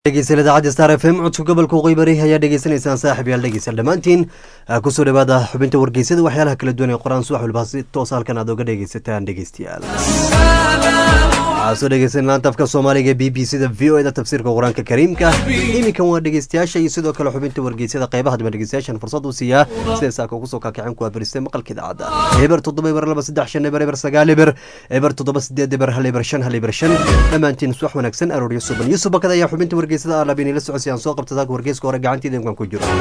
dhegeysan idaacadda star f m codka gobolka waqooyi bari ayaa dhegeysanaysaan saaxib yaal dhegeysan dhammaantiin kusoo dhawaada xubinta wargeysada waxyaalaha kala duwan ee qoraan subax walba si toos halkan aad oga dhegeysataan dhegeystayaal waxaa soo dhegeysan laanta afka soomaaliga b b c da v o e da tafsiirka qur-aanka kariimka iminkan waa dhegeystayaasha iyo sidoo kale xubinta wargeysada qeybaha daba dhegeystayaashan fursad u siiyaa siday saaka ugu soo kaakicin kuwaa baristay maqalka idaacadda eber toddoba eber laba saddex shan eber eber sagaal eber eber toddoba sideed eber hal eber shan hal eber shan dhammaantiin subax wanaagsan arooryo suban yuusuf bakada ayaa xubinta wargeysada aalaab inila socodsi aan soo qabta saaka wargeyska hore gacanteeda imkan ku jiro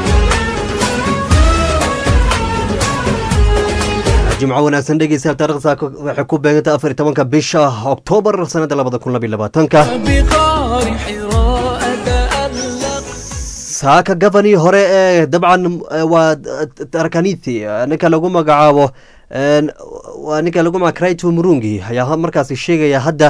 jimco wanaagsan dhegeystayaal taarikhda saaka waxay ku beegantay afar iyo tobanka bisha oktoobar sanada labada kun labiyo labaatanka saaka gabanii hore ee dabcan waa tarakanithi ninka lagu magacaabo waa ninka lagu magaca crito murungi ayaa markaasi sheegaya hadda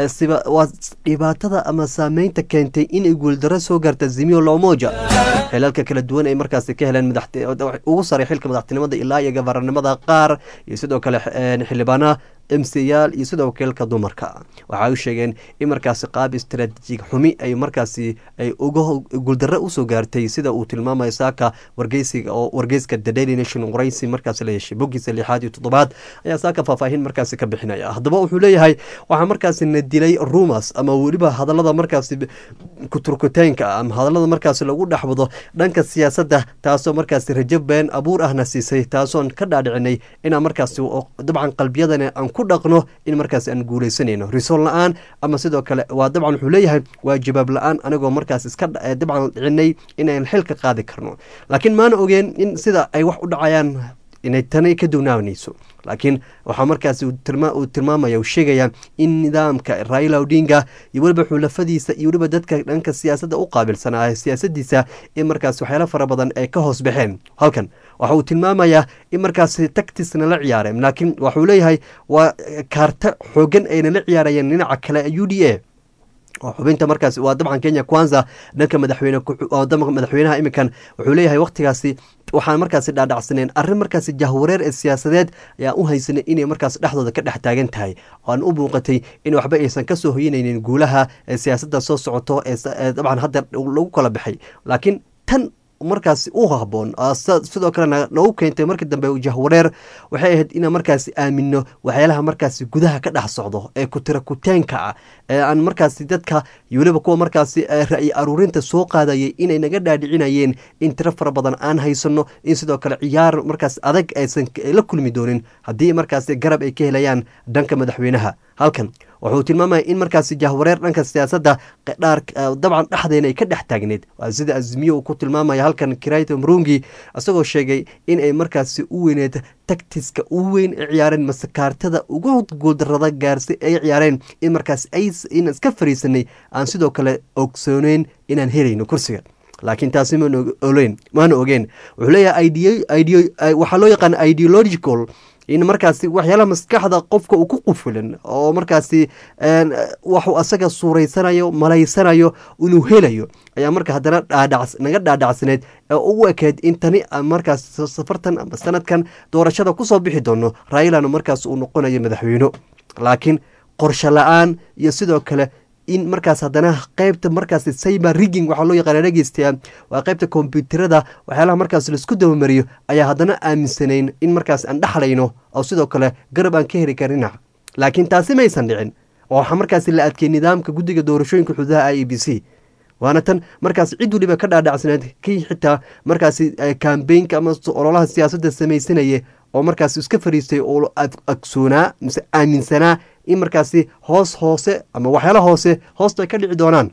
waa dhibaatada ama saameynta keentay inay guuldaro soo gaarta zimio lomoja xilalka kala duwan ay markaasi ka heleen ugu saray xilka madaxtinimada ilaa iyo gabaranimada qaar iyo sidoo kale xildhibaanaha emsayaal iyo sidoo wakiilka dumarka waxay u sheegeen in markaasi qaab istaraatiijig xumi ay markaasi ay uga guuldaro usoo gaartay sida uu tilmaamayo saaka wargeysiga oo wargeyska the daily nation qoraysi markaasi la yeeshay bogiisa lixaad iyo toddobaad ayaa saaka faahfaahin markaasi ka bixinaya haddaba wuxuu leeyahay waxaa markaasi na dilay rumas ama weliba hadalada markaasi kuturkuteenka ama hadalada markaasi lagu dhexwado dhanka siyaasadda taasoo markaasi rajo been abuur ahna siisay taasoon ka dhaadhicinay inaan markaasi dabcan qalbiyadana aan ku dhaqno in markaas aan guuleysanayno risool la-aan ama sidoo kale waa dabcan wuxuu leeyahay waa jawaab la-aan anigoo markaas iska dabcan dhicinay inaan xil ka qaadi karno laakiin maana ogeen in sida ay wax u dhacayaan inay tani ka duwnaabanayso laakiin waxaa markaas uu tilmaamaya uu sheegaya in nidaamka raila odinga iyo weliba xulafadiisa iyo weliba dadka dhanka siyaasadda u qaabilsanaa siyaasadiisa in markaas waxyaalo fara badan ay ka hoos baxeen halkan waxa uu tilmaamayaa in markaas tactisna la ciyaareen laakiin waxuu leeyahay waa kaarta xoogan ayna la ciyaarayeen dhinaca kale u d a oo xubinta markaas waa dabcan kenya kwanza dhanka madaxweyne madaxweynaha iminkan wuxuu leeyahay waqtigaasi waxaan markaasi dhaadhacsaneen arrin markaasi jahwareer ee siyaasadeed ayaan u haysanay inay markaas dhexdooda ka dhex taagan tahay oan u muuqatay in waxba aysan kasoo hoyanaynin guulaha ee siyaasadda soo socoto ee dabcan hadda lagu kala baxay laakiin tan markaasi u haboon sidoo kalena noogu keentay markii dambe jahwareer waxay ahayd inaan markaasi aamino waxyaalaha markaasi gudaha ka dhex socdo ee kutira kuteenka ah ee aan markaasi dadka iyo weliba kuwa markaasi ra'yi aruurinta soo qaadayay inay naga dhaadhicinayeen in tiro fara badan aan haysano in sidoo kale ciyaar markaas adag aysan la kulmi doonin haddii markaasi garab ay ka helayaan dhanka madaxweynaha halkan wuxuu tilmaamaya in markaasi jahwareer dhanka siyaasadda dhaar dabcan dhexdeena ay ka dhex taagneed waa sida azmiyo uu ku tilmaamaya halkan kirayto mrungi isagoo sheegay in ay markaasi u weyneed tactiska u weyn ay ciyaareen mase kaartada ugu guuldarada gaarsi ay ciyaareen in markaas in iska fariisanay aan sidoo kale ogsooneyn inaan helayno kursiga laakiin taasi maolen maana ogeen wuxuu leeyahay waxaa loo yaqaan ideological in markaasi waxyaalaha maskaxda qofka uu ku qufulan oo markaasi waxuu asaga suuraysanayo malaysanayo inuu helayo ayaa marka haddana naga dhaadhacsaneed ee ugu ekeed in tani markaas safartan ama sanadkan doorashada kusoo bixi doono railana markaas uu noqonayo madaxweyno laakiin qorsho la-aan iyo sidoo kale in markaas haddana qeybta markaas cyber rigging waxaa loo yaqaana dhegeystayaa waa qeybta kombyuutarada waxyaalaha markaas laisku dabamariyo ayaa haddana aaminsanayn in markaas aan dhexlayno oo sidoo kale garab aan ka heli karinac laakiin taasi maysan dhicin oo waxaa markaas la adkey nidaamka guddiga doorashooyinka xuduudaha i e b c waana tan markaas cid waliba ka dhaadhacsaneed kii xitaa markaasi kambeynka ama ololaha siyaasadda samaysanaya oo markaas iska fariistay oo agsoonaa mise aaminsanaa in markaasi hoos hoose ama waxyaala hoose hoosta ay ka dhici doonaan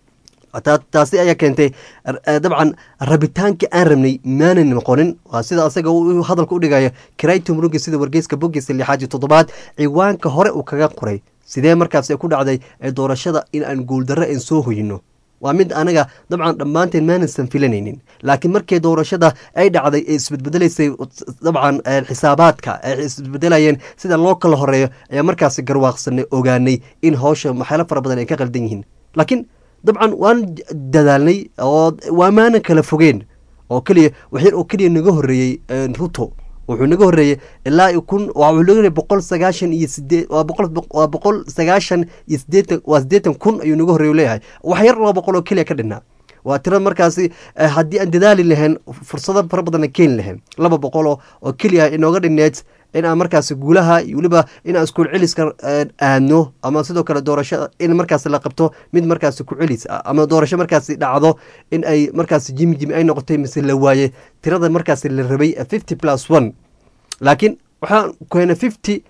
taasi ayaa keentay dabcan rabitaankii aan rabnay maanan noqonin waa sida asaga hadalka u dhigaya kirayto murugi sida wargeyska bogiisa lixaad iyo toddobaad ciwaanka hore uu kaga qoray sidee markaas ku dhacday ee doorashada in aan guuldarro aan soo hoyino waa mid anaga dabcan dhammaanteen maanaysan filanaynin laakiin markii doorashada ay dhacday ee isbedbedelaysay dabcan xisaabaadka ay isbedbedelayeen sida loo kala horeeyo ayaa markaasi garwaaqsanay ogaanay in howsha waxyaalo fara badan ay ka qaldan yihiin laakiin dabcan waan dadaalnay oo waa maanan kala fogeen oo keliya waxyar oo keliya naga horeeyey ruto wuxuu naga horreeyey ilaa kun wuxuu naga horreeyey boqol sagaashan iyo sideed waa boqol waa boqol sagaashan iyo sideetan waa siddeetan kun ayuu naga horreeyu leeyahay wax yar laba boqol oo keliya ka dhinaa waa tira markaasi haddii aan dadaali lahayn fursado fara badanna keeni lahayn laba boqoloo oo keliya inooga dhineed in aan markaasi guulaha iyo weliba in aan iskuul celiska aadno ama sidoo kale doorashada in markaasi la qabto mid markaasi ku celis ah ama doorasho markaasi dhacdo in ay markaasi jimi jimi ay noqotay mise la waaye tirada markaasi la rabay fifty plus one laakiin waxaan keenay fifty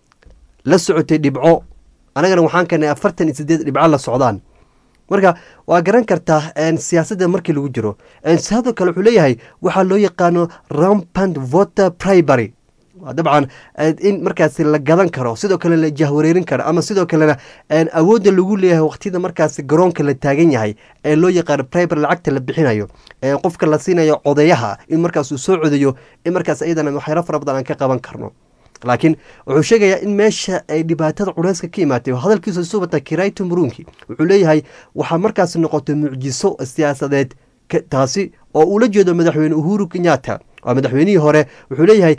la socotay dhibco anagana waxaan keenay afartan iyo sideed dhibco la socdaan marka waa garan kartaa siyaasadda markii lagu jiro sidoo kale wuxuu leeyahay waxaa loo yaqaano rampant voter primary dabcan in markaasi la gadan karo sidoo kale la jahwareerin karo ama sidoo kalena awoodda lagu leeyahay waqtiyada markaasi garoonka la taagan yahay ee loo yaqaano primary lacagta la bixinayo ee qofka la siinayo codayaha in markaas uu soo codayo in markaas iyadana waxyaalo fara badan aan ka qaban karno laakiin wuxuu sheegayaa in meesha ay dhibaatada culeyska ka imaatay hadalkiisa soo wata kirayto murunki wuxuu leeyahay waxaa markaasi noqotay mucjiso siyaasadeed taasi oo uula jeedo madaxweyne uhuru kenyatta waa madaxweynihii hore wuxuu leeyahay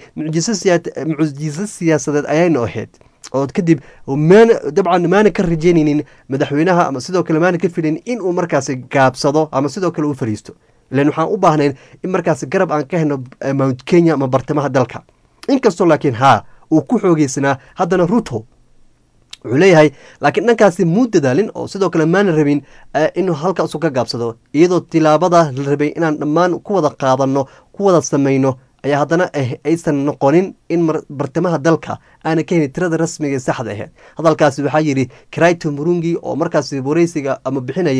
mucjiso siyaasadeed ayayna ahayd oo kadib dabcan maana ka rajeynaynin madaxweynaha ama sidoo kale maana ka filayn in uu markaasi gaabsado ama sidoo kale uu fariisto ilan waxaan u baahnayn in markaasi garab aan ka helno mount kenya ama bartamaha dalka inkastoo laakiin haa uu ku xoogeysnaa haddana ruto wuxuu leeyahay laakiin dhankaasi muu dadaalin oo sidoo kale maana rabin inuu halkaasu ka gaabsado iyadoo tilaabada la rabay inaan dhammaan ku wada qaadanno ku wada samayno ayaa haddana aysan noqonin in bartamaha dalka aana ka helin tirada rasmiga ee saxda aheyd hadalkaasi waxaa yidhi krayto murungi oo markaasi wareysiga ama bixinaya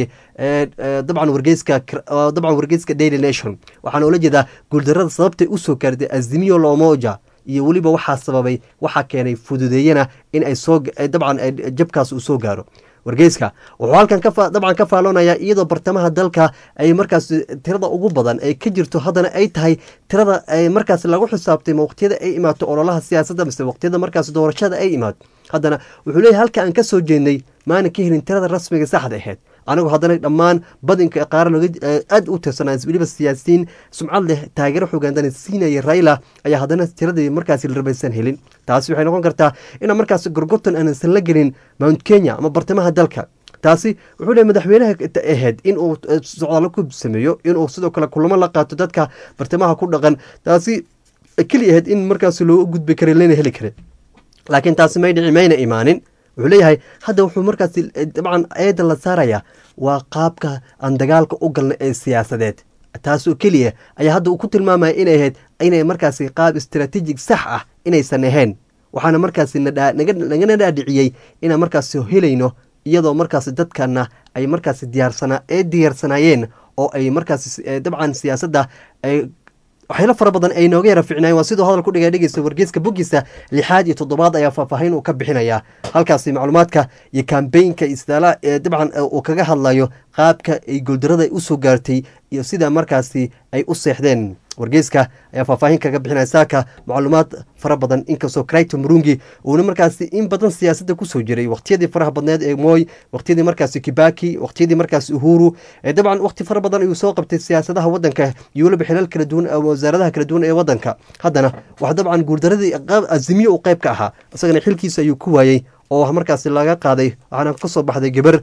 dabcan wargeyska dabcan wargeyska daily nation waxaana ula jeedaa guuldarada sababtay usoo gaartay azimiyo lomoja iyo weliba waxaa sababay waxaa keenay fududeeyana in ay soo dabcan jabkaas uu soo gaaro wargeyska wuxuu halkan dabcan ka faaloonaya iyadoo bartamaha dalka ay markaas tirada ugu badan ay ka jirto haddana ay tahay tirada ay markaas lagu xisaabtay ma waqtiyada ay imaato ololaha siyaasadda mise waqtiyada markaas doorashada ay imaato haddana wuxuu leeyahy halka aan ka soo jeednay maana ka helin tirada rasmiga saxda aheyd anigu haddana dhammaan badinka qaara looga aada u tirsanaa weliba siyaasiyiin sumcad leh taageero xogaandana siinaya raila ayaa haddana tiradii markaasi la rabaysan helin taasi waxay noqon kartaa inaan markaas gorgortan aansan la gelin mount kenya ama bartamaha dalka taasi wuxuu leey madaxweynaha ahayd in uu socdaalo ku sameeyo inuu sidoo kale kulamo la qaato dadka bartamaha ku dhaqan taasi keli ahayd in markaas loo gudbi kara lana heli kara laakiin taasi may dhici mayna imaanin wuxuu leeyahay hadda wuxuu markaasi dabcan eeda la saaraya waa qaabka aan dagaalka u galnay ee siyaasadeed taasoo keliya ayaa hadda uu ku tilmaamaya inay ahayd inay markaasi qaab istaraatiijig sax ah inaysan ahayn waxaana markaasi nagana dhaadhiciyey inaan markaasi helayno iyadoo markaasi dadkana ay markaasi diyaarsanaa ee diyaarsanaayeen oo ay markaasi dabcan siyaasadda ay waxyaalo fara badan ay nooga yara ficnaayeen waa siduu hadal ku dhigay dhegeysta wargeyska boggiisa lixaad iyo toddobaad ayaa faahfaahin uu ka bixinaya halkaasi macluumaadka iyo kambeynka isdaala ee dabcan uu kaga hadlayo qaabka ay goldarada ay usoo gaartay iyo sida markaasi ay u seexdeen wargeyska ayaa faahfaahin kaga bixinaya saaka macluumaad fara badan inkastoo crito murungi uuna markaasi in badan siyaasadda kusoo jiray waqtiyadii faraha badneed ee moy waqtiyadii markaasi kibaki waqtiyadii markaasi uhuru dabcan waqti fara badan ayuu soo qabtay siyaasadaha wadanka iyo weliba xilal kala duwan wasaaradaha kala duwan ee wadanka haddana wax dabcan guurdaradii azimiye uu qayb ka ahaa isagana xilkiisa ayuu ku waayey oo markaasi laga qaaday waxaana kasoo baxday gabar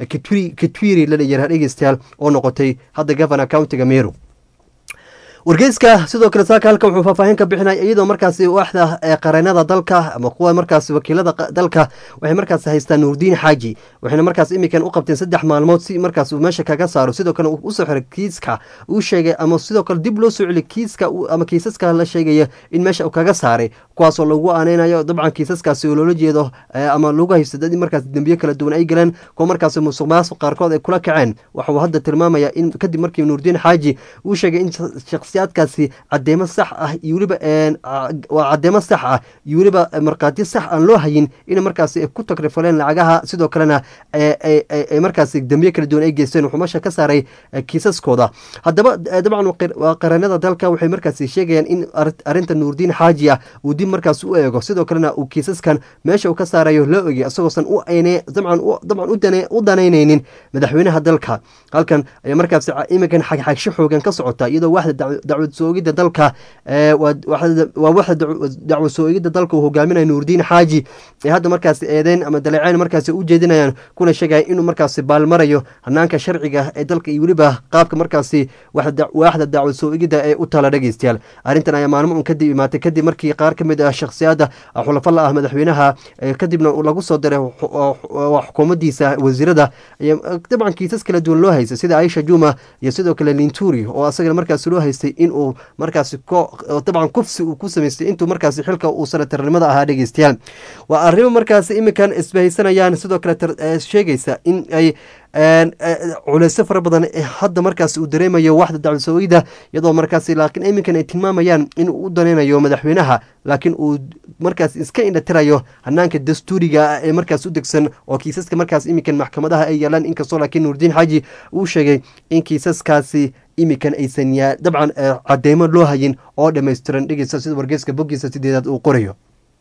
katwiri lalayaraa dhegeystayaal oo noqotay hadda governor countiga meru wargeyska sidoo kale saaka halka wuxuu faahfaahin ka bixinaya iyadoo markaasi waaxda qareenada dalka ama kuwa markaasi wakiilada dalka waxay markaasi haystaan nuurdiin xaaji waxayna markaas imikan u qabteen saddex maalmood si markaas uu meesha kaga saaro sidoo kale usoo xiray kiiska uu sheegay ama sidoo kale dib loo soo celiy kiiska ama kiisaska la sheegaya in meesha uu kaga saaray kuwaasoo lagu aaneynayo dabcan kiisaskaasi oo loola jeedo ama lagu haysto dad markaas dembiye kala duwan ay galeen kuwa markaasi musuq maasuq qaarkood ay kula kaceen waxauu hadda tilmaamaya in kadib markii nuurdiin xaaji uu sheegay in shakhsiyaadkaasi cadeemo sax ah iyo weliba waa cadeemo sax ah iyo weliba markhaatiyo sax aan loo hayin in markaasi ku takrifaleen lacagaha sidoo kalena ay markaasi dembiye kala duwan ay geysteen wuxuu meesha ka saaray kiisaskooda haddaba dabcan waa qareenada dalka waxay markaasi sheegayaan in arinta nuurdiin xaaji ah uu dib markaas u eego sidoo kalena uu kiisaskan meesha uu ka saarayo loo ogey isagoosan u dabcan u danaynaynin madaxweynaha dalka halkan ayaa markaas iminkan xagxagsho xoogan ka socota iyadoo waxda dacwad soo-ogidda dalka waa waxda dacwad soo-ogidda dalka uu hogaaminaya nuurdiin xaaji ee hadda markaas eedeyn ama daleeceyn markaas u jeedinayaan kuna sheegaya inuu markaasi baalmarayo hanaanka sharciga ee dalka iyo weliba qaabka markaasi waaxda dacwad soo-ogidda ee u tala dhegeystayaal arrintan ayaa maalmo un kadib imaatay kadib markii qaar ka mid ah shakhsiyadda xulafa la ah madaxweynaha kadibna lagu soo diray xukuumaddiisa wasiirada dabcan kiisas kala duwan loo haystay sida aisha juma iyo sidoo kale linturi oo asagana markaas loo haystay inuu markaasi dabcan kufsi uu ku samaystay intuu markaasi xilka uu sanatarnimada ahaa dhegeystayaal waa arrimo markaasi iminkan isbahaysanayaan sidoo kale sheegaysa in ay culeysyo fara badan hadda markaas uu dareemayo waxda dacwadsoogida iyadoo markaas laakiin iminkan ay tilmaamayaan inuu u danaynayo madaxweynaha laakiin uu markaas iska indhatirayo hanaanka dastuuriga ee markaas u degsan oo kiisaska markaas iminkan maxkamadaha ay yaalaan inkastoo laakiin nuurdiin xaaji uu sheegay in kiisaskaasi iminkan aysan dabcan cadeymo loo hayin oo dhammaystiran dhegeysta sida wargeyska boggiisa sideedaad uu qorayo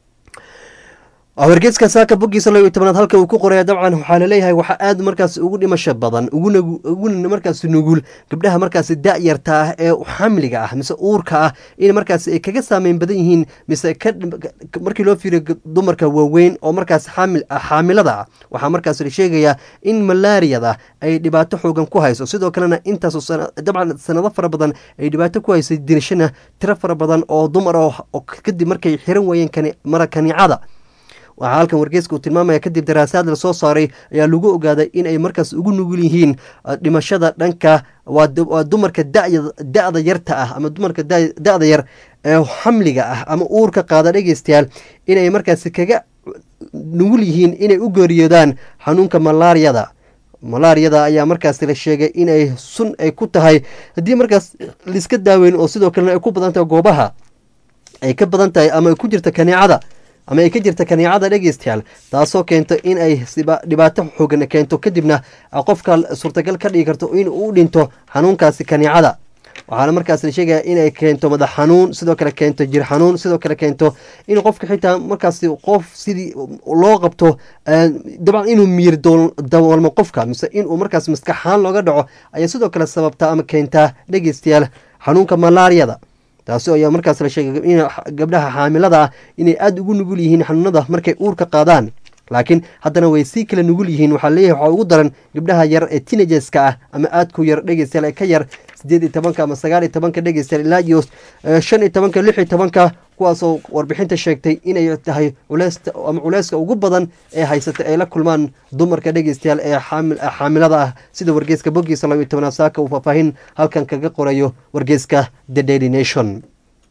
wargeeska saaka boggiisa laba iyo tobanaad halka uu ku qoraya dabcan waxaa laleeyahay waxaa aad markaas ugu dhimasho badan uguna markaas nugul gabdhaha markaas da-yarta ah ee xamliga ah mise uurka ah in markaas ay kaga saameyn badan yihiin mise markii loo fiiriyo dumarka waaweyn oo markaas xaamilada ah waxaa markaas la sheegayaa in malaariyada ay dhibaato xoogan ku hayso sidoo kalena intaas dabcan sanado fara badan ay dhibaato ku haysay dirashana tiro fara badan oo dumar oo kadib markay xiran waayeen mara kaniicada waxaa halkan wargeeska uu tilmaamaya kadib daraasaad la soo saaray ayaa lagu ogaaday in ay markaas ugu nugul yihiin dhimashada dhanka waa dumarka da-da yarta ah ama dumarka da-da yar ee xamliga ah ama uurka qaada dhegeystayaal inay markaas kaga nugul yihiin inay u geeriyoodaan xanuunka malaariyada malaariyada ayaa markaas la sheegay inay sun ay ku tahay haddii markaas laiska daaweyn oo sidoo kalena ay ku badan tahay goobaha ay ka badan tahay ama ay ku jirta kaneecada ama ay ka jirta kaniicada dhegeystayaal taasoo keento in ay dhibaato xoogan keento kadibna qofka suurtagal ka dhigi karto in uu dhinto xanuunkaasi kaniicada waxaana markaas la sheegaya inay keento madax xanuun sidoo kale keento jir xanuun sidoo kale keento in qofka xitaa markaas qof sidii loo qabto dabcan inuu miir daboolmo qofka mise inuu markaas maskaxaan looga dhaco ayaa sidoo kale sababtaa ama keentaa dhegeystayaal xanuunka malaariyada taasi ayaa markaas la sheegay in gabdhaha xaamilada ah inay aada ugu nugul yihiin xanuunada markay uurka qaadaan laakiin haddana way sii kala nugul yihiin waxaa leeyahay waxaa ugu daran gabdhaha yar ee tinageska ah ama aadku yar dhegeystayaal ee ka yar sideed iyo tobanka ama sagaal iyo tobanka dhegeystayaal ilaa iyo shan iyo tobanka lix iyo tobanka kuwaasoo warbixinta sheegtay inay tahay culeysta ama culeyska ugu badan ee haysata ay la kulmaan dumarka dhegeystayaal ee xaamilada ah sida wargeyska boggiisa laba iyo tobanaad saaka uu faahfaahin halkan kaga qorayo wargeyska the daily nation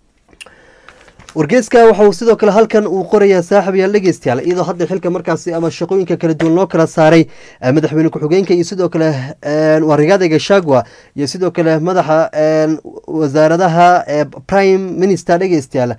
wargeeska waxauu sidoo kale halkan uu qorayaa saaxibayaal dhegeystayaal iyadoo hadda xilka markaasi ama shaqooyinka kala duwan loo kala saaray madaxweyne ku-xigeenka iyo sidoo kale waa rigaada gashagwa iyo sidoo kale madaxa wasaaradaha prime minister dhegeystayaal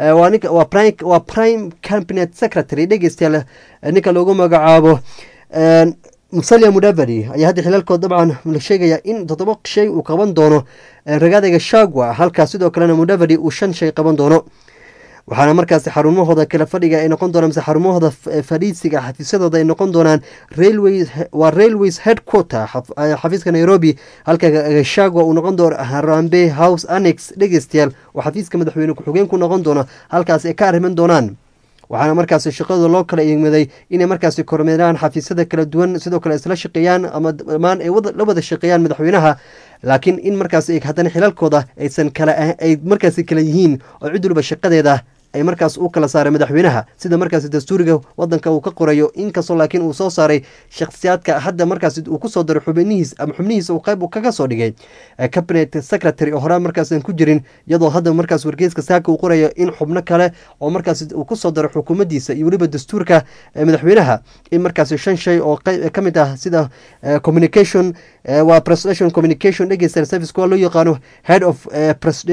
waa prime cabinet secretary dhegeystayaal ninka loogu magacaabo musalia mudavadi ayaa hadda xilalkood dabcan la sheegaya in toddoba shay uu qaban doono ragaada gashagwa halkaas sidoo kalena mudavadi uu shan shay qaban doono waxaana markaasi xarumahooda kala fadhiga ay noqon doonaan mise xarumahooda fadhiisiga xafiisyadooda ay noqon doonaan railway waa railways headquarter xafiiska nairobi halka gashagwa uu noqon doono harambe house annex dhegeystayaal oo xafiiska madaxweyne ku-xigeen ku noqon doono halkaas ay ka arriman doonaan waxaana markaasi shaqadooda loo kala imaday inay markaasi kormeeraan xafiisyada kala duwan sidoo kale isla shaqeeyaan ama dhammaan ay la wada shaqeeyaan madaxweynaha laakiin in markaas haddana xilalkooda aysan kala ay markaasi kala yihiin oo cid waliba shaqadeeda ay markaas u kala saaray madaxweynaha sida markaasi dastuuriga wadanka uu ka qorayo inkastoo laakiin uu soo saaray shakhsiyaadka hadda markaas uu kusoo daray xubnihiis ama xubnihiisa uu qayb kaga soo dhigay cabinet secretary oo horaan markaasan ku jirin iyadoo hadda markaas wargeyska saaka uu qorayo in xubno kale oo markaas uu kusoo daray xukuumaddiisa iyo weliba dastuurka madaxweynaha in markaasi shan shay oo ka mid ah sida communication waa presidential communication dhegeysta service kuwa loo yaqaano head of presidential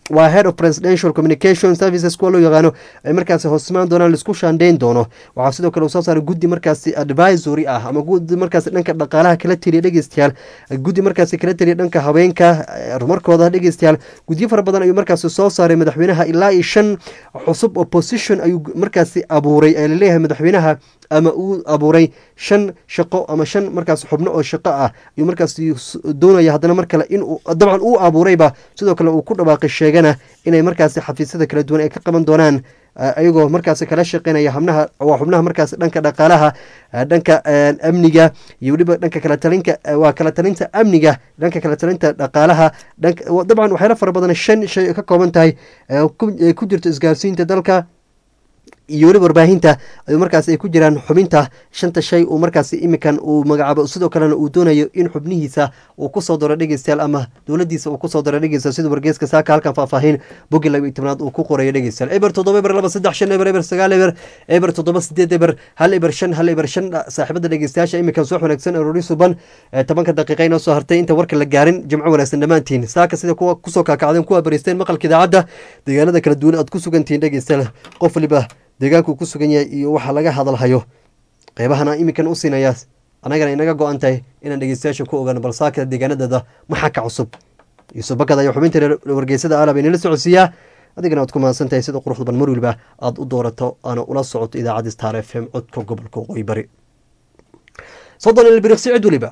waa head of presidential communication services kuwa loo yaqaano ay markaasi hoosmaan doonaan laisku shaandheyn doono waxaa sidoo kale uu soo saaray guddi markaasi advisory ah ama guddi markaasi dhanka dhaqaalaha kala teliya dhegeystayaal guddi markaasi kala teliya dhanka haweenka horumarkooda dhegeystayaal guddiyo fara badan ayuu markaasi soo saaray madaxweynaha ilaa iyo shan cusub opposition ayuu markaasi abuuray ee laleeyahay madaxweynaha ama uu abuuray shan shaqo ama shan markaas xubno oo shaqo ah ayuu markaasi doonaya haddana mar kale in dabcan uu abuurayba sidoo kale uu ku dhawaaqay sheegana inay markaasi xafiisyada kala duwan ay ka qaban doonaan ayagoo markaasi kala shaqeynaya xubnaha waa xubnaha markaasi dhanka dhaqaalaha dhanka amniga iyo weliba dhanka kala talinka waa kala talinta amniga dhanka kala talinta dhaqaalaha dabcan waxyaala fara badan shan shay ka kooban tahay ku jirto isgaarsiinta dalka iyo weliba warbaahinta ayuu markaas ay ku jiraan xubinta shanta shay uu markaasi iminkan uu magacaabo sidoo kalena uu doonayo in xubnihiisa uu kusoo daro dhegeystayaal ama dowladiisa uu kusoo daro dhegeystayaal sida wargeeska saaka halkan faahfaahin bogi laba iyo tobnaad uu ku qorayo dhegeystayaal eber toddoba eber laba saddex shan eber eber sagaal eber eber toddoba sideed eber hal eber shan hal eber shan saaxiibada dhegeystayaasha iminkan soo wanaagsan aroori suban tobanka daqiiqa inoo soo hartay inta warka la gaarin jimco wanaagsan dhammaantiin saaka sida kuwa kusoo kaakacdeen kuwa bariisteen maqalka idaacadda deegaanada kala duwan aad ku sugantihiin dhegeystayaal qof waliba deegaankuu ku sugan yahay iyo waxa laga hadalhayo qeybahana iminkan u siinayaa annagana inaga go-an tahay inaan dhegeystayaasha ku ogaano balsaaka deegaanadeeda maxaa ka cusub yuusuf bakad ayaa xubinta wargeysada aalab inala socodsiiyaa adigana aad ku mahadsan tahay sida quruxda ban mar waliba aada u doorato aana ula socoto idaacadda star f m codka gobolka waqooyi bari soddon ilbiriqsi cid waliba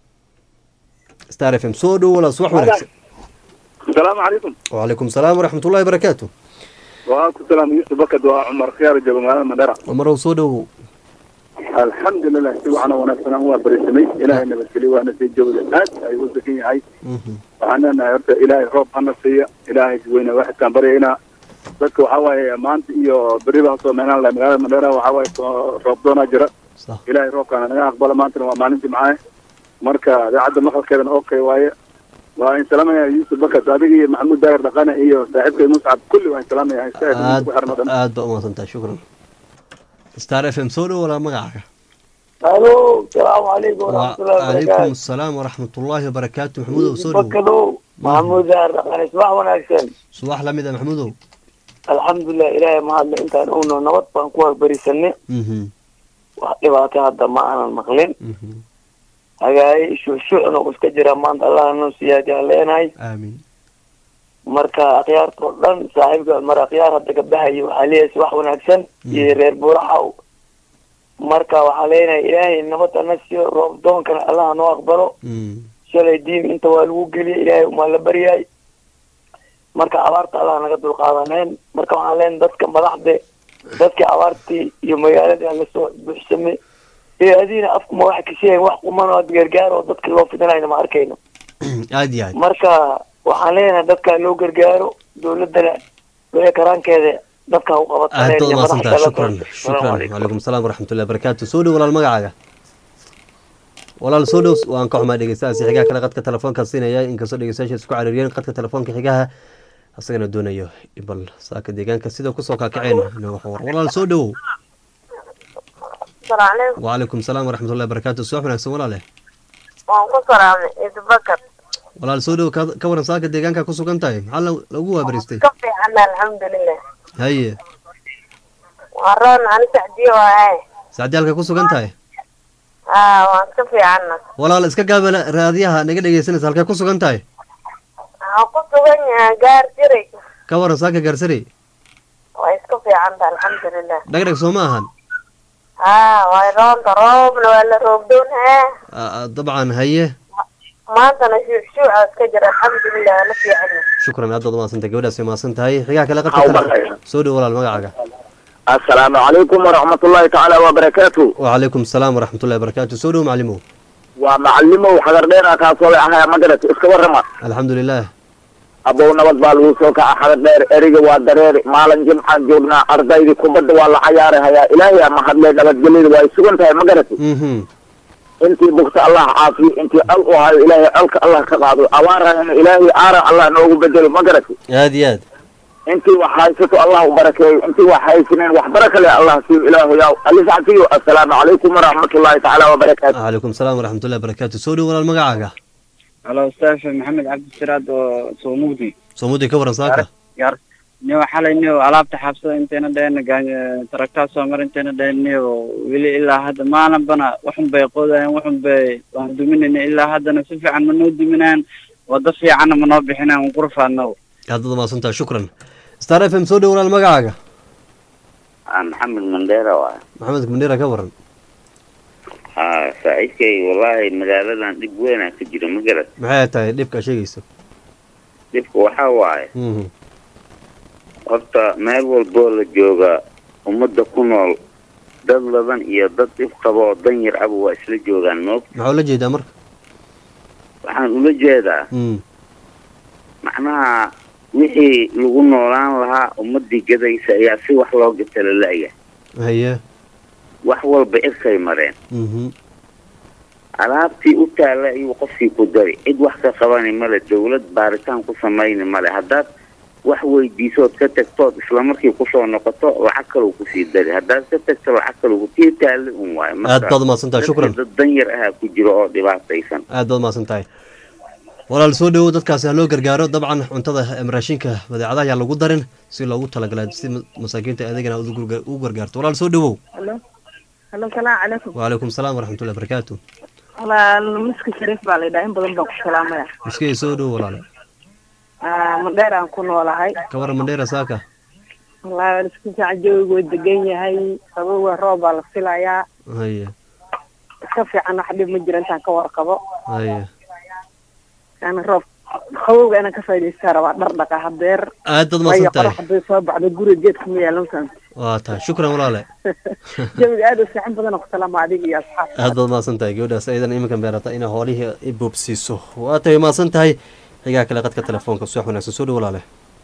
star f m soo dhow walaas wax wanaagsan asalaamu calaykum wacalaykum salaam waraxmat ullahi barakaatu waa ku salaam yuusuf bakad waa cumar khiyaar jooga magaalada mandhera cumarow soo dhowow alxamdulilah si waxaana wanaagsan aan waa barisamay ilaahay nabadgeliy waana sii joogda aad ayuu u degan yahay waxaan leenahay horta ilaahay roob hana siiya ilaahay weyne waxidkaan baryaynaa dadka waxaa waaye maanta iyo beriba hasoo meenaan lahay magaalada mandhera waxaa waaye roob doonaa jira ilaahay roobkaana naga aqbala maantana waa maalintii macaahe marka idaacadda maqalkeedana okay waaye waa in salaamaya yuusuf bakas adiga iyo maxamuud daahir dhaqane iyo saaxiibkay muscab kulli waa in salaamaya aad aad ba umaadsantahay shukran star f m soo dhow walaa magacaaga alo salaamu calaykum waraxmatullahi calaykum asalaam waraxmatullaahi wabarakaatu maxamuudow soo dhow bakadow maxamuud daahir dhaqane subax wanaagsan subax lamid a maxamuudow alxamdulilah ilaahay mahadle intaan owno nabad baan ku wagbarisanay wax dhibaato hadda ma aanan maqlin hagaaye shucshucna uu iska jira maanta allah noo siyaadiyaa leenahay aamin marka akhyaarta oo dhan saaxiibka mar akhyaar hadda gabdhahayo waxaa leeyahay wax wanaagsan iyo reer buuraxaw marka waxaa leenahay ilaahay nabadda na siiyo roob doonkana allah noo aqbalo shalay diin inta waa lagu geliyay ilaahay umaa la baryaay marka abaarta allah naga dulqaadaneen marka waxaan leenahay dadka madaxde dadkii abaartii iyo magaaladii lasoo buuxsamay ee adiina afkuma waxa kasheegayn wax quman oo gargaar oo dadka loo fidinayna ma arkayno aad iyo aad marka waxaan leenahay dadka loo gargaaro dowladana wixii karaankeeda dadka u aad baad umaasantaha shukran qabataan shukran wacalaykum asalaam waraxmatullahi wabarakaatu soo dhow walaal magacaaga walaal soo dhow waan ka xumaa dhegeystahaasi xigaha kale qadka telefoonka siinaya inkastoo dhegeystayaasha isku cariiriyeen qadka telefoonka xigaha asagana doonayo bal saaka deegaanka sida kusoo kaakaceen inooga xawar walaal soo dhowow wacalaykum salaam waraxmatullahi wabarakaatu subax wanaagsan walaale waan ku salaamay idbakar walaal soo dhow ka waran saaka deegaanka ku sugan tahay maxaa lagu waabaristay ka fiican alxamdulilah haye waa roon ani sacdiyo waaye sacdiyaalka ku sugan tahay aa waan ka fiicanna walaal iska gaaba raadiyaha naga dhegeysanaysa halkee ku sugan tahay waxaan ku sugan yahay gaar jiray ka waran saaka gaarsarey waa iska fiicanta alxamdulilah dhagdhag soo ma ahan haa way roonta roobna waa la roobdoon hee dabcan haye maantana shuucshuuca iska jira alxamdulilah waa la fiican shukran aad baad umaadsantahay gabadhaas way mahadsan tahay xigaha kale qadka tele soo dhow walaal magacaaga assalaamu calaykum waraxmatullaahi tacaala wabarakaatu wacalaykum asalaam waraxmatullahi wabarakaatu soo dhow macalimow waa macalimow xagardheera kaasoo ahaya magarat iska warrama alxamdulilah abow nabad baa lagu soo kaca xagardheer eriga waa dareeri maalin jimcaan joognaa ardaydii kubadda waa la cayaari hayaa ilaahay ama hadlee nabadgelyada waa ay sugan tahay magarati intii bugta allah caafiyo intii al u hayo ilaahay alka allah ka qaado abaarana ilaahay aaran allah noogu bedelo magarati aad iyo aad intii wax haysato allah u barakeeyo intii wax haysaneen wax baraka leh allah siiyo ilaahu yaa alisacfiyo assalaamu calaykum waraxmatullaahi tacaala wabarakaatu wacalaykum asalaam waraxmatullahi wabarakaatu soo dhow walaal magacaaga halo ustaaf maxamed cabdisiraad oo soomugdi soomudi ka waran saaka gaar niyo xalay niyo alaabta xabsada intayna dhaheen taraktaa soo mar intayna dhaheen niyo weli ilaa hadda maalinbana waxun bay qoodayaan waxun bay waan duminayna ilaa haddana si fiican ma noo duminayaan wado fiicanna ma noo bixinayaan waan ku rafaadna aad baad mahadsantahay shukran star f m soo dhow walaal magacaaga maxamed mandheera waay maxamed mandheera ka waran ha saaxiibkay wallaahi magaaladan dhib weynaa ka jira ma garat maxay tahay dhibka sheegayso dhibka waxaa waaye Mhm. horta meel walboo la jooga ummadda ku nool dad laban iyo dad dhib qaba oo dan yar aba waa isla joogaan moog maxaa ula jeedaa marka waxaan ula jeedaa Mm. macnaha wixii lagu noolaan lahaa ummadii gadaysa ayaa si wax loo gata la la-ya haye wax walba irkay mareen Mhm. alaabtii u taalla ayuu qofkii ku dari cid wax ka qabani male dawlad baaritaan ku samayni male haddaad wax weydiisood ka tagtood islamarkii kusoo noqoto lacag kalou kusii dari haddaad ka tagto lacag kalou tii taalli un waayo aad baad mahadsantahay shukran dad dan yar ahaa ku jiro oo dhibaataysan aad baad mahadsan tahay walaal soo dhowow dadkaasi ha loo gargaaro dabcan cuntada em, raashinka badeecadaha ayaa lagu darin si loogu talagalay si ma- masaakiinta adeegana aad ugu garga- ugu gargaarto walaal soo dhowow halo halo salaamu calaykum wacalaykum salaam waraxmatullahi barakaatu walaal miski shariif baa laydhaha in badan baan ku salaamaya miskey soo dhowow walaale Ah, madheer aan ku noolahay ka waran mandheera saaka walahi waan isku fiican joogigu waa degan yahay qabowga roob baa la filayaa haye iska fiican wax dhib ma jiro intaan ka warqabo haye yani roob qabowga inaan ka faa'idaystaa rabaa dhar dhaqa hadeer aad baad waayo mahadsan tahay qorax hadday soo baxdo guriga geedka ma yaalan san waa tahay shukran walaale jawiga aad u fiican badan ku salaama adiga iyo asxaabta aad baad mahadsan tahay gabadhaas ayadan iminkan beerata inay hoolihii i boobsiiso waa tahay mahadsan tahay xigaa kale qadka telefoonka subax wanaagsan soo dhow walaale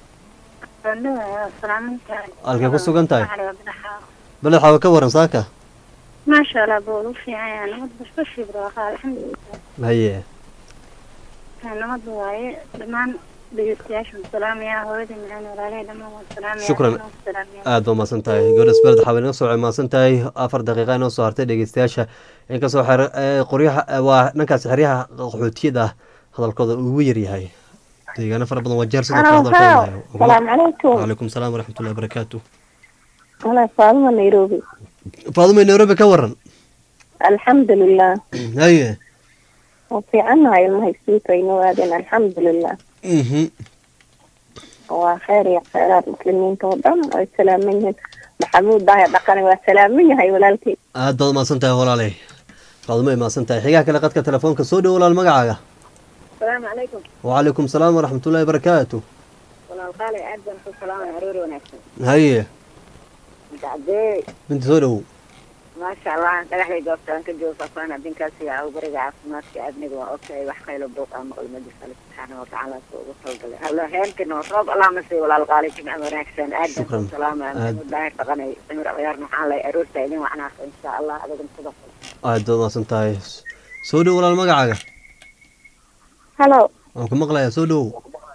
halkay ku sugan tahay beled xawa ka waran saaka maasha allah bool u fiican yahay nabad basbashi barwaaqo alxamdulilah haye nabad waaye dhammaan dhegeystayaasha salaamaya hooyada macaan walaalahay dhammaan waan salaamaya Shukran. anoo salaamaya aad baa mahadsan tahay gabadhaas beled xawa inaga soo mahadsan tahay afar daqiiqa inoo soo hartay dhegeystayaasha inkastoo xer ee, qoryaha ee, waa dhankaasi xeryaha qaxootiyada ah hadalkooda ugu yaryahay deegaano fara badan waa jeer sidoo kale Hello, hadalkooda hello. Salaamu calaykum. wacalaykum salaam waraxmatullahi wabarakaatu Walaal Faaduma Nairobi. faadumay nairobi ka waran Alxamdulilah. haye Waa fiicannahay ilmaha iskuulkayna waadeen alxamdulilah. Mhm. Waa khayr iyo khayraad muslimiinta oo dhan ay salaaman yihiin. Maxamuud Daahir Dhaqane waa salaaman yahay walaalkay. aad baad mahadsan tahay walaalay faadumay mahadsan tahay xigaa kale qadka telefoonka soo dhow walaal magacaaga salaamu calaykum wacalaykum salaam waraxmatullahi wabarakaatu walaal qaali aad baan ku salaamaya aroori wanaagsan haye dacdee binti soo dhowow maasha allah dhagaxday goobtaan ka joogo faafaan adinkaas iyo awbariga caafimaadka aadniga waa ogtahay wax qaylo buuq ama ulmadi alle subxaana watacaala soo ugu talgalay hallo heenkana oo roob allah ma siiyo walaal qaali jimca wanaagsan aad baan Shukran. ku salaamaya Aad. maxamuud daahir dhaqanay samir ciyaar maxaan lay aroorta idin wacnaasa insha allah adigan sidoo kale aad baad mahadsan tahay soo dhow walaal magacaaga Hello. waan ku maqlayaa soo dhowow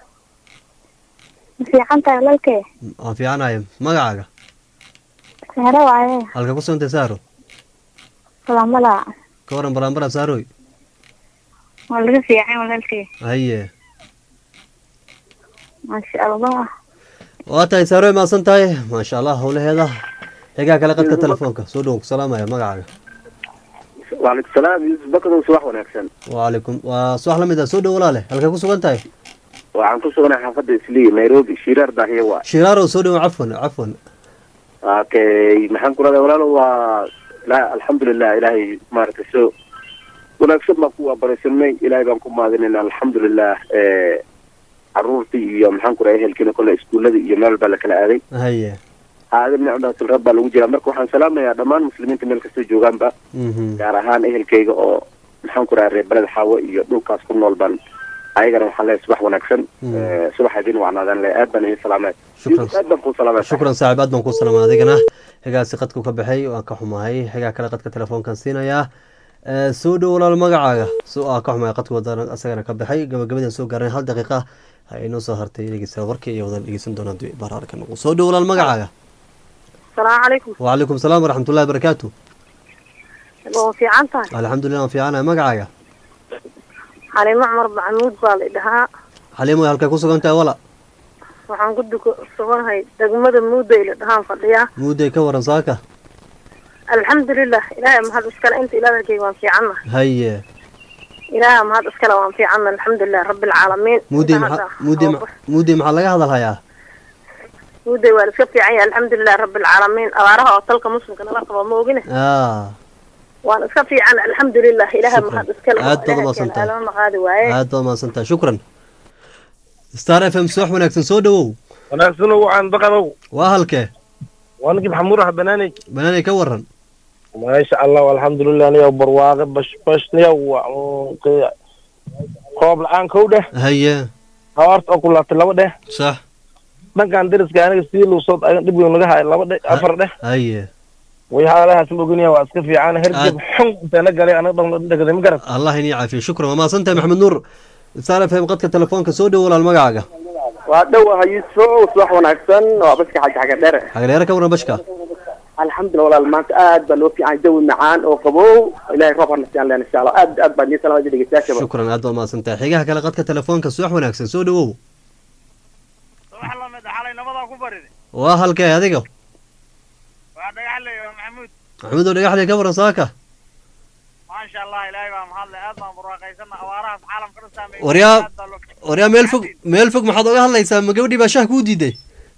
Ma fiican tahay walaalkay? waan fiicanahay magacaaga Sahra waaye. halka ku sugantay saaro Salaamala. ka waran baraambara saaroy Waa laga fiican walaalkay. haye Maasha Allah. waa tahay saaroy mahadsan tahay maasha allah howlaheeda xigaa kale qadka telefoonka soo dhowow ku salaamaya magacaaga waalaikum salaam yuusuf bakadow subax wanaagsan wacalaykum waa subax la mid ah soo dhow walaale halkay ku sugan tahay waxaan ku suganahay xaafadda islii nairobi shiraar daahiye waa shiraarow soo dhowow cafwan cafwan okay maxaan ku radaa walaalo waa la alxamdulilah ilaahay maaragtay so wanaagsan baan ku waabaraysanay ilaahay baan ku mahadinayna alxamdulilah eh, caruurtii iyo maxaan ku radaa ehelkiina kole iskuullada iyo meel baa la kala aaday haye aadan nicmatul rab baa lagu jiraa marka waxaan salaamayaa dhammaan muslimiinta meel kastoo joogaanba Mhm. gaar ahaan ehelkayga oo maxaan ku radaa reer beled xaawo iyo dhulkaas ku nool baan ayagana waxaan leeyahay subax wanaagsan Mm. Eh, subax idin wacnaadaan le aad baan idin salaamay Shukran. aad baan kuu salaamay shukran saaxiib aad baan ku salaama adigana xigaasi qadku ka baxay waan ka xumahay xigaa kale qadka telefoonkan siinayaa Eh, soo dhow walaal magacaaga soo aa ka xumahay qadku wadana asagana ka baxay gabagabadaan soo gaarnay hal daqiiqa ha inoo soo hartay dhegeysta warkii iyo wadan dhegeysan doonaa haddii baraar ka noqo soo dhow walaal magacaaga Salaamu calaykum. wacalaykum salaam waraxmatullahi wabarakaatu Waa fiican tahay. alxamdulilah waan fiicanahay magacaaga Xalimo Cumar Maxamuud baa la dhahaa. xaliimo halkay ku sugan tahay wala waxaan ku duko suganahay degmada muudayla dhahaan fadhiyaa muuday ka waran saaka alxamdulilah ilaahay mahad iskale inta ilaadalkayga waan fiicanna haye ilaahay mahad iskale waan fiicanna alxamdulilah rabbi alcaalamiin muuday Inta maxaa hadda muuday oo- ma- muuday maxaa laga hadalhayaa muuday waa la iska fiican yahay alxamdulilah rabbi alcaalamiin abaaraha oo talka muslimka nala qabo ma ogine ah waan iska fiican alxamdulilah ilaahay Shukran. mahad iskale Aad baad Ilaahay umahadsantahay. keena alama qaadi waaye aad baad mahadsantahay shukran star f m subax wanaagsan soo dhawow wanaagsan waxaan baqanow waa halkee waa ninkii maxamuud ah banaaney banaanay ka waran maasha allah alxamdulilah niyow barwaaqe bash bash niyow waa uun- roob la-aan kow dheh haye hawaarta oo ku laabtay laba dheh sax dhankan deriska aniga sidii luusood agan dhib weyn naga hayo laba dheh afar dheh haye way haalahaas ma oginaya waa iska fiican hergeb xun inteena galay anaga dhan dhegday ma garan allah inii caafiyo shukran waa mahadsantahay maxamed nuur star f m qadka telefoonka soo dhowo walaal magacaaga waa dhowaha yuusuf subax wanaagsan waa baska xaga xaga dhere xagdheere ka waran bashka alxamdulilah walaal maanta aad baa loo fiican jawi macaan oo qabow ilahay roob harna siiyaan leen insha allah aad aad baa nii salaamada dhegeystayaashaba shukran aad baad mahadsantahay xigaha kale qadka telefoonka subax wanaagsan soo dhawow waa halkee adiga maxamed oo dhagaxley ka waran saaka waryaa waryaa meel fog meel fog maxaad oga hadlaysaa ma gabadhii baa shah kuu diiday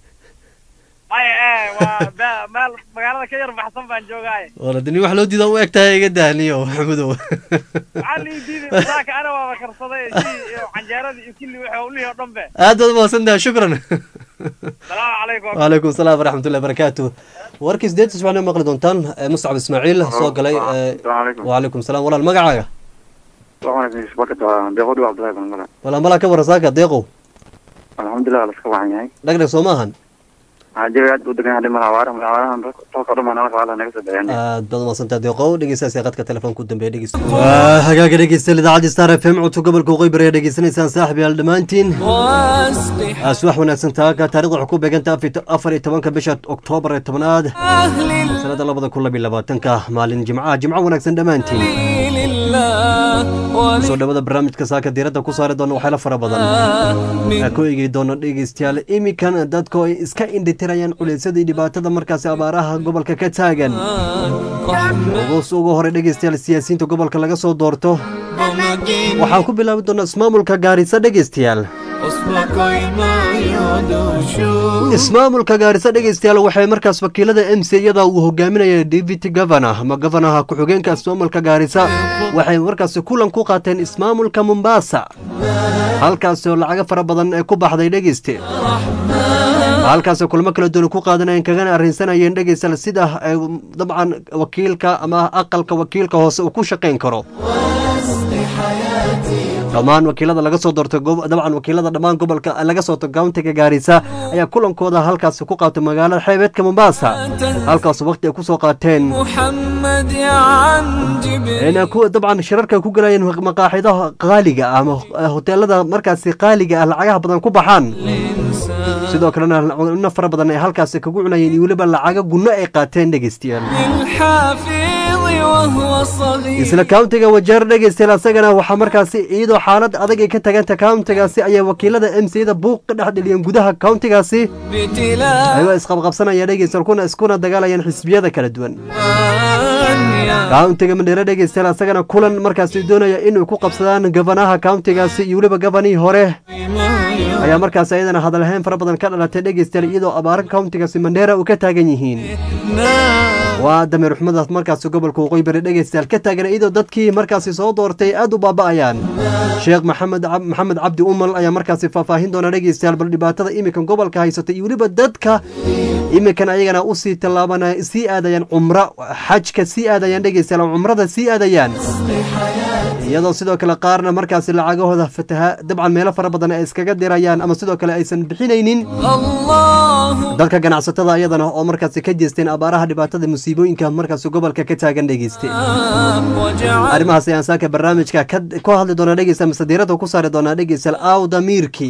magaalada ka yar baxsan baan joogaaye wala dini wax loo diida u eg tahay iga dahniyo maxamedow waxaa lii diiday saaka ana waaba karsaday shii iyo canjeeradii iyo kulli wixii ulihii oo dhan be aad baad umahadsantahay shukran salaamu calaykum وعليكم السلام ورحمة الله وبركاته warkii sideed isbacna maqli doontaan eh, muscab ismaaciil soo galay eh, وعليكم السلام walaal magacaaga walaal malaa ka waran saaka deeqow alxamdulilah laska wacan yahay dhagdhag soo maahan jawi aad u degan yahay dhimar awaara awaarahan toos oo dhan baa naga soo bixin aad baad umahadsantahay deeqow dhegeystaasi qadka telefoonka u dambeeya dhegeysta waa hagaaga dhegeystayaal idaacadda star f m codka gobolka waqooyi bari ayaa dhegeysanaysaan saaxib yaal dhammaantiin subax wanaagsan taaka taarikhda waxay ku beeganta afar iyo tobanka bisha oktoobar ee tobnaad sanada labada kun labiyo labaatanka maalin jimcaha jimco wanaagsan dhammaantiin soo dhawada barnaamijka saaka diiradda ku saari doona waxyaala fara badan ku eegi doona dhegeystayaal imikan dadku ay iska indhitirayaan culeysyada iyo dhibaatada markaasi abaaraha gobolka ka taagan ugus ugu hore dhegeystayaal siyaasiyiinta gobolka laga soo doorto waxaan ku bilaabi doonaa ismaamulka gaarisa dhegeystayaal ismaamulka gaarisa dhegeystayaal waxay markaas wakiilada m c iyada uu hogaaminaya deputy governor ama governaha ku-xigeenka ismaamulka gaarisa waxay markaasi kulan ku qaateen ismaamulka mombasa halkaasi oo lacago fara badan ee ku baxday dhegeyste halkaasoo kulamo kala duwan ku qaadanayeen kagana arrinsanayeen dhegeystayaal sida ay dabcan wakiilka ama aqalka wakiilka hoose uu ku shaqayn karo dhammaan wakiilada laga soo doortay dabcan wakiilada dhammaan gobolka laga soo doortay countiga gaarisa ayaa kulankooda halkaasi ku qaatay magaalada xeebeedka mombasa halkaas waqti ay kusoo qaateen dabcan shirarka ku galayeen maqaaxidaha qaaliga ah ama hoteelada markaasi qaaliga ah lacagaha badan ku baxaan sidoo kalena cunno fara badan ay halkaasi kagu cunayeen iyo weliba lacago gunno ay qaateen dhegeystayaal isla countiga wajeer dhegeystayaal asagana waxaa markaasi iyadoo xaalad adag ay ka tagantay countigaasi ayay wakiilada m c da buuq ka dhex dheliyeen gudaha countigaasi ayagoo isqabqabsanaya dhegeystayaal kuna iskuna dagaalayaan xisbiyada kala duwan countiga mandheere dhegeystayaal asagana kulan markaasi doonaya inay ku qabsadaan gabanaha countigaasi iyo weliba gabanihii hore ayaa markaas ayadana hadalhayn fara badan ka dhalatay dhegeystayaal iyadoo abaara countigaasi mandheera uu ka taagan yihiin waa dameer xumadaas markaasi gobolka waqooyi bari dhegeystayaal ka taagan iyadoo dadkii markaasi soo doortay aad u baaba'ayaan sheekh maxamed maxamed cabdi umal ayaa markaasi faahfaahin doona dhegeystayaal bal dhibaatada iminkan gobolka haysata iyo weliba dadka iminkan ayagana usii tallaabanaya sii aadayaan cumro xajka sii aadayaan dhegeystayaal cumrada sii aadayaan iyadoo sidoo kale qaarna markaasi lacagahooda fataha dabcan meelo fara badan ay iskaga dirayaan ama sidoo kale aysan bixinaynin dadka ganacsatada ayadana oo markaasi ka jeesteen abaaraha dhibaatada musiibooyinka markaasi gobolka ka taagan dhegeyste arrimahaas ayaan saaka barnaamijka ku hadli doona dhegeysta mise diiradda ku saari doonaa dhegeystayaal aw damiirki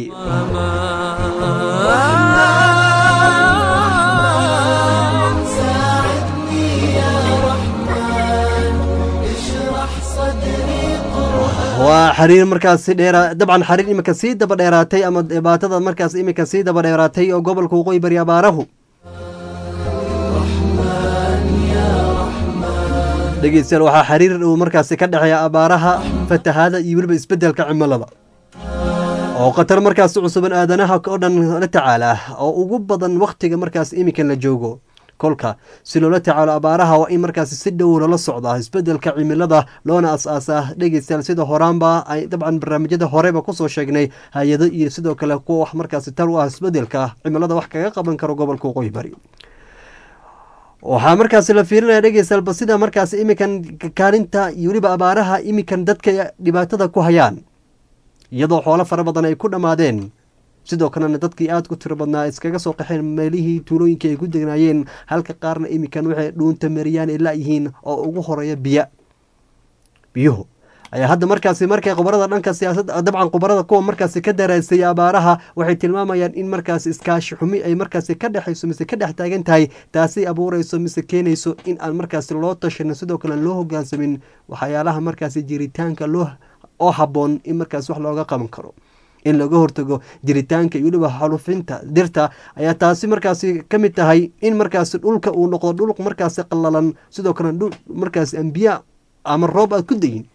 waa xiriir markaasi dheera dabcan xiriir iminka sii daba dheeraatay ama dhibaatada markaas iminka sii daba dheeraatay oo gobolka waqooyi bari abaarahu dhegeystayaal waxaa xiriir uu markaasi ka dhexeeya abaaraha fatahaada iyo weliba isbeddelka cimilada oo khatar markaasi cusuban aadanaha oo dhan la tacaala oo ugu badan wakhtiga markaas iminkan la joogo kolka si loola tacaalo abaaraha waa in markaasi si dhow loola socdaa isbeddelka cimilada loona as-aasaa dhegeystayaal sida horaanba ay dabcan barnaamijyada horeba kusoo sheegnay hay-ado iyo sidoo kale kuwa wax markaasi tar u ah isbeddelka cimilada wax kaga qaban karo gobolka waqooyi bari waxaa markaasi la fiirinaya dhegeystayaal sida markaasi iminkan kaalinta iyo weliba abaaraha iminkan dadka dhibaatada ku hayaan iyadoo xoolo fara badan ay ku dhammaadeen sidoo kalena dadkii aada ku tiro badnaa iskaga soo qaxeen meelihii tuulooyinka ay ku degnaayeen halka qaarna iminkan waxay dhuunta mariyaan ay laayihiin oo ugu horeeya biya biyuhu ayaa hadda markaasi markay khubarada dhanka siyaasadda dabcan khubarada kuwa markaasi ka daraasaya abaaraha waxay tilmaamayaan in markaasi iskaashi xumi ay markaasi ka dhexayso mise ka dhex taagan tahay taasi abuureyso mise keenayso in aan markaasi loo tashano sidoo kale loo hogaansamin waxyaalaha markaasi jiritaanka loo oo habboon in markaasi wax looga qaban karo in laga hortago jiritaanka iyo weliba xalufinta dirta ayaa taasi markaasi ka mid tahay in markaasi dhulka uu noqdo dhul markaasi qallalan sidoo kale dhul markaasi ambiya ama roob aad ku dayin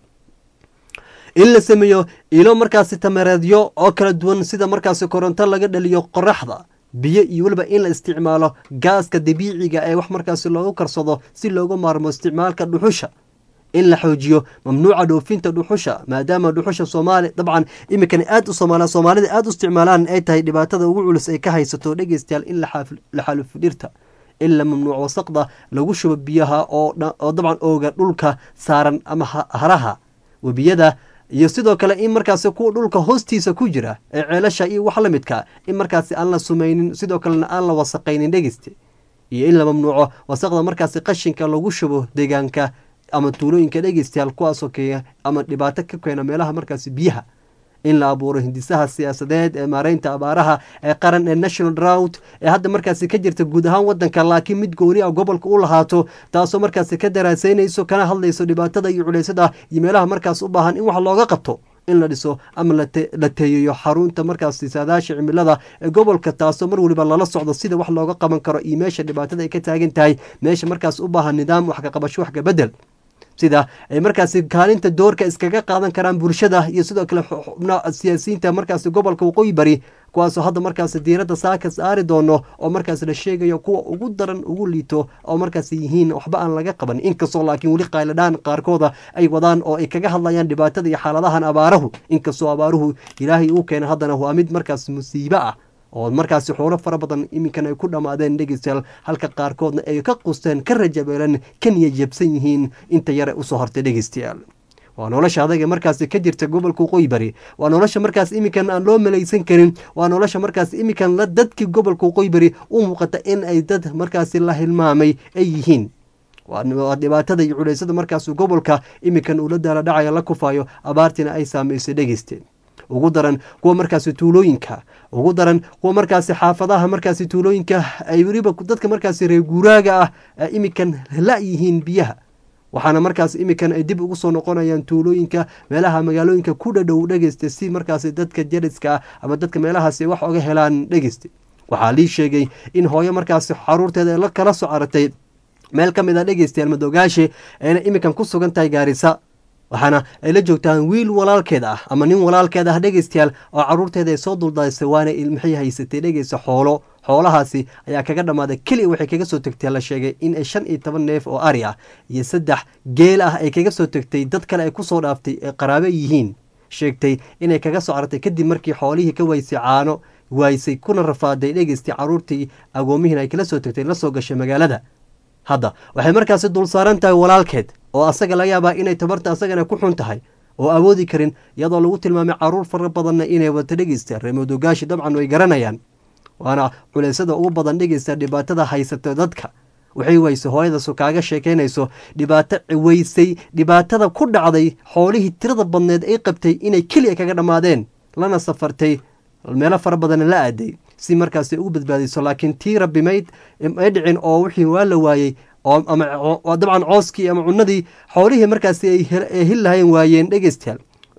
in la sameeyo ilo markaasi tamareedyo oo kala duwan sida markaasi koronto laga dhaliyo qoraxda biyo iyo weliba in la isticmaalo gaaska dabiiciga ee wax markaasi loogu karsado si loogu maarmo isticmaalka dhuxusha in la xoojiyo mamnuuca dhoofinta dhuxusha maadaama dhuxusha soomaali dabcan imikan aad u somaal soomaalida aada u isticmaalaan ay tahay dhibaatada ugu culus ay ka haysato dhegeystayaal in la xalufo dhirta in la mamnuuc wasaqda lagu shubo biyaha oo dabcan ooga dhulka saaran ama haraha webiyada iyo sidoo kale in markaasi kuwa dhulka hoostiisa ku jira ee ceelasha iyo wax la midka in markaasi aan la sumaynin sidoo kalena aan la wasaqaynin dhegeyste iyo in la mamnuuco wasaqda markaasi qashinka lagu shubo deegaanka ama tuulooyinka dhegeystayaal kuwaasoo keeya ama dhibaato ka keena meelaha markaasi biyaha in la abuuro hindisaha siyaasadeed ee maareynta abaaraha ee qaran ee national drought ee hadda markaasi ka jirta guud ahaan wadanka laakiin mid gooni a gobolka u lahaato taasoo markaasi ka daraaseynayso kana hadlayso dhibaatada iyo culeysada iyo meelaha markaas u baahan in wax looga qabto in la dhiso ama la teeyayo xarunta markaasi saadaasha cimilada ee gobolka taasoo mar weliba lala socdo sida wax looga qaban karo iyo meesha dhibaatada ay ka taagan tahay meesha markaas u baahan nidaam wax ka qabasho wax ka bedel sida ay markaasi kaalinta doorka iskaga qaadan karaan bulshada iyo sidoo kale siyaasiyiinta markaasi gobolka waqooyi bari kuwaasoo hadda markaasi diiradda saaka saari doono oo markaasi la sheegayo kuwa ugu daran ugu liito oo markaasi yihiin waxba aan laga qaban inkastoo laakiin weli qayladhaan qaarkooda ay wadaan oo ay kaga hadlayaan dhibaatada iyo xaaladahan abaarahu inkastoo abaaruhu ilaahay uu keena haddana waa mid markaasi musiibo ah oo markaasi xoolo fara badan iminkan ay ku dhammaadeen dhegeystayaal halka qaarkoodna ay ka qusteen ka rajabeelan ka niyajabsan yihiin inta yare usoo hortay dhegeystayaal waa nolosha adaga markaasi ka jirta gobolka waqooyi bari waa nolosha markaas iminkan aan loo malaysan karin waa nolosha markaas iminkan dadkii gobolka waqooyi bari u muuqata in ay dad markaasi la hilmaamay ay yihiin waa dhibaatada iyo culeysada markaas gobolka iminkan uu la daala dhacayo la kufayo abaartiina ay saameysay dhegeysteen ugu daran kuwa markaasi tuulooyinka ugu daran kuwa markaasi xaafadaha markaasi tuulooyinka ay weliba dadka markaasi reer guuraaga ah iminkan la-yihiin biyaha waxaana markaas iminkan ay dib ugu soo noqonayaan tuulooyinka meelaha magaalooyinka ku dhadhow dhegeysta si markaasi dadka jariska ah ama dadka meelahaasi wax oga helaan dhegeysta waxaa lii sheegay in hooyo markaasi xaruurteeda la kala soo caratay meel ka mid a dhegeystayaal madoogaashe ayna iminkan ku sugan tahay gaarisa waxaana ay la joogtaan wiil walaalkeed ah ama nin walaalkeed ah dhegeystayaal oo caruurteeda ay soo duldaysay waana maxay haysatay dhegeysta xoolo xoolahaasi ayaa kaga dhammaaday keliya waxay kaga soo tegtay la sheegay in ay shan iyo toban neef oo ari ah iyo saddex geel ah ay kaga soo tegtay dad kale ay kusoo dhaaftay ee qaraabe yihiin sheegtay inay kaga soo cartay kadib markii xoolihii ka waysay caano waaysay kuna rafaaday dhegeystay caruurtii agoomihiin ay kala soo tegtay la soo gashay magaalada hadda waxay markaasi dul saaran tahay walaalkeed oo asaga laga yaabaa inay tabarta asagana ku xun tahay oo awoodi karin iyadoo lagu tilmaamay caruur fara badanna inay wata dhegeystaan reemodogaashi dabcan way garanayaan waana culeysada ugu badan dhegeysta dhibaatada haysata dadka waxay weyse hooyadaas kaaga sheekeynayso dhibaato weysay dhibaatada ku dhacday xoolihii tirada badneed ay qabtay inay keliya kaga dhammaadeen lana safartay meelo fara badanna la aaday si markaasi ugu badbaadayso laakiin tii rabbi mayd ay dhicin oo wixii waa la waayey ama dabcan cooskii ama cunadii xoolihii markaasi ay hil lahayn waayeen dhegeystayaal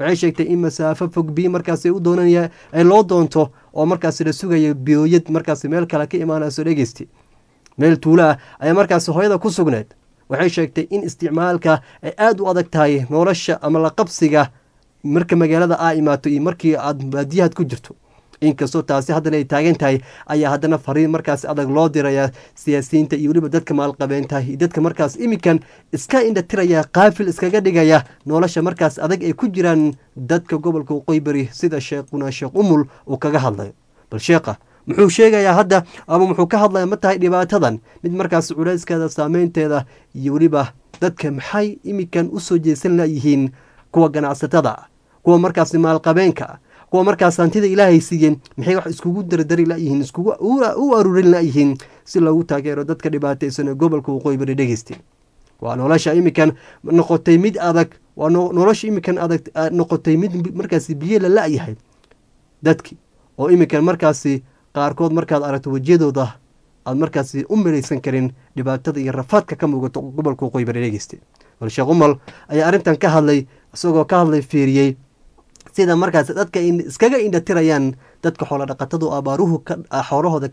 waxay sheegtay in masaafo fog biyo markaasi u doonanaya ay loo doonto oo markaasi la sugayo biyooyad markaasi meel kale ka imaanayso dhegeysti meel tuulo ah ayaa markaasi hooyada ku sugneed waxay sheegtay in isticmaalka ay aada u adag tahay nolosha ama la qabsiga marka magaalada aa imaato iyo markii aad baadiyahaad ku jirto inkastoo taasi haddana ay taagan tahay ayaa haddana fariin markaas adag loo diraya siyaasiyiinta iyo weliba dadka maalqabeenta iyo dadka markaas iminkan iska indhatiraya qaafil iskaga dhigaya nolosha markaas adag ay ku jiraan dadka gobolka waqooyi bari sida sheekhuna sheekh umul uu kaga hadlayo bal sheekha muxuu sheegayaa hadda ama muxuu ka hadlaya ma tahay dhibaatadan mid markaas culayskeeda saameynteeda iyo weliba dadka maxay iminkan usoo jeesan layihiin kuwa ganacsatada kuwa markaas maalqabeenka kuwa markaas hantida ilaahay siiyeen maxay wax iskugu dardari layihiin iskugu u aruurin layihiin si loogu taageero dadka dhibaataysan ee gobolka waqooyi bari dhegeysta waa nolosha iminkan noqotay mid adag waa nolosha iminkan adag noqotay mid markaasi biyo la la-yahay dadki oo iminkan markaasi qaarkood markaad aragto wejiyadooda aad markaasi u malaysan karin dhibaatada iyo rafaadka ka muugato gobolka waqooyi bari dhegeysta bal sheekh umal ayaa arrintan ka hadlay isagoo ka hadlay fiiriyey sida markaas dadka iskaga indhatirayaan dadka xoolo dhaqatadu abaaruhu xoolahooda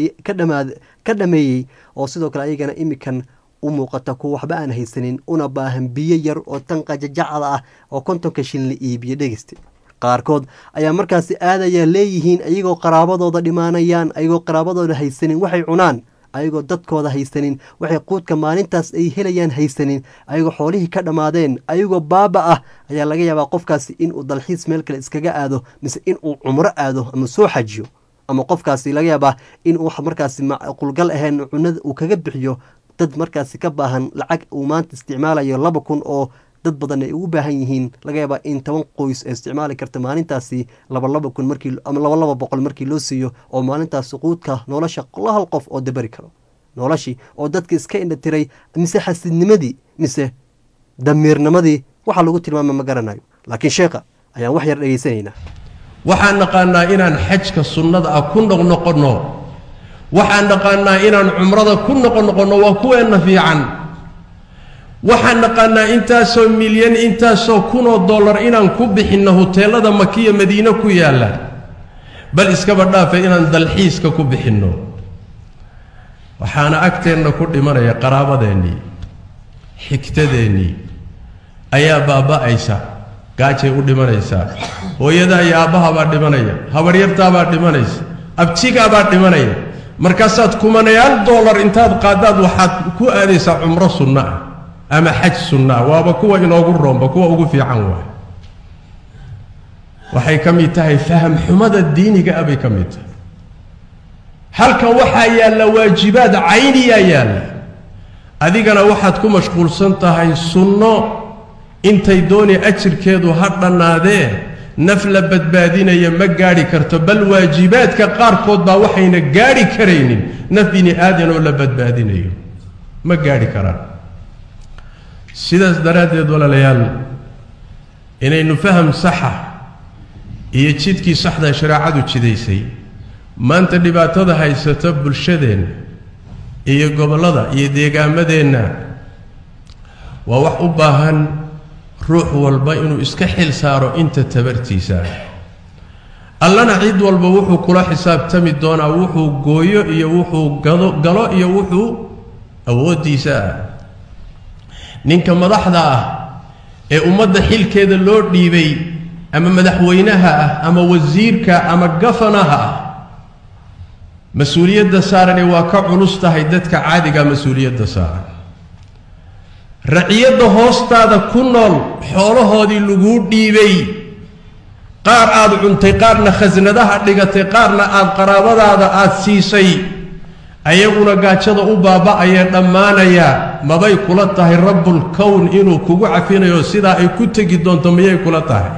ka dhameeyey oo sidoo kale ayagana imikan u muuqata kuwa waxba aan haysanin una baahan biyo yar oo tan qajajacda ah oo kontonka shin la iibiyo dhegeysta qaarkood ayaa markaasi aadaya leeyihiin ayagoo qaraabadooda dhimaanayaan ayagoo qaraabadooda haysanin waxay cunaan ayagoo dadkooda haysanin waxay quudka maalintaas ay helayaan haysanin ayagoo xoolihii ka dhammaadeen ayagoo baaba ah ayaa laga yaabaa qofkaasi inuu dalxiis meel kale iskaga aado mise inuu cumro aado ama soo xajiyo ama qofkaasi laga yaabaa inuu markaasi macqulgal ahayn cunada uu kaga bixiyo dad markaasi ka baahan lacag uu maanta isticmaalayo laba kun oo dad badan ay ugu baahan yihiin laga yaabaa in toban qoys ay isticmaali karta maalintaasi laba laba kun markii ama laba laba boqol markii loo siiyo oo maalintaasi quudka nolosha la hal qof oo dabari karo noloshii oo dadka iska indhatiray mise xasidnimadii mise damiirnimadii waxaa lagu tilmaama ma garanayo laakiin sheekha ayaan wax yar dhegaysanaynaa waxaan naqaanaa inaan xajka sunnada ah ku noqnoqonno waxaan naqaanaa inaan cumrada ku noqonoqonno waa kuweenna fiican waxaan naqaanaa intaasoo milyan intaasoo kunoo dollar inaan ku bixinno huteelada makiya madiine ku yaalla bal iskaba dhaafe inaan dalxiiska ku bixinno waxaana agteenna ku dhimanaya qaraabadeennii xigtadeennii ayaa baaba'aysa gaajay u dhimanaysaa hooyadaa iyo aabbahabaa dhimanaya habaryartaabaa dhimanaysa abtigaabaa dhimanaya markaasaad kumanayaal dollar intaad qaadaad waxaad ku aadaysaa cumro sunno ah ama xaj sunna ah waaba kuwa inoogu roomba kuwa ugu fiican waay waxay ka mid tahay faham xumada diiniga ah bay ka mid tahay halkan waxaa yaalla waajibaad cayniyaa yaalla adigana waxaad ku mashquulsan tahay sunno intay dooni ajirkeedu ha dhannaadee naf la badbaadinaya ma gaadhi karto bal waajibaadka qaarkood baa waxayna gaadhi karaynin naf bini aadan oo la badbaadinayo ma gaadhi karaan sidaas daraaddeed walaalayaal inaynu faham saxa iyo jidkii saxda shareecadu jidaysay maanta dhibaatada haysata bulshadeenna iyo gobollada iyo deegaamadeenna waa wax u baahan ruux walba inuu iska xil saaro inta tabartiisa allana cid walba wuxuu kula xisaabtami doonaa wuxuu gooyo iyo wuxuu gado galo iyo wuxuu awooddiisa ah ninka madaxda ah ee ummadda xilkeeda loo dhiibay ama madaxweynaha ah ama wasiirka ama gafanaha ah mas-uuliyadda saarani waa ka culus tahay dadka caadiga mas-uuliyadda saaran raciyadda hoostaada ku nool xoolahoodii laguu dhiibay qaar aad cuntay qaarna khasnadaha dhigatay qaarna aad qaraabadaada aad siisay ayaguna gaajada u baaba'ayee dhammaanaya mabay kula tahay rabbulkown inuu kugu cafinayo sidaa ay ku tegi doonto miyay kula tahay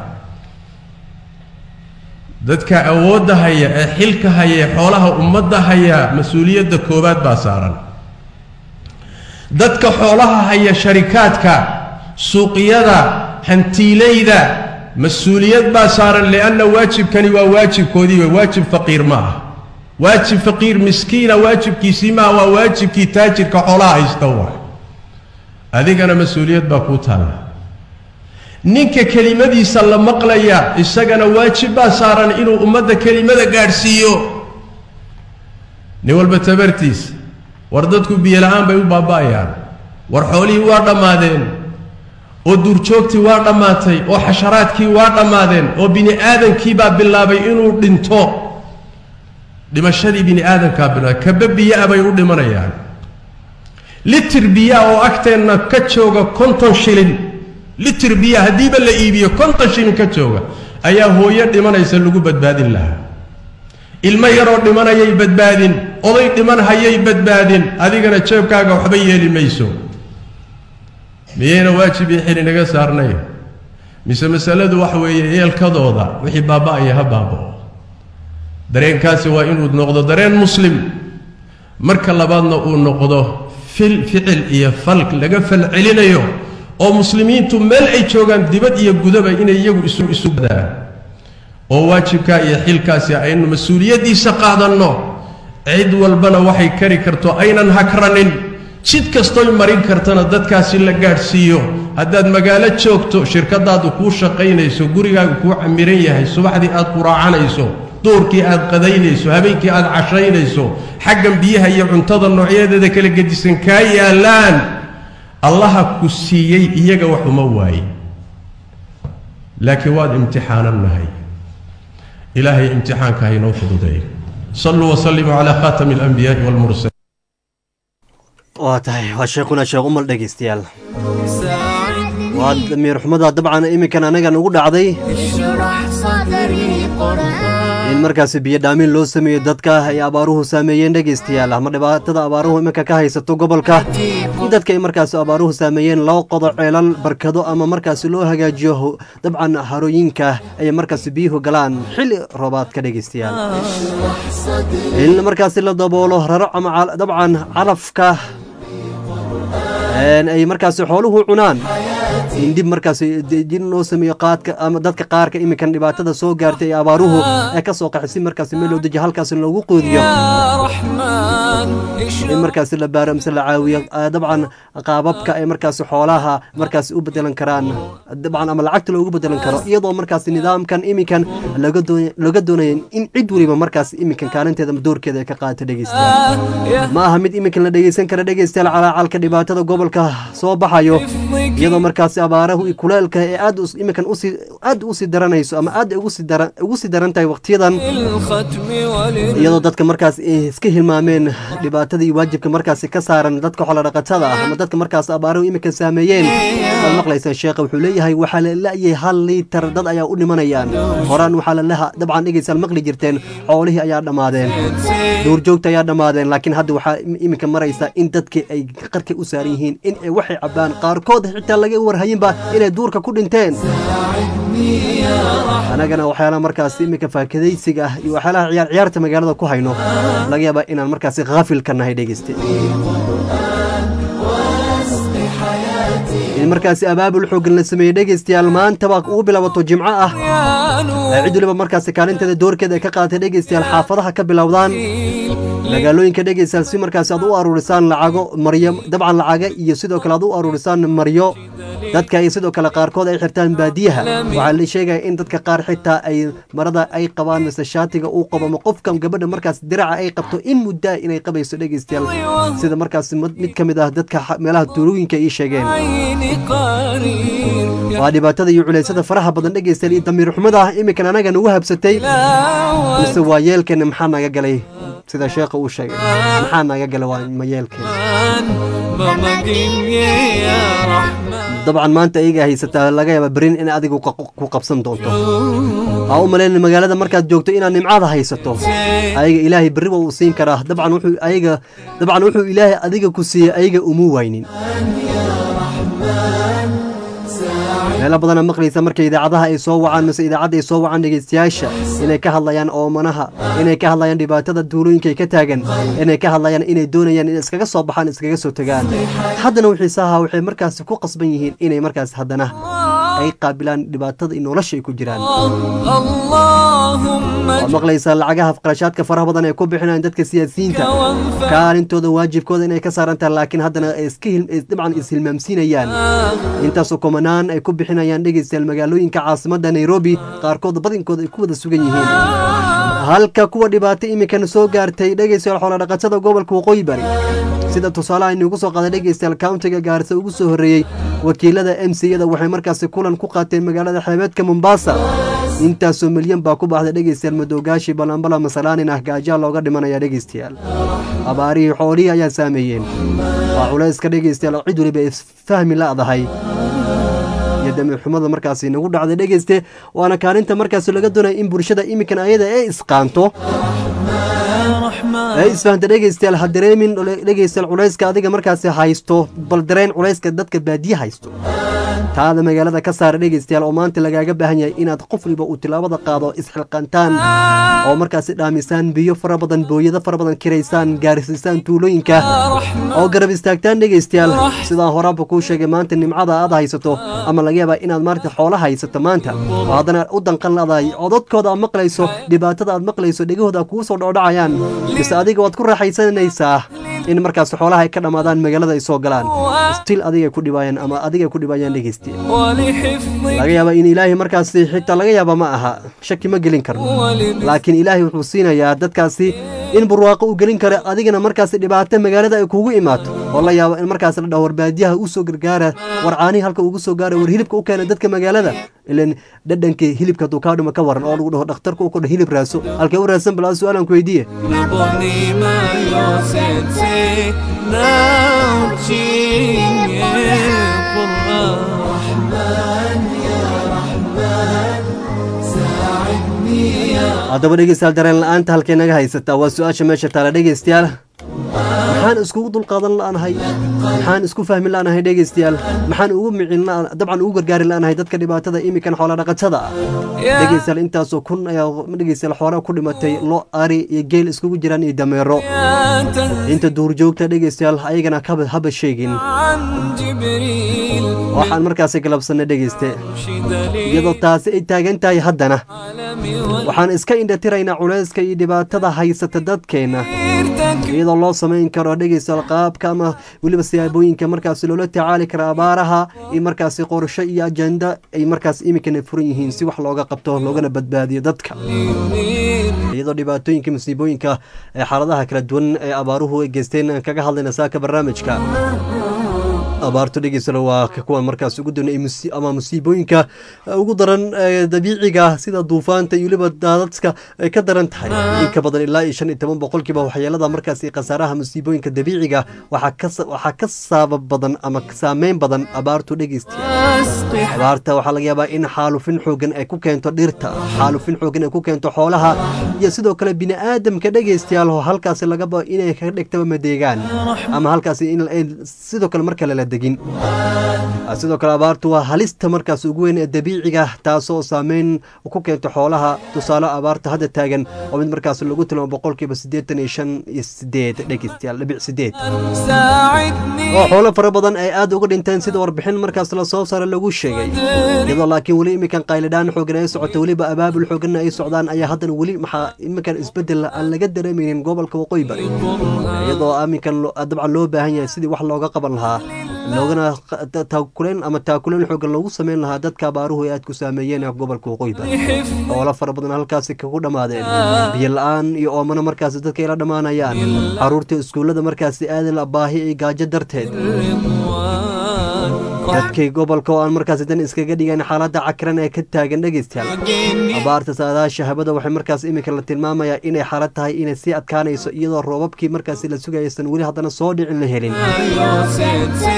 dadka awoodda haya ee xilka haya ee xoolaha ummadda haya mas-uuliyadda koowaad baa saaran dadka xoolaha haya sharikaadka suuqyada hantiilayda mas-uuliyad baa saaran lianna waajibkani waa waajibkoodii wey waajib faqiir ma ah waajib faqiir miskiina waajibkiisii maaha waa waajibkii taajirka xoolaha haysta waay adigana mas-uuliyad baa kuu taalla ninka kelimadiisa la maqlaya isagana waajib baa saaran inuu ummadda kelimada gaadhsiiyo nin walba tabartiisa war dadku biyola-aan bay u baaba'ayaan war xoolihii waa dhammaadeen oo duurjoogtii waa dhammaatay oo xasharaadkii waa dhammaadeen oo bini aadankii baa bilaabay inuu dhinto dhimashadii bini aadamkaa bilaabay kaba biyo-a bay u dhimanayaan litir biyaa oo agteenna ka jooga konton shilin litir biya haddiiba la iibiyo konton shilin ka jooga ayaa hooyo dhimanaysa lagu badbaadin lahaa ilmo yaroo dhimanayay badbaadin oday dhiman hayay badbaadin adigana jeebkaaga waxba yeeli mayso miyayna waajib iyo xil inaga saarnay mise masaladu waxa weeye yeelkadooda wixii baaba'aya ha baaba'o dareenkaasi waa inuu noqdo dareen muslim marka labaadna uu noqdo fil ficil iyo fal laga falcelinayo oo muslimiintu meel ay joogaan dibad iyo gudaba inay iyagu isu isu badaan oo waajibkaa iyo xilkaasi aynu mas-uuliyaddiisa qaadanno cid walbana waxay kari karto aynan hakranin jid kastoy marin kartana dadkaasi la gaadhsiiyo haddaad magaalo joogto shirkadaadu kuu shaqaynayso gurigaagu kuu camiran yahay subaxdii aad quraacanayso duurkii aad qadaynayso habeenkii aad cashaynayso xaggan biyaha iyo cuntada noocyadeeda kala gedisan kaa yaallaan allaha ku siiyey iyaga wax uma waaye laakiin waad imtixaanan nahay ilaahay imtixaanka haynoo fududeeyo saluu wasalimuu calaa khaatami alanbiyaai walmursaliin waa tahay waa sheekuna sheekh umal dhegaystayaal waa damiir xumada dabcan iminkan anaga nagu dhacday in markaasi biyo dhaamin loo sameeyo dadka ay abaaruhu saameeyeen dhegaystayaal ama dhibaatada abaaruhu iminka ka haysato gobolka in dadka ay markaasi abaaruhu saameeyeen loo qodo ceelal barkado ama markaasi loo hagaajiyo dabcan harooyinka ay markaasi biyuhu galaan xilli roobaadka dhegaystayaal in markaasi la daboolo raro ama dabcan calafka ay markaasi xooluhu cunaan in dib markaasi dejin loo sameeyo qaadka ama dadka qaarka iminkan dhibaatada soo gaartay ee abaaruhu ee ka soo qaxay si markaasi meel loo dejiyo halkaasi loogu qoodiyo in markaasi la baaro mise la caawiyo dabcan qaababka ay markaasi xoolaha markaasi u bedelan karaan dabcan ama lacagta loogu bedelan karo iyadoo markaasi nidaamkan iminkan looga doonaya in cid weliba markaasi iminkan kaalinteeda doorkeeda ay ka qaadato dhegeystayaal ma aha mid iminkan la dhegeysan kara dhegeystayaal calaacalka dhibaatada gobolka soo baxayo iyadoo markaasi abaarahu iyo kuleelka ee aad iminkan usii aad usii daranayso ama aad ugu sii daran tahay waqtiyadan iyadoo dadka markaas iska hilmaameen dhibaatada iyo waajibka markaasi ka saaran dadka xoolodhaqatada ah ama dadka markaas abaaruhu iminkan saameeyeen waad maqlaysaan sheekha wuxuu leeyahay waxaa la la'yay hal liitar dad ayaa u dhimanayaan horaan waxaa lalaha dabcan dhegeysaan maqli jirteen xoolihii ayaa dhammaadeen duurjoogta ayaa dhammaadeen laakiin hadda waxaa iminka maraysa in dadkii ay qarkay u saaran yihiin in ay waxay cabbaan qaarkood xitaa laga warhayinba inay duurka ku dhinteen annagana waxyaalaha markaasi iminka faakadaysiga ah iyo waxyaalaha ciyaar ciyaarta magaalada ku hayno laga yaabaa inaan markaasi haafil ka nahay dhegeyste in markaasi abaabul xooggan la sameeyey dhegeystayaal maantaba ugu bilaabato jimco ah cid waliba markaasi kaalinteeda doorkeeda ay ka qaadatay dhegeystayaal xaafadaha ka bilowdaan magaalooyinka dhegeystayaal si markaasi aad u aruurisaan lacago maryo dabcan lacaga iyo sidoo kale aad u aruurisaan maryo dadka ay sidoo kale qaarkood ay xirtaan baadiyaha waxaa la sheegaya in dadka qaar xitaa ay marada ay qabaan mise shaatiga uu qabo ama qofka gabadha markaas diraca ay qabto in muddaa inay qabayso dhegeystayaal sida markaas mid ka mid ah dadka meelaha tuulooyinka ii sheegeen waa dhibaatada iyo culaysada faraha badan dhegeystayaal iyo damiir xumada ah iminkan anaga nagu habsatay mise waa yeelkeena maxaa naga galay sida sheekha uu sheegay maxaa naga galay waa ma yeelkeena dabcan maanta ayaga haysataa laga yaaba berin in adigu ku qabsan doonto aa u malayn magaalada markaad joogto inaad nimcada haysato ayaga ilaahay berri waa uu siin karaa dabcan wuxuu ayaga dabcan wuxuu ilaahay adiga ku siiyey ayaga umu waynin meelo badana maqlaysa marka idaacadaha ay soo wacaan mise idaacadda ay soo wacaan dhegeystayaasha inay ka hadlayaan oomanaha inay ka hadlayaan dhibaatada duulooyinka ka taagan inay ka hadlayaan inay doonayaan in iskaga soo baxaan iskaga soo tagaan haddana wixiisaha waxay markaasi ku qasban yihiin inay markaas haddana ay qaabilaan dhibaatada iyo nolosha ay ku jiraan اللهم waad maqlaysaa lacagaha qarashaadka faraha badan ay ku bixinayaan dadka siyaasiyiinta kaalintooda waajibkooda inay ka saaran tahay laakiin haddana ay iska hil- ay dabcan ishilmaamsiinayaan intaasoo komanaan ay ku bixinayaan dhegeystayaal magaalooyinka caasimadda nairobi qaarkood badinkooda ay ku wada sugan yihiin halka kuwa dhibaato imikan soo gaartay dhegeystayaal xoolodhaqatada gobolka waqooyi bari sida tusaalaha inugu soo qaaday dhegeystayaal countiga gaarisa ugu soo horreeyey wakiilada m c yada waxay markaasi kulan ku qaateen magaalada xeebeedka mombasa intaasoo milyan baa ku baxday dhegeystayaal madowgaashi balambala masalaanin ah gaajaa looga dhimanaya dhegeystayaal abaarihii xoolihii ayaa saameeyeen waa culayska dhegeystayaal oo cid weliba isfahmi la'dahay iyo damiirxumada markaasi nagu dhacday dhegeyste waana kaalinta markaasi laga doonaya in bulshada imikan ayada ee isqaanto ee isfahamta dhegeystayaal ha dareemin dhegeystayaal culayska adiga markaasi haysto bal dareen culayska dadka baadiye haysto taada magaalada ka saara dhegeystayaal oo maanta lagaaga baahan yahay inaad qof waliba uu tilaabada qaado isxilqantaan oo markaasi dhaamisaan biyo fara badan booyado fara badan kiraysaan gaarsiisaan tuulooyinka oo garab istaagtaan dhegeystayaal sidaan horaanba kuu sheegay maanta nimcada aad haysato ama laga yaabaa inaad maarta xoola haysato maanta oo haddana u danqan ladahay oo dadkooda aad maqlayso dhibaatada aad maqlayso dhegahooda kugu soo dhoodhacayaan mise adiga waad ku raaxaysanaysaa in markaas xoolaha ay ka dhammaadaan magaalada ay soo galaan stil adigay ku dhibaayaan ama adigay ku dhibaayaan dhegeystiya ولحفظ laga yaaba in ilaahay markaasi xitaa laga yaaba ma aha shaki ma gelin karno laakiin ilaahay wuxuu siinayaa dadkaasi in burwaaqo uu gelin karo adigana markaasi dhibaato magaalada ay kugu imaato oo la yaabo in markaas la dhaho war baadiyaha u soo gargaara war caanihi halka ugu soo gaara war hilibka u keena dadka magaalada ilan dhadhankii hilibka hadduu kaa dhimo ka waran oo lagu dhaho dhakhtarka u kodha hilib raaso halkee u raadsan bal su-aalan ku weydiiye Boni mayo sense naučin je Kur'an haddaba dhegeystayaal dareen la-aanta halkay naga haysataa waa su-aasha meesha taala dhegeystayaal maxaan iskugu dulqaadan la'anahay maxaan isku fahmi la'anahay dhegeystayaal maxaan ugu micin la'an- dabcan ugu gargaari la'anahay dadka dhibaatada imikan xoola dhaqatada ah dhegeystayaal intaasoo kun ayaa dhegeystayaal xoolaha ku dhimatay lo ari iyo geel iskugu jiraan iyo dameero inta duurjoogta dhegeystayaal ayagana kaba haba sheegin عن جبريل waxaan markaasi galabsanay dhegeyste دليل iyadoo taasi ay taagan tahay haddana waxaan iska indhatiraynaa culayska iyo dhibaatada haysata dadkeenna iyadoo loo samayn karo dhegeystayaal qaabka ama weliba siyaabooyinka markaasi loola tacaali kara abaaraha iyo markaasi qorsho iyo ajenda ay markaas iminkana furan yihiin si wax looga qabto loogana badbaadiyo dadka iyadoo dhibaatooyinka musiibooyinka ee xaaladaha kala duwan ee abaaruhu ay geysteen aan kaga hadlayna saaka barnaamijka abaartu dhegeysana waa ka kuwan markaas ugu doona ama musiibooyinka ugu daran ee dabiiciga sida duufaanta iyo weliba daadadka ay ka daran tahay in ka badan ilaa iyo shan iyo toban boqolkiiba waxyeelada markaasi khasaaraha musiibooyinka dabiiciga waxaa ka sa- waxaa ka saabab badan ama saameyn badan abaartu dhegeystiya abaarta waxaa laga yaabaa in xaalufin xoogan ay ku keento dhirta xaalufin xoogan ay ku keento xoolaha iyo sidoo kale bini aadamka dhegeystayaal oo halkaasi lagaba inay ka dhigtaba madeegaan ama halkaasi in ay sidoo kale mar kale la degin sidoo kale abaartu waa halista markaas ugu weyn ee dabiiciga taasoo saameyn ku keento xoolaha tusaale abaarta hadda taagan oo mid markaas lagu tilmaamo boqolkiiba siddeetan iyo shan iyo sideed dhegeystayaal dhibic sideed ساعدني oo xoolo fara badan ay aad uga dhinteen sida warbixin markaas la soo saaray lagu sheegay iyadoo laakiin weli iminkan qaylidhaan xoogan ay socoto weliba abaabul xooganna ay socdaan ayaa haddana weli maxaa iminkan isbedel aan laga dareemaynin gobolka waqooyi bari iyadoo iminkan lo- dabcan loo baahan yahay sidii wax looga qaban lahaa loogana qa- ta- taakuleen ama taakuleen xoogan loogu sameyn lahaa dadka abaaruhu ay aad ku saameeyeen gobolka waqooyi bari xoolo fara badan halkaasi kagu dhammaadeen biyo la-aan iyo oomana markaasi dadka ay la dhammaanayaan caruurta iskuullada markaasi aadan la baahi iyo gaajo darteed dadkii gobolka oo aan markaasi dan iskaga dhigayn xaaladda cakiran ee ka taagan dhegeystayaal abaarta saadaasha habada waxay markaas iminka la tilmaamayaa inay xaalad tahay inay sii adkaanayso iyadoo roobabkii markaasi la sugayaysan weli haddana soo dhicin la helin Sete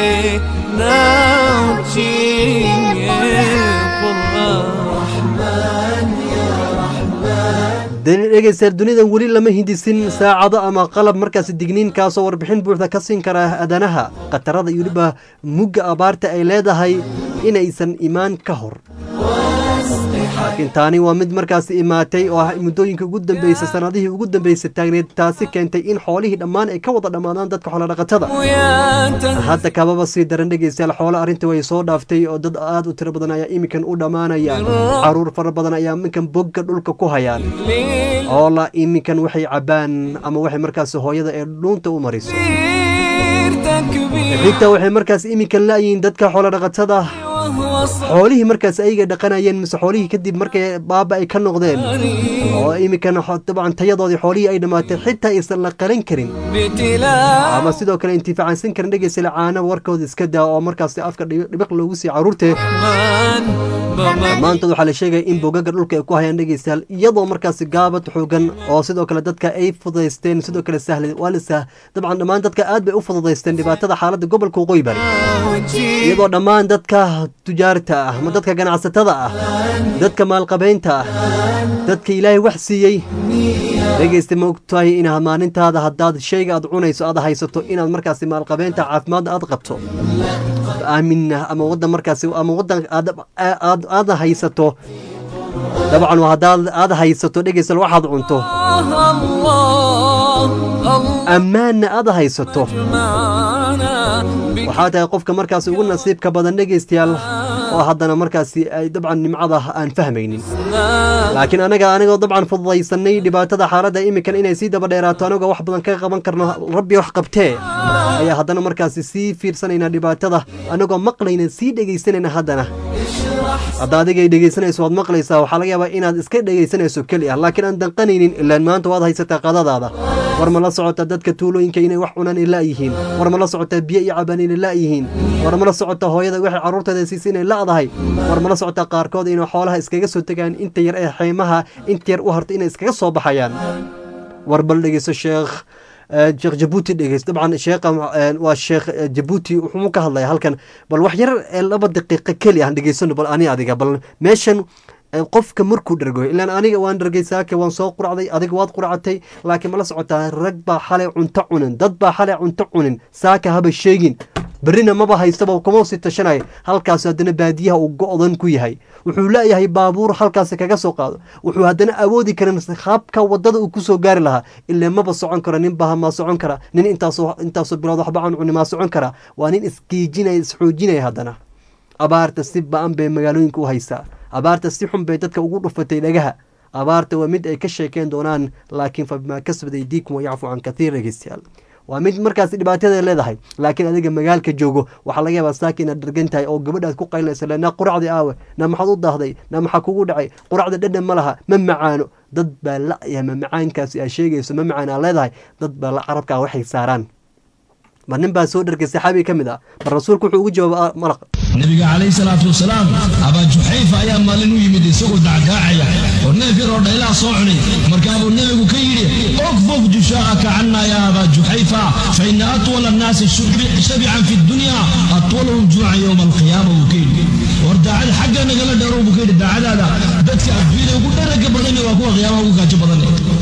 naučin je Kur'an dani dhegeystayaal dunidan weli lama hindisin saacado ama qalab markaasi digniin kaasoo warbixin buuxda ka siin kara aadanaha khatarada iyo weliba mugga abaarta ay leedahay inaysan imaan ka hor laakiin taani waa mid markaas imaatay oo ah muddooyinka ugu dambeysay sanadihii ugu dambeysay taagneed taasi keentay in xoolihii dhammaan ay ka wada dhammaadaan dadka xoolodhaqatada hadda kababa sii daran dhegeystayaal xoolo arrintii way soo dhaaftay oo dad aad u tiro badan ayaa iminkan u dhammaanaya caruur fara badan ayaa iminkan bogga dhulka ku hayaan oo la iminkan waxay cabaan ama waxay markaas hooyada ee dhuunta u mariso xitaa waxay markaas iminkan la'yihiin dadka xoolodhaqatada xoolihii markaas ayaga dhaqanayeen mise xoolihii kadib markay baaba ay ka noqdeen oo iminkan dabcan tayadoodii xoolihii ay dhammaatay xitaa aysan la qalan karin ama sidoo kale intifaacansan karin dhegeysala caana warkooda iska daa oo markaas afka dhibiq loogu siiya caruurte maanta waxaa la sheegaya in bogaga dhulka ay ku hayaan dhegeystayaal iyadoo markaas gaabad xoogan oo sidoo kale dadka ay fududaysteen sidoo kale sahle waa la sah dabcan dhammaan dadka aad bay u fududaysteen dhibaatada xaaladda gobolka waqooyi bari iyadoo dhammaan dadka tujaarta ah ama dadka ganacsatada ah dadka maalqabeynta ah dadka ilaahay wax siiyey dhegeysta ma ogtahay inaad maalintaada haddaad shayga aad cunayso aad haysato inaad markaasi maalqabeynta caafimaadda aad qabto aamin ama wadan markaasi ama wadan aad aad aad haysato dabcan haddaad aad haysato dhegeysal waxaad cunto ammaanna aad haysato waxaa tahay qofka markaasi ugu nasiibka badan dhegeystayaal oo haddana markaasi ay dabcan nimcada aan fahmaynin laakiin anaga anigoo dabcan fududaysanay dhibaatada xaaladda iminkan inay sii daba dheeraato anagoo wax badan ka qaban karno rabbi wax qabtee ayaa haddana markaasi sii fiirsanayna dhibaatada anagoo maqlayna sii dhegaysanayna haddana hadda adigay dhegaysanayso waad maqlaysaa waxaa laga yaabaa inaad iska dhegaysanayso keli ah laakiin aan danqanaynin ilaan maanta waad haysataa qadadaada war ma la socotaa dadka tuulooyinka inay wax cunaan ay la'yihiin war ma la socotaa biyo iyo cabaan inay la'yihiin war ma la socotaa hooyada waxay carruurteeda siisa inay la'dahay war ma la socotaa qaarkood inay xoolaha iskaga soo tegaan inta yar ee xeymaha inta yar u harta inay iskaga soo baxayaan war bal dhegeyso sheekh sheekh jabuuti dhegeys dabcan sheekha waa sheekh jabuuti wuxuu ka hadlaya halkan bal wax yar laba daqiiqo keli aan dhegeysano bal ani adiga bal meeshan qofka markuu dhergo ilaan aniga waan dhergay saake waan soo quracday adiga waad quracatay laakiin mala socotaa rag baa xalay cunto cunin dad baa xalay cunto cunin saaka haba sheegin berrina maba haystaba kuma sii tashanaya halkaas haddana baadiyaha uu go-dan ku yahay wuxuu leeyahay baabuur halkaasi kaga soo qaado wuxuu haddana awoodi karin qaabka wadada uu kusoo gaari lahaa ilaa maba socon karo nin baha maa socon kara nin intaasoo intaasoo bilood waxba aan cuni maa socon kara waa nin isgiijinaya isxoojinaya haddana abaarta si ba-an bay magaalooyinka u haysaa abaarta si xun bay dadka ugu dhufatay dhagaha abaarta waa mid ay ka sheekeen doonaan laakiin fa bimaa kasbad aydiikum wayacfu can kathiir dhegeystayaal waa mid markaas dhibaatada leedahay laakiin adiga magaalka joogo waxaa laga yaabaa saaka inaad dhargan tahay oo gabadhaad ku qaylinaysa le naa quracdii aawe naa maxaad u daahday naa maxaa kugu dhacay quracda dhadhan ma laha ma macaano dad baa la-ya ma macaankaasi aa sheegayso ma macaan aa leedahay dad baa la carabkaa waxay saaraan mar nin baa soo dhargay saxaabi ka mid ah mar rasuulku wuxuu ugu jawaaba maraq nabiga calayhi salaatu wasalaam abaa juxayfa ayaa maalin u yimid isagoo dacdaacaya oo neef yar oo dhaylaa soo cunay markaabuu nebigu ka yidhi okfuf jushaa'aka canna yaa abaa juxayfa fa ina atwala annaasi shabican fi dunya atwalahum juucan yowma alqiyaama buu ka yidhi war daacad xagga nagala dheerow buu ka yidhi daacadaada dadka adduunyada ugu dharaga badani waa kuwa qiyaamaha ugu gaajo badan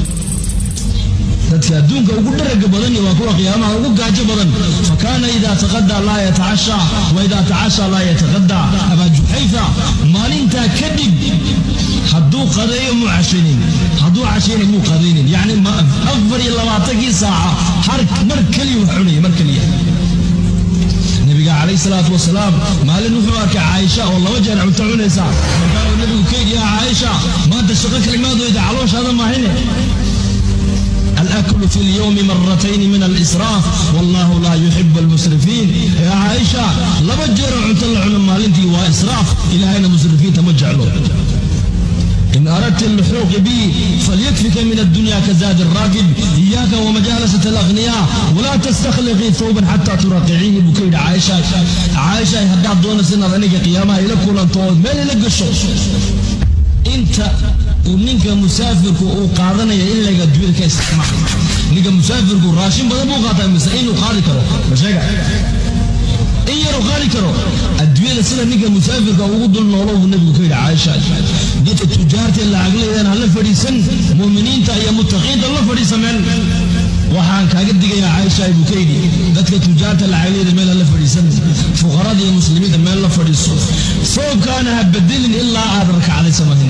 dadka adduunka ugu dharaga badan waa kuwa qiyaamaha ugu gaajo badan fakaana idaa taqadaa laa yatacasha wa idaa tacasha laa yataqadaa abaa juxayfa maalintaa kadib hadduu qadeeyo muu cashaynin hadduu cashayna muu qadaynin yacni afar iyo labaatankii saaca har mar keliya wax cunaya mar keliya nabiga calayhi salaatu wasalaam maalin wuxuu arkay caaisha oo laba jeer cunto cunaysa markaabuu nabigu ka yidhi yaa caaisha maanta shaqo kalimaadooyda calooshaada maahine الأكل في اليوم مرتين من الإسراف والله لا يحب المسرفين يا عائشة لبجر عن طلع مالنتي وإسراف إلى أين المسرفين تمجع له إن أردت اللحوق بي فليكفك من الدنيا كزاد الراكب إياك ومجالسة الأغنياء ولا تستخلقي ثوبا حتى تراقعيه بكيد عائشة عائشة هداد دون سنة ذنك قيامها إلى كل أنطوال ما لك الشوش انت uu ninka musaafirku uu qaadanaya in laga adduunyada ka isticmaal ninka musaafirku raashin badan buu qaataa mise inuu qaadi karo ma sheega in yaruu qaadi karo adduunyada sida ninka musaafirka ugu dul noolo buu nabigu ka yidhi caaisha dadka tujaarta lacagleedan hala fadhiisan muuminiinta iyo mutaqiinta la fadhiisa meel waxaan kaaga digayaa caaisha ibuu ka yidhi dadka tujaarta lacagyada meel ha la fadhiisan fuqarada iyo muslimiinta meel la fadhiiso soonkaana ha bedelin ilaa aad rakacday samayn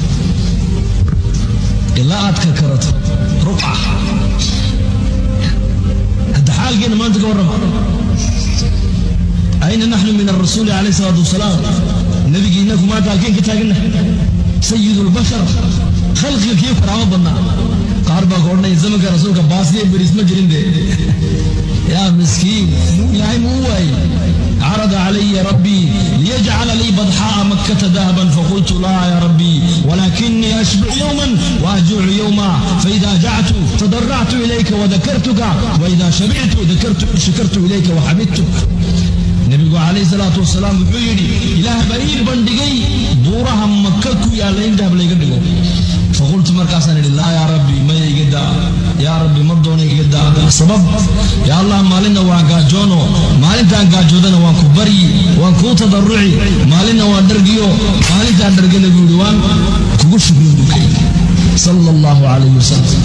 ilaa aad karkarato ruqca hadda xaalkeena maanta ka warrama ayna naxnu min arasuuli calayhi salaatu wasalaam nabigii innaku maanta halkeen ka taagana sayidu lbashar khalqiga kii karaamo badnaa qaar baa ka odhanaya zamanka rasuulka baasiya beris ma jirin de yaa miskiin ilaahay muu waayey عرض علي ربي ليجعل لي بضحاء مكة ذهبا فقلت لا يا ربي ولكني أشبع يوما وأجوع يوما فإذا جعت تضرعت إليك وذكرتك وإذا شبعت ذكرت شكرت إليك وحمدتك nabigu calayhi salaatu wasalaam wuxuu yidhi ilaah baa ii bandhigay buuraha maka ku yaalla in dahab layga dhigo faqultu markaasaan idhi laa yaa rabbi maya iga daa yaa rabbi ma doona iga daa sabab yaa allah maalinna waan gaajoono maalintaan gaajoodana waan ku baryi waan kuu tadarruci maalinna waan dhargiyo maalintaan dhargana buu yidhi waan kugu shukrin buu ka yidhi sala allahu calayhi wasalam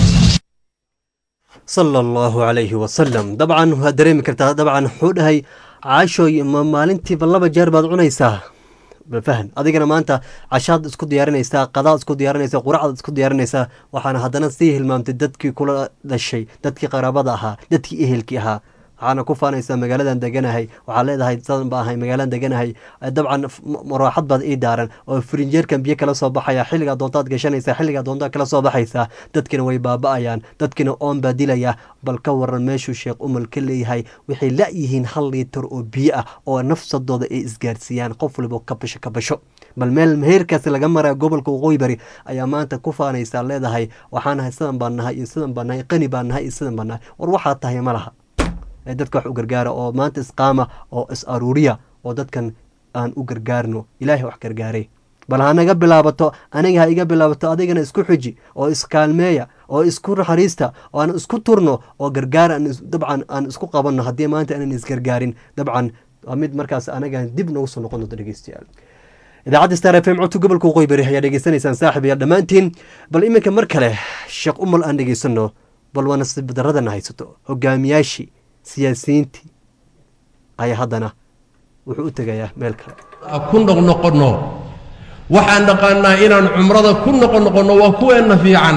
sala allahu calayhi wasalam dabcan waad dareemi kartaa dabcan wuxuu dhahay caashooy ma maalintiiba laba jeer baad cunaysaa balfahan adigana maanta cashaad isku diyaarinaysaa qadaad isku diyaarinaysaa quracdaad isku diyaarinaysaa waxaana haddana sii hilmaamtay dadkii kula dhashay dadkii qaraabada ahaa dadkii ehelkii ahaa waxaana ku faanaysaa magaaladan deganahay waxaa leedahay sadan ba ahay magaaladan deganahay dabcan maraaxad baad ii daaran oo firinjeerkan biyo kala soo baxaya xilligaa doontaad gashanaysaa xilligaa doontaad kala soo baxaysaa dadkina way baaba-ayaan dadkina oon baa dilaya bal ka waran meeshuu sheekh umal ka leeyahay waxay la-yihiin hal liitar oo biyo ah oo nafsadooda ay isgaarsiiyaan qof waliba ka basho ka basho bal meel meherkaasi laga maraya gobolka waqooyi bari ayaa maanta ku faanaysaa leedahay waxaan nahay sidan baan nahay iyo sidan baan nahay qani baan nahay iyo sidan baan nahay war waxaa tahay ma laha ee dadka wax u gargaara oo maanta isqaama oo is aruuriya oo dadkan aan u gargaarno ilaahay wax gargaaray bal hanaga bilaabato aniga ha iga bilaabato adigana isku xuji oo iskaalmeeya oo isku naxariista oo aan isku turno oo gargaar dabcan aan isku qabanno haddii maanta aanan isgargaarin dabcan waa mid markaas anagan dib noogu soo noqon doonto dhegeystayaal idaacadda star f m codka gobolka waqooyi bari ayaa dhegeysanaysaan saaxib iyo dhammaantiin bal iminka mar kale sheekh umal aan dhegeysano bal waa nasiib daradana haysato hogaamiyaashii siyaasiyiintii ayaa haddana wuxuu u tegayaa meel kale ku noqnoqonno waxaan naqaanaa inaan cumrada ku noqonoqonno waa kuweenna fiican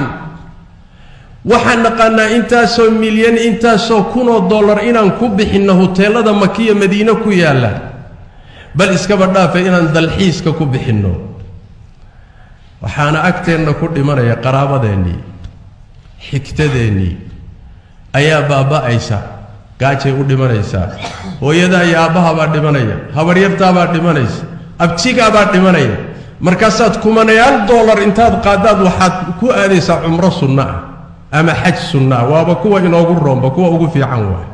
waxaan naqaanaa intaasoo milyan intaasoo kunoo dollar inaan ku bixinno huteelada makiya madiine ku yaalla bal iskaba dhaafa inaan dalxiiska ku bixinno waxaana agteenna ku dhimanaya qaraabadeennii xigtadeennii ayaa baaba'aysa gaajay u dhimanaysaa hooyadaa iyo aabbahabaa dhimanaya habaryartaabaa dhimanaysa abtigaabaa dhimanaya markaasaad kumanayaal dollar intaad qaadaad waxaad ku aadaysaa cumro sunno ah ama xaj sunno ah waaba kuwa inoogu roomba kuwa ugu fiican waay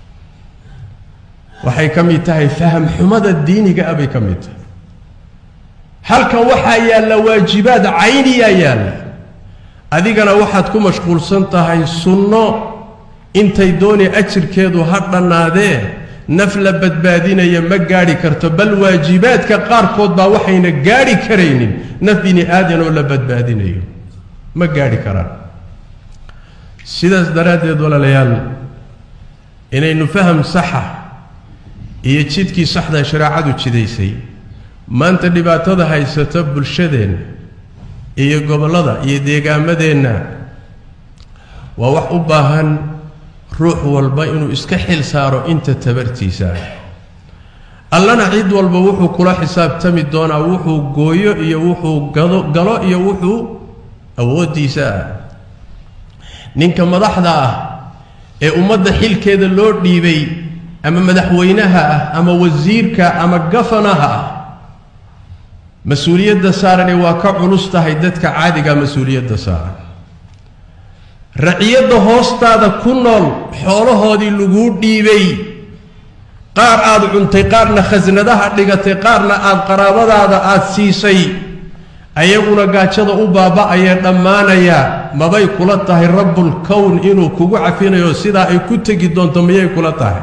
waxay ka mid tahay faham xumada diiniga ah bay ka mid tahay halkan waxaa yaalla waajibaad cayniyaa yaalla adigana waxaad ku mashquulsan tahay sunno intay dooni ajirkeedu ha dhannaadee naf la badbaadinaya ma gaadhi karto bal waajibaadka qaarkood baa waxayna gaadhi karaynin naf bini aadan oo la badbaadinayo ma gaadhi karaan sidaas daraaddeed walaalayaal inaynu faham saxa iyo jidkii saxda shareecadu jidaysay maanta dhibaatada haysata bulshadeenna iyo gobollada iyo deegaamadeenna waa wax u baahan ruux walba inuu iska xil saaro inta tabartiisa ah allana cid walba wuxuu kula xisaabtami doonaa wuxuu gooyo iyo wuxuu gado galo iyo wuxuu awooddiisa ah ninka madaxda ah ee ummadda xilkeeda loo dhiibay ama madaxweynaha ah ama wasiirka ama gafanaha ah mas-uuliyadda saarani waa ka culus tahay dadka caadiga mas-uuliyadda saaran raciyadda hoostaada ku nool xoolahoodii laguu dhiibay qaar aad cuntay qaarna khasnadaha dhigatay qaarna aad qaraabadaada aad siisay ayaguna gaajada u baaba'ayee dhammaanaya mabay kula tahay rabbulkown inuu kugu cafinayo sidaa ay ku tegi doonto miyay kula tahay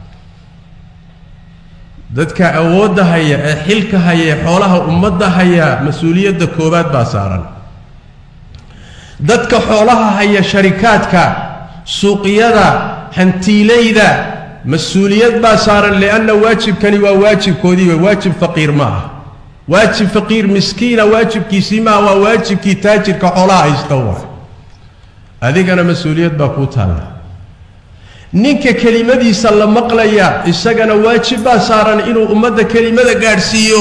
dadka awoodda haya ee xilka haya ee xoolaha ummadda haya mas-uuliyadda koowaad baa saaran dadka xoolaha haya sharikaadka suuqyada hantiilayda mas-uuliyad baa saaran lianna waajibkani waa waajibkoodii wey waajib faqiir ma ah waajib faqiir miskiina waajibkiisii maaha waa waajibkii taajirka xoolaha haysta waa adigana mas-uuliyad baa kuu taalla ninka kelimadiisa la maqlaya isagana waajib baa saaran inuu ummadda kelimada gaadhsiiyo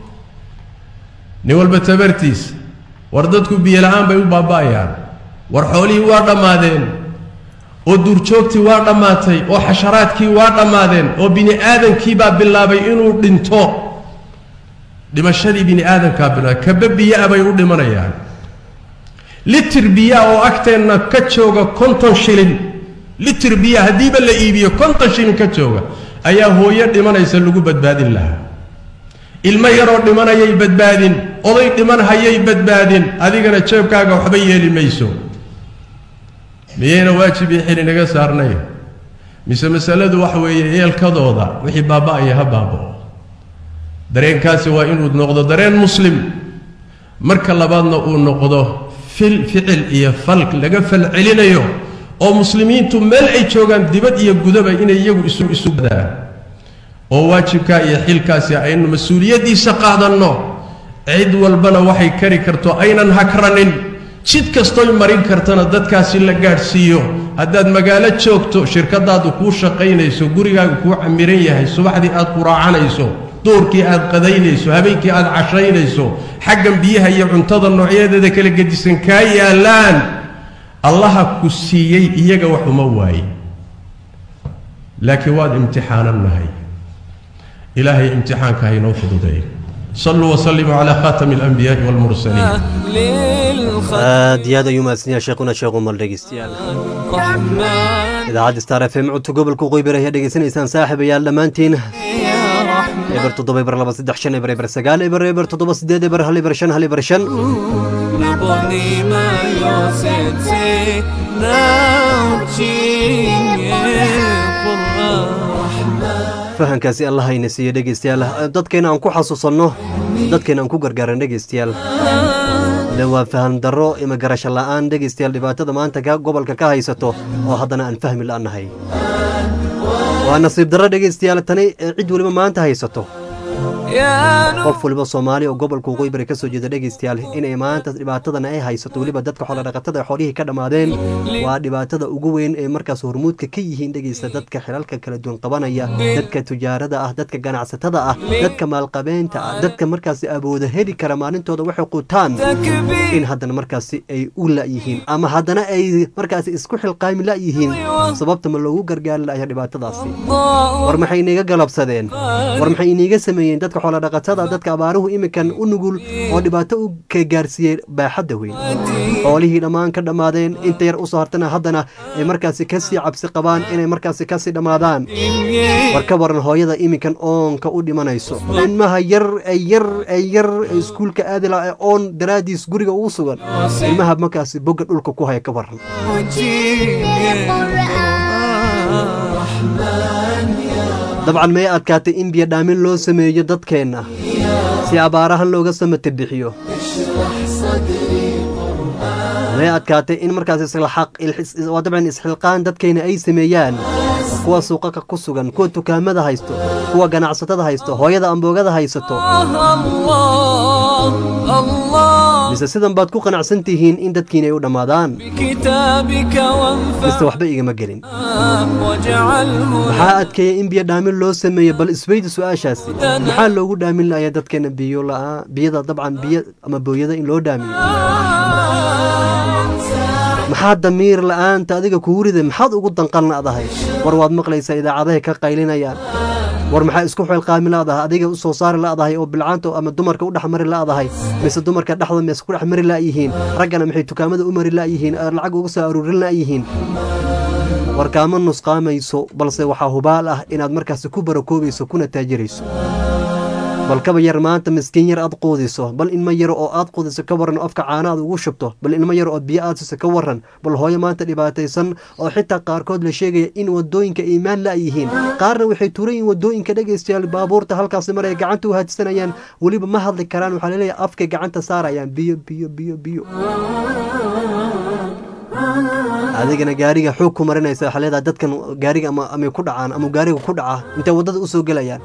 nin walba tabartiisa war dadku biyo la-aan bay u baaba'ayaan war xoolihii waa dhammaadeen oo duurjoogtii waa dhammaatay oo xasharaadkii waa dhammaadeen oo bini aadamkii baa bilaabay inuu dhinto dhimashadii bini aadamkaa bilaabay kaba biyo-a bay u dhimanayaan litir biyaa oo agteenna ka jooga konton shilin litir biyaa haddiiba la iibiyo konton shilin ka jooga ayaa hooyo dhimanaysa lagu badbaadin lahaa ilmo yaroo dhimanayay badbaadin oday dhiman hayay badbaadin adigana jeebkaaga waxba yeeli mayso miyayna waajib iyo xili naga saarnay mise masaladu waxa weeye eelkadooda wixii baaba'aya ha baaba'o dareenkaasi waa inuu noqdo dareen muslim marka labaadna uu noqdo fil ficil iyo fal laga falcelinayo oo muslimiintu meel ay joogaan dibad iyo gudaba inay iyagu isu isu badaan oo waajibkaa iyo xilkaasi aynu mas-uuliyaddiisa qaadanno cid walbana waxay kari karto aynan hakranin jid kastoy marin kartana dadkaasi la gaadhsiiyo haddaad magaalo joogto shirkadaadu kuu shaqaynayso gurigaagu kuu camiran yahay subaxdii aad quraacanayso duurkii aad qadaynayso habeenkii aad cashaynayso xaggan biyaha iyo cuntada noocyadeeda kala gedisan kaa yaallaan allaha ku siiyey iyaga wax uma waaye laakiin waad imtixaanan nahay ilaahay imtixaanka ha inoo fududeeyo صلوا وسلموا على خاتم الأنبياء والمرسلين aad iyo aad ayuu mahadsanyahay sheekhuna sheekh umar dhegeystayaal idaacadda star f m codka gobolka qoybar ayaa dhegeysanaysaan saaxib ayaal dhammaantiin eber toddoba eber laba saddex shan eber eber sagaal eber eber toddoba sideed eber hal eber shan hal eber shan نبغي ما يوسيتي fahankaasi allah hayna siiyo dhegeystayaal dadkeena aan ku xasuusanno dadkeena aan ku gargaaran dhegeystayaal de waa faham darro ima garasho la'aan dhegeystayaal dhibaatada maanta ka gobolka ka haysato oo haddana aan fahmi la'annahay waa nasiib darro dhegeystayaal tani cid weliba maanta haysato qof waliba soomaali oo gobolka waqooyi bari ka soo jeeda dhegeystayaal inay maanta dhibaatadan ay haysato weliba dadka xoolodhaqatada xoolihii ka dhammaadeen waa dhibaatada ugu weyn ee markaas hormuudka ka yihiin dhegeysta dadka xilalka kala duwan qabanaya dadka tujaarada ah dadka ganacsatada ah dadka maalqabeenta ah dadka markaasi awooda heli kara maalintooda waxay qutaan in haddana markaasi ay u la'yihiin ama haddana ay markaasi isku xilqaami la'yihiin sababta ma loogu gargaari la'aya dhibaatadaasi war maxay iniga galabsadeen war maxay iniga sameeyeen dadka xoolodhaqatada dadka abaaruhu iminkan u nugul oo dhibaato u ka gaarsiiyey baaxadda weyn xoolihii dhammaan ka dhammaadeen inta yar usoo hartana haddana ay markaasi kasii cabsi qabaan inay markaasi kasii dhammaadaan war ka waran hooyada iminkan oonka u dhimanayso ilmaha yar ay yar ay yar iskuulka aadila ee oon daraadiis guriga ugu sugan ilmaha markaasi bogga dhulka ku haya ka waran dabcan may adkaatay in biyo dhaamin loo sameeyo dadkeenna si abaarahan looga samata bixiyo may adkaatay in markaas waa dabcan isxilqaan dadkeenna ay sameeyaan kuwa suuqaka ku sugan kuwa dukaamada haysto kuwa ganacsatada haysto hooyada amboogada haysato mise sidan baad ku qanacsan tihiin in dadkiina ay u dhammaadaan mise waxba igama gelin maxaa adkeeya in biyo dhaamin loo sameeyo bal isweydi su-aashaasi maxaa loogu dhaamin laaya dadkeena biyo la-aan biyada dabcan biyo ama booyada in loo dhaamiyo maxaa damiir la-aanta adiga kugu rida maxaad ugu danqan la'dahay war waad maqlaysaa idaacadahay ka qaylinayaan war maxaa isku xeelqaami la'dahay adiga u soo saari la'dahay oo bilcaanta ama dumarka u dhexmari la'dahay mise dumarka dhexda mise ku dhex mari la'yihiin raggana maxay dukaamada u mari la'yihiin lacag uga soo aruurin la'yihiin war kaama nusqaamayso balse waxaa hubaal ah inaad markaasi ku barakoobayso kuna taajirayso bal kaba yar maanta miskiin yar aad quudiso bal ilmo yaro oo aad quudiso ka waran afka caana aad ugu shubto bal ilmo yaro oo biyo aad siso ka waran bal hooyo maanta dhibaataysan oo xitaa qaarkood la sheegaya in wadooyinka iimaan la'yihiin qaarna waxay tuuran yihiin wadooyinka dhegaystayaal baabuurta halkaasi maraya gacanta u haadsanayaan weliba ma hadli karaan waxaa laleeyahay afkay gacanta saarayaan biyo biyo biyo biyo adigana gaariga xoog ku marinaysa waxaa leedahay dadkan gaariga ama amay ku dhacaan ama gaariga ku dhaca intay waddada usoo gelayaan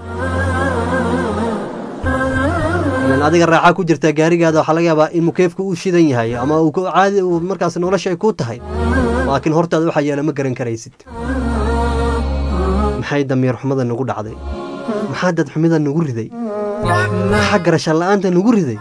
ilan adiga raaxa ku jirta gaarigaada waxaa laga yaabaa in mukeefka uu shidan yahay ama uu ku- caadi uu markaas nolosha ay ku tahay laakiin hortaada waxaa yeela ma garan karaysid maxay damiir xumada nagu dhacday maxaa dad xumida nagu riday maxaa garashaan la'aanta nagu riday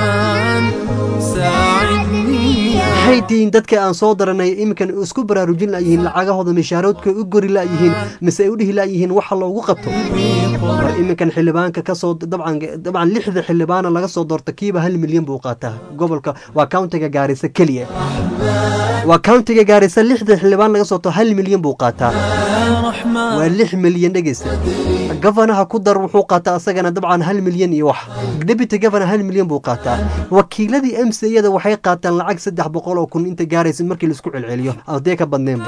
maxay tihiin dadka aan soo daranay iminkan isku baraarujin la'yihiin lacagahooda mishaaroodka u gori la'yihiin mise ay u dhihi la'yihiin waxa loogu qabto war iminkan xildhibaanka kasoo dabcan dabcan lixda xildhibaana laga soo doorta kiiba hal milyan buu qaataa gobolka waa countiga gaarisa keliya waa countiga gaarisa lixda xildhibaan laga soo doorto hal milyan buu qaataa waa lix milyan dhegeysta gofanaha ku dar wuxuu qaataa asagana dabcan hal milyan iyo wax deputy governor hal milyan buu qaataa wakiiladii m c yada waxay qaataan lacag saddex boqol oo kun inta gaaraysa markii laisku celceliyo adee ka badneenba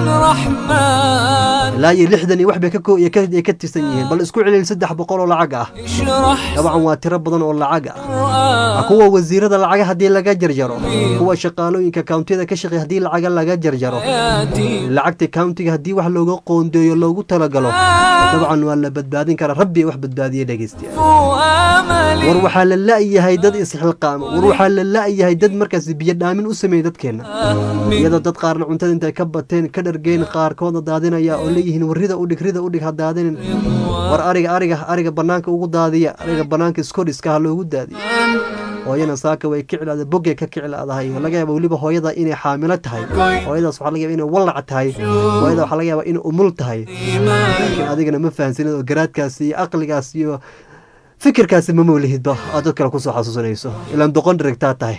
ilaa iyo lixdan iyo wax bay ka ko- ay ka ay ka tirsan yihiin bal isku celceli saddex boqol oo lacag ah dabcan waa tiro badan oo lacag ah kuwa wasiirada lacaga haddii laga jarjaro kuwa shaqaalooyinka countiyada ka shaqeeya haddii lacaga laga jarjaro lacagta countiga haddii wax looga qoondeeyo loogu talagalo dabcan waa la badbaadin karaa rabbi wax badbaadiya dhegeystiya war waxaa la la'yahay dad isxilqaama war waxaa la la'yahay dad markaas biyo dhaamin u sameeyey dadkeenna iyadoo dad qaarna cuntada intay ka bateen ka dhargeen qaarkoodna daadinaya oo leeyihiin warrida udhig rida udhig ha daadinin war ariga ariga ariga banaanka ugu daadiya ariga banaanka skoriska ha loogu daadiyo hooyana saaka way kiclaada boggay ka kiclaadahay laga yaaba weliba hooyada inay xaamilo tahay hooyadaas waxaa laga yaaba inay wallac tahay hooyada waxaa laga yaaba inay umul tahay laakiin adigana ma fahansanid oo garaadkaas iyo aqligaas iyo fikirkaasi ma mawlihidba aad dad kale kusoo xasuusanayso ilaan doqon dherigtaa tahay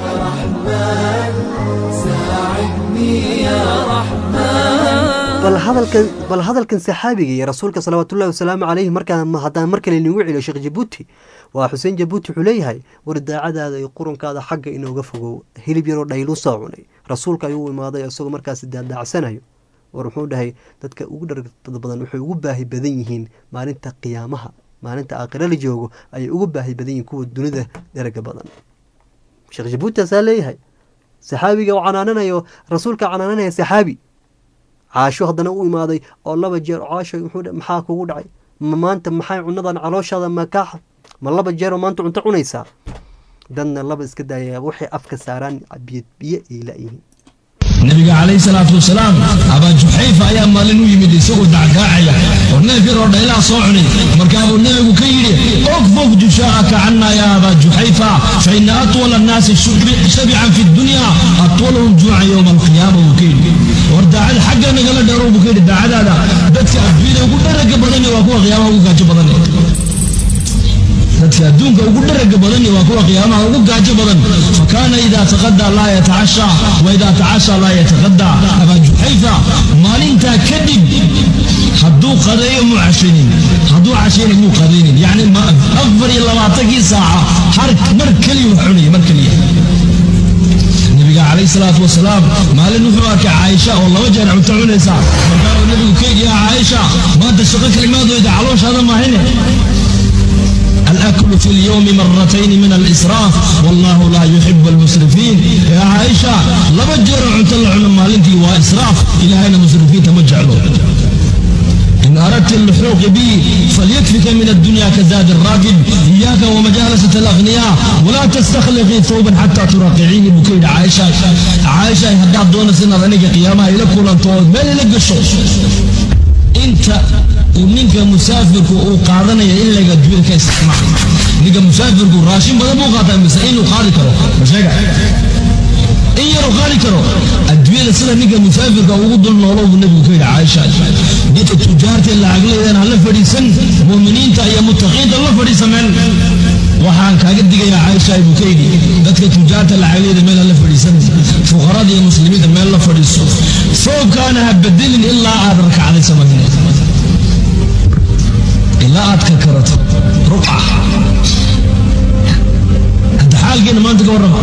bal hadalkan bal hadalkan saxaabiga iyo rasuulka salawaatullahi wasalaamu calayhi markaan haddaan mar kale inagu celiyo sheekh jabuuti waa xuseen jabuuti wuxuu leeyahay war daacadaada iyo qurunkaada xagga inooga fogow hilib yaroo dhaylu soo cunay rasuulka ayuu u imaaday isagoo markaasi daadaacsanayo war wuxuu dhahay dadka ugu dhargada badan waxay ugu baahi badan yihiin maalinta qiyaamaha maalinta aakhira la joogo ayay ugu baahi badan yihiin kuwa dunida daraga badan sheekh jabuuti asaa leeyahay saxaabiga oo canaananayo rasuulka canaananaya saxaabi caasho haddana u imaaday oo laba jeer caasho wuxuu dhe- maxaa kugu dhacay ma maanta maxay cunadan calooshaada makaa ma laba jeer oo maanta cunto cunaysaa dadna laba iska daaya waxay afka saaraan biyo biyo ay la'yihiin nabiga calayhi salaatu wasalaam abaa juxayfa ayaa maalin u yimid isagoo dacgaacaya oo neef yar oo dhaylaa soo cunay markaabuu nebigu ka yidhi okfuf jushaa'aka canna yaa abaa juxayfa fa ina atwala annaasi shub- shabican fi dunya atwalahum juucan yowma alqiyaama buu ka yidhi war daacad xagga nagala dheerow buu ka yidhi daacadaada dadka adduunyada ugu dharaga badani waa kuwa qiyaamaha ugu gaajo badan dadka adduunka ugu dharaga badan waa kuwa qiyaamaha ugu gaajo badan fakaana idaa taqadaa laa yatacasha wa idaa tacasha laa yataqadaa abaa juxayfa maalintaa kadib hadduu qadeeyo muu cashaynin hadduu cashayna muu qadaynin yacni ma- afar iyo labaatankii saaca har mar keliya wax cunaya mar keliya nabiga calayhi salaatu wasalaam maalin wuxuu arkay caaisha oo laba jeer cunto cunaysa markaabuu nabigu ka yidhi yaa caaisha maanta shaqo kalimaadooda calooshaada maahine الأكل في اليوم مرتين من الإسراف والله لا يحب المسرفين يا عائشة لبجر عن طلع مالنتي وإسراف إلى أين مسرفين تمجعلوا إن أردت اللحوق بي فليكفك من الدنيا كزاد الراكب إياك ومجالسة الأغنياء ولا تستخلقي ثوبا حتى تراقعيني بكيد عائشة عائشة هداد دون سنة ذنك قيامها إلى كل أنطوال ما لك الشوش انت ونinka musaafirku uu qaadanaya in laga duwil ka isticmaal ninka musaafirku raashin badan buu qaataa mise inuu qaadi karo ma sheega in yaruu qaadi karo adduunyada sida ninka musaafirka ugu dul noolo buu nebigu ka yidhi caaisha dadka tujaarta lacagleedan hala fadhiisan muuminiinta iyo mutaqiinta la fadhiisa meel waxaan kaaga digayaa caaisha buu ka yidhi dadka tujaarta lacagleeda meel hala fadhiisan fuqarada iyo muslimiinta meel la fadhiiso soobkaana ha bedelin ilaa aad rakacday samaynay ilaa aad ka karato ruqa hadda xaalkeena maanta ka warrama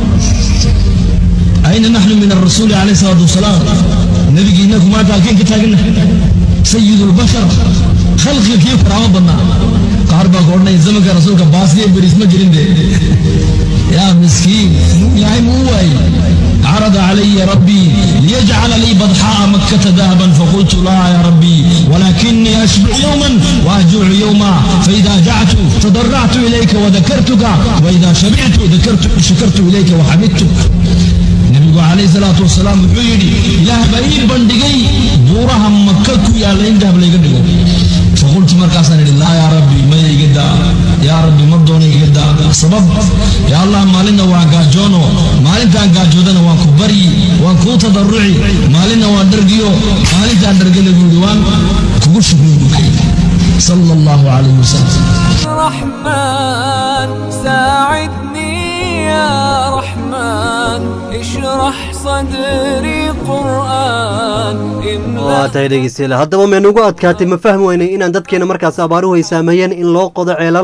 ayna naxnu min arasuuli calayhi salaatu wasalaam nabigii inaku maanta halkeen ka taagana sayidu lbashar khalqiga kii karaamo badnaa qaar baa ka odhanaya zamanka rasuulka baasiya beriis ma jirin de yaa miskiin ilaahay muu waayey عرض علي ربي ليجعل لي بضحاء مكة ذهبا فقلت لا يا ربي ولكني أشبع يوما وأجوع يوما فإذا جعت تضرعت إليك وذكرتك وإذا شبعت ذكرت شكرت إليك وحمدتك nabigu calayhi salaatu wasalaam wuxuu yidhi ilaah baa ii bandhigay buuraha maka ku yaalla in dahab layga dhigo faqultu markaasaan idhi laa yaa rabbi maya iga daa yaa rabbi mar doona iga daa sabab yaa allah maalinna waan gaajoono maalintaan gaajoodana waan ku baryi waan kuu tadarruci maalinna waan dhargiyo maalintaan dhargana buu yidhi waan kugu shukriyo buu ka yidhi sala allahu calayhi wasalam رحمن ساعدني يا رحمن اشرح صدري قرآن waa tahay dhegeystayaal haddaba meenugu adkaatay ma fahmi weynay inaan dadkeena markaas abaaruhu ay saameeyeen in loo qodo ceelal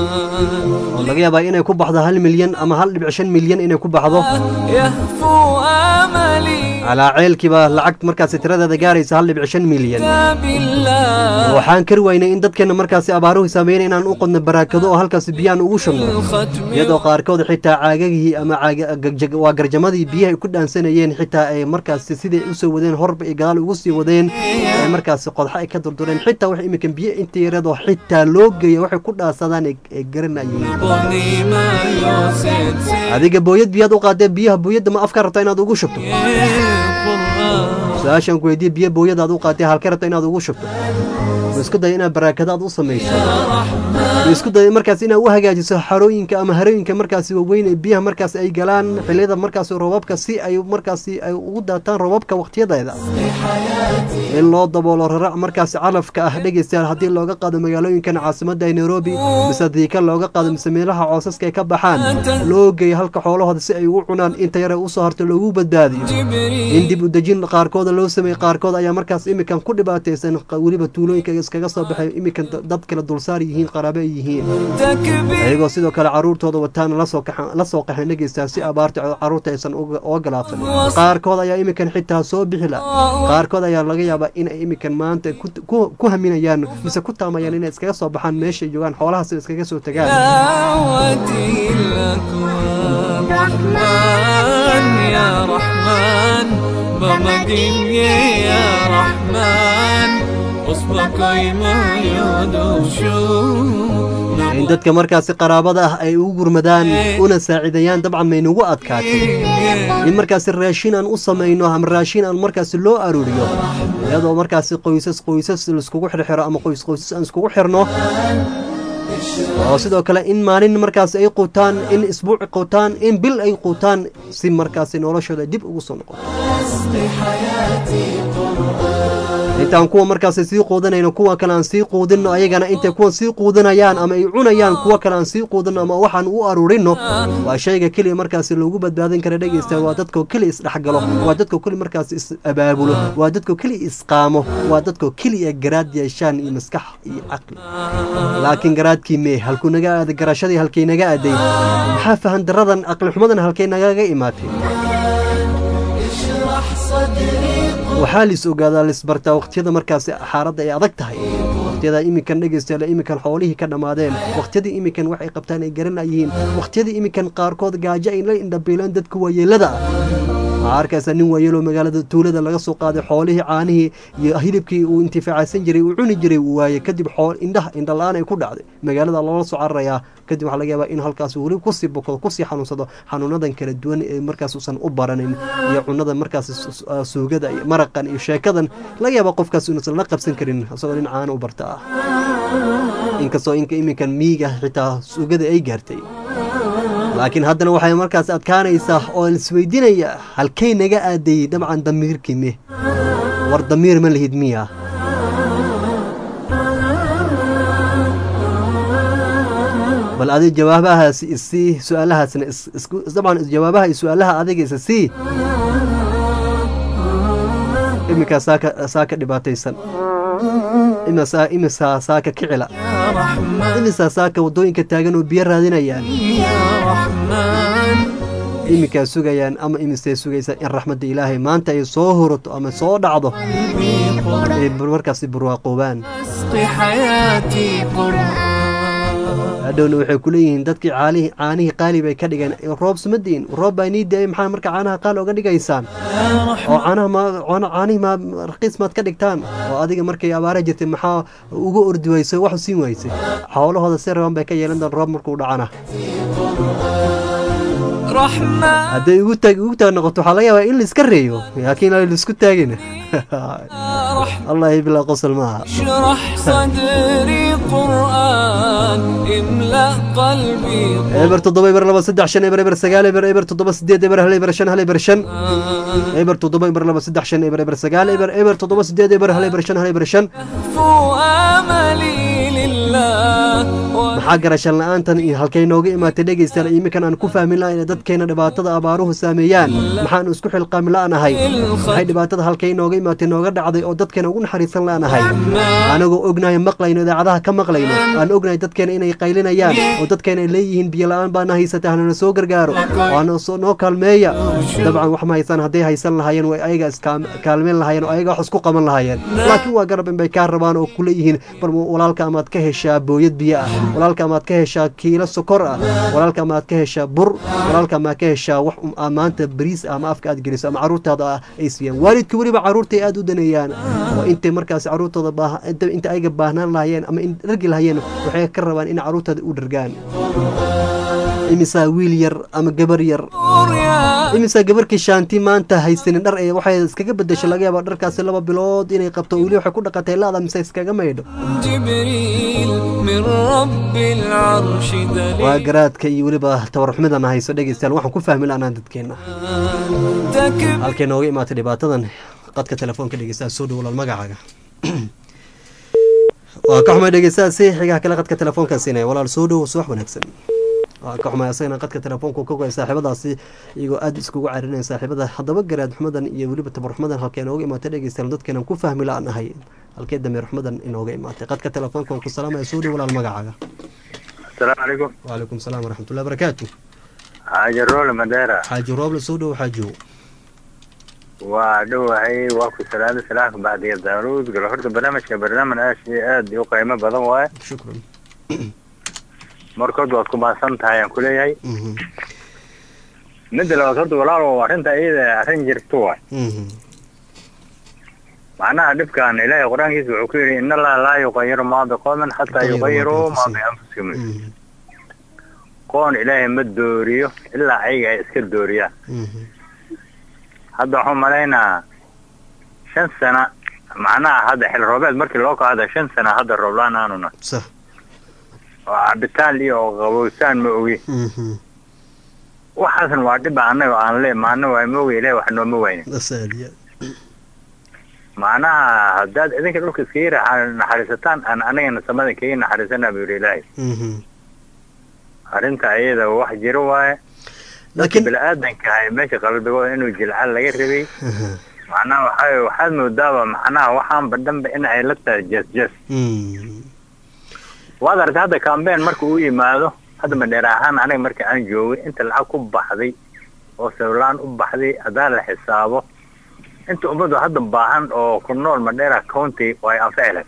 oo laga yaabaa inay ku baxdo hal milyan ama hal dhibic shan milyan inay ku baxdo يهفو آملي calaa ceelkiiba lacag markaasi tiradeeda gaaraysa hal dhibic shan milyan بالله waxaan kari weynay in dadkeena markaasi abaaruhu saameeyeen inaan u qodno baraakado oo halkaasi biyaan ugu shubno iyadoo qaarkood xitaa caagagihii ama caaga- gag- waa garjamadii biyaha ay ku dhaansanayeen xitaa ay markaasi siday usoo wadeen horba ay gadaal ugu sii wadeen ay markaasi qodxa ay ka durdureen xitaa wax iminkan biyo inta yareedoo xitaa loo geeya waxay ku dhaansadaan ay ay garanayeen ضني ما يوسف adiga booyad biyaad u qaadee biyaha booyadda ma afka rabtaa inaad ugu shubto su-aashaan ku weydiye biyo booyadaad u qaatee halka rabta inaad ugu shubto ma isku daya inaad baraakadaad u samayso ma isku daya markaas inaad u hagaajiso xarooyinka ama harooyinka markaasi waaweyn ee biyaha markaas ay galaan xilliyada markaasi roobabka si ay markaasi ay ugu daataan roobabka waqtiyadeeda in loo daboolo rarac markaasi calafka ah dhegeystayaal haddii looga qaado magaalooyinkan caasimadda ee nairobi mise diika looga qaado mise meelaha coosaska ay ka baxaan loo geeyo halka xoolahooda si ay ugu cunaan inta yar ay usoo harto loogu badbaadiyo in dib u dejin qaarkooda loo sameeyey qaarkood ayaa markaas imikan ku dhibaataysan qa- weliba tuulooyinka iskaga soo baxay imikan da- dad kale dulsaar yihiin qaraabe ay yihiin ayagoo sidoo kale caruurtooda wataan lasoo kaxa- lasoo qaxeen dhegeystayaal si abaarta caruurta aysan uga uga galaafan qaarkood ayaa imikan xitaa soo bixi la qaarkood ayaa laga yaabaa in ay imikan maanta ku- ku ku haminayaan mise ku taamayaan inay iskaga soo baxaan meesha ay joogaan xoolahaas iskaga soo tagaan دعوتي الأكوان رحمن يا رحمن بمدين يا رحمن أصبك ما يدوشو in dadka markaasi qaraabada ah ay ugu gurmadaan una saacidayaan dabcan maynugu adkaatay in markaasi raashin aan u samayno ama raashin aan markaasi loo aruuriyo iyadoo markaasi qoysas qoysas laiskugu xirxiro ama qoys qoysas aan iskugu xirno oo sidoo kale in maalin markaasi ay quutaan in isbuuci quutaan in bil ay quutaan si markaasi noloshooda dib ugu soo noqoto intaan kuwa markaasi sii quudanayno kuwa kale aan sii quudinno ayagana intay kuwan sii quudanayaan ama ay cunayaan kuwa kale aan sii quudinno ama waxaan u aruurinno waa shayga keliya markaasi loogu badbaadin kara dhegeysta waa dadkoo keliya isdhexgalo waa dadkoo keliya markaasi is abaabulo waa dadkoo keliya isqaamo waa dadkoo keliya garaad yeeshaan iyo maskax iyo caqli laakiin garaadkii mee halkuu naga aaday garashadii halkay naga aaday maxaa fahan daradan aqli xumadan halkay nagaga imaatay waxaa lis ogaadaa lisbartaa waqtiyada markaasi xaaladda ay adag tahay waqtiyada iminkan dhegeystayaal iminkan xoolihii ka dhammaadeen waqtiyadii iminkan wax ay qabtaan ay garanayeen waqtiyadii iminkan qaarkood gaajo ay la indhabiilaan dadka waayeelada ah waxaa arkaysa nin waayeeloo magaalada tuulada laga soo qaaday xoolihii caanihii iyo hilibkii uu intifaacaysan jiray uu cuni jiray uu waayey kadib xool indhaha indhala-aan ay ku dhacday magaalada loola soo cararayaa kadib waxaa laga yaabaa in halkaas weli kusii bokdo kusii xanuunsado xanuunadan kala duwan ee markaas uusan u baranin iyo cunada markaas su- uh, suugada iyo maraqan iyo sheekadan laga yaabaa qofkaas inuusan la qabsan karin isagoo nin caana u barta ah inkastoo inka iminkan miiga xitaa suugada ay gaartay laakiin haddana waxay markaas adkaanaysaa oo isweydiinaya halkay naga aadayey dabcan damiirkii me war damiir ma lihid miya bal adi jawaabahaas isii su-aalahaasna is- isku- dabcan jawaabaha iyo su-aalaha adiga isa sii iminkaa saaka saaka dhibaataysan imisaa imisaa saaka kicila imisaa saaka waddooyinka taagan oo biyo raadinayaan iminkaa sugayaan ama imisay sugaysaa in raxmadda ilaahay maanta ay soo hurato ama soo dhacdo ay markaasi barwaaqoobaan اسقي حياتي قرآن hadhowna waxay kuleeyihiin dadkii caalihi caanihii qaali bay ka dhigeen roob sumadiin roob baa inii da-ay maxaa marka caanaha qaali oga dhigaysaan oo caanaha ma caana- caanihii ma raqiis maad ka dhigtaan oo adiga markay abaara jirtay maxaa uga ordi waysay wax u siin waysay xoolahooda si raban bay ka yeelan doon roob markuu dhacana رحمن hadday ugu taag ugu taag noqoto waxaa laga yaabaa in la iska reeyo laakiin aan la isku taagin allahi bilaa qosol maaha اشرح صدري قرآن املأ قلبي eber toddoba eber laba saddex shan eber eber sagaal eber eber toddoba sideed eber hal eber shan hal eber shan eber toddoba eber laba saddex shan eber eber sagaal eber eber toddoba sideed eber hal eber shan hal eber shan فو املي لله maxaa garashan la-aantan iyo halkay nooga imaatay dhegaystayaal iminkan aan ku fahmin lahayn dadkeena dhibaatada abaaruhu saameeyaan maxaanu isku xilqaami la-nahay maxay dhibaatada halkay nooga imaatay nooga dhacday oo dadkeena ugu naxariisan la-nahay anagoo ognahay maqlayno idaacadaha ka maqlayno aan ognahay dadkeena inay qaylinayaan oo dadkeena ay leeyihiin biyo la-aan baana haysata hanana soo gargaaro waana soo noo kaalmeeya dabcan wax ma haysaan hadday haysan lahaayeen way ayaga iskaalmeyn lahaayeen oo ayaga wax isku qaban lahaayeen laakiin waa garab inbay kaa rabaan oo kuleeyihiin bal walaalka amaad ka heshaa booyad biyo ah walaalka amaad ka heshaa kiilo sokor ah walaalka amaad ka heshaa bur walaalka amaad ka heshaa wax um- aa maanta bariis ah ama afka aad geliso ama caruurtaada ah ay siiyaan waalidka weliba caruurtay aad u daneeyaan oo intay markaas caruurtooda baah- inta- inta ayaga baahnaan lahayeen ama in dhargi lahayeen waxay ka rabaan in caruurtooda u dhargaan imisaa wiil yar ama gabar yar imisaa gabarkii shaanti maanta haysanin dhar ee waxay iskaga bedesho laga yaaba dharkaasi laba bilood inay qabto weli waxay ku dhaqatay laada mise iskaga maydho جبريل من رب العرش waa دليل garaadka iyo weliba tabarxumidan hayso dhegeystayaal waxaan ku fahmi lahnaan dadkeena تكب halkay nooga imaatay dhibaatadan qadka telefoonka dhegeystaha soo dhowlaal magacaaga waa ka xumay dhegeystaha si xigaha kale qadka telefoonka siinaya walaal soo dhow subax wanaagsan waa ka xumay asagana qadka telefoonka ka goay saaxiibadaasi iyagoo aad iskugu carinaya saaxiibada haddaba garaad xumadan iyo weliba tabarxumadan halkay nooga imaatay dhegeystayaal dadkeenan ku fahmi la-nahay halkee dameer xumadan inooga imaatay qadka telefoonka waan ku salaamaya soo dhow walaal magacaaga السلام عليكم وعليكم السلام ورحمة الله وبركاته حاجة رول مديرة حاج روبل سودو وحاجو وعدو هي واكو سلالة سلاح بعد يدارود قال هرت برنامج كبرنامج اشي اد يو قيمة بدن واي شكرا مركز واسكو ما سنت هاي كل هاي مد لو هرت ولا لو انت ايه عشان جرتوا معناها دبكان إلهي قرآن كيس وعكيري إن الله لا يغير ما بقوم حتى يغيروا ما بأنفسهم قون إلهي ما الدوريو إلا عيقا يسكر دوريا هذا هم علينا شن سنة معناها هذا حل روبات مركي الواقع هذا شن سنة هذا الروبلان أنونا صح بالتالي وغوسان مؤوي وحسن وعدب عنه وعن ليه معناه وموي ليه وحنو موي أسالي معناها هداد إذن كده لك سكيرة نحرستان أنا أنا نسمى كي نحرسنا بيقول إلهي أرنت أيضا واحد جروا لكن بالآدم كهاي ماشي قلبي إنه جلعان لغير ربي معناها وحاي وحاد مدابة معناها وحام بدن بإن عيلتها جس جس وهذا هذا كامبين مركو يمادو هذا من دراهان أنا مركي أنا جوي أنت العكو بحذي وسولان أبحذي هذا الحسابه inta ummadu hadda baahan oo ku nool madheera county way anficilay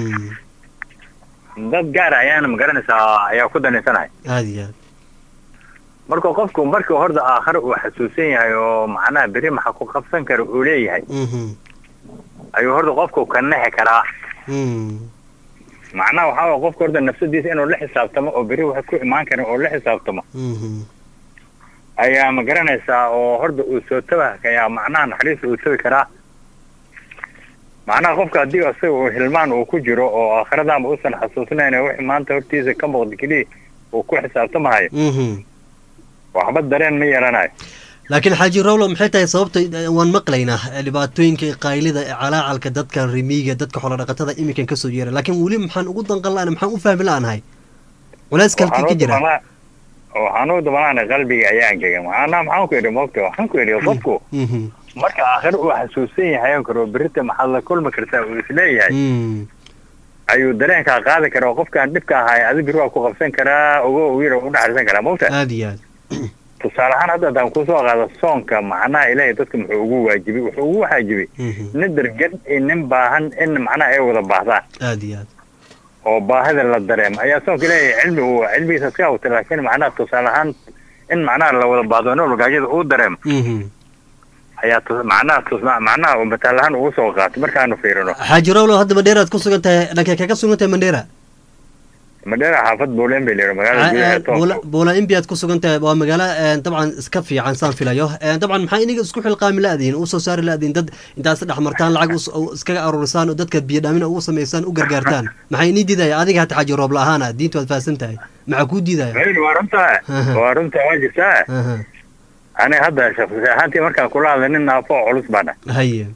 dad gaar ayaana magaranaysaa ayaa ku danaysanaya aad iyo aad marka qofku markii horda aakhare uu xasuusan yahay oo macnaha beri maxa ku qabsan kara uu leeyahay ayuu horda qofku ka nexi karaa macnaha waxaa waye qofka horda nafsadiisa inuu la xisaabtamo oo beri wax ku imaan karin oo la xisaabtamo ayaa ma garanaysaa oo horda uu soo tabaha ayaa macnaha naxariista uu tabi karaa macnaha qofka haddii isaga uu hilmaan uu ku jiro oo aakhiradaanba uusan xasuusnayn wixii maanta hortiisa ka muuqda keliya uu ku xisaabtamahayo waxba dareen ma yeelanayo laakiin xaaji rowlo maxay tahay sababta waan maqlaynaa dhibaatooyinka qaylida calaacalka dadka rimiiga dadka xoolodhaqatada iminkan kasoo yeera laakiin weli maxaan ugu danqan la maxaan u fahmi la-nahay culayska halkii ka jira waxaan u dabanaana qalbiga ayaa angega macnaha maxaan ku idhi mogta waxaan ku idhi qofku marka aakhire uu xasuusan yahay oo karo berita maxaad la kulmi kartaa uu isleeyahay ayuu dareenkaa qaadi karaa oo qofkaan dhibka ahay adi biri waa ku qabsan karaa ogo wiira u dhaxarsan karaa mogta aad iyo aad tusaale ahaan hadda haddaan kusoo qaado soonka macnaha ilaahay dadka muxuu ugu waajibay wuxuu ugu waajibay nin dargan iyo nin baahan in macnaha ay wada baahdaan aad iyo aad oo baahida la dareemo ayaa soonka ilaahay cilmi uu cilmigiisa iska awta laakiin macnaha tusaale ahaan in macnaha la wada baadoono gaajada uu dareemo ayaa tus- macnaha tus- macnaha uu mataal ahaan ugu soo qaatay markaanu fiirino xaaji rowlo hadda mandheera aad ku sugan tahay dhankee kaga sugan tahay mandheera madheera xaafad buuleen bay leeyihi magaalada gudaheeda toos buula imbi aad ku sugan tahay waa magaalo een, dabcan iska fiican saan filayo Een, dabcan maxaa iniga isku xilqaami la-diin u soo saari la-diin dad intaas dhex martaan lacag us- u- iskaga aruurisaan oo dadka biyo dhaamin ugu samaysaan u gargaartaan maxaa inii diidaya adiga hata xaaji roob la-aana diintu waad fahamsan tahay maxaa kuu diidaya Hayr, waa runtaa waa runtaa waa jirtaa aniga hadda shakhsi ahaantii markaan kula hadlay nin naafo oo culus baan ah haye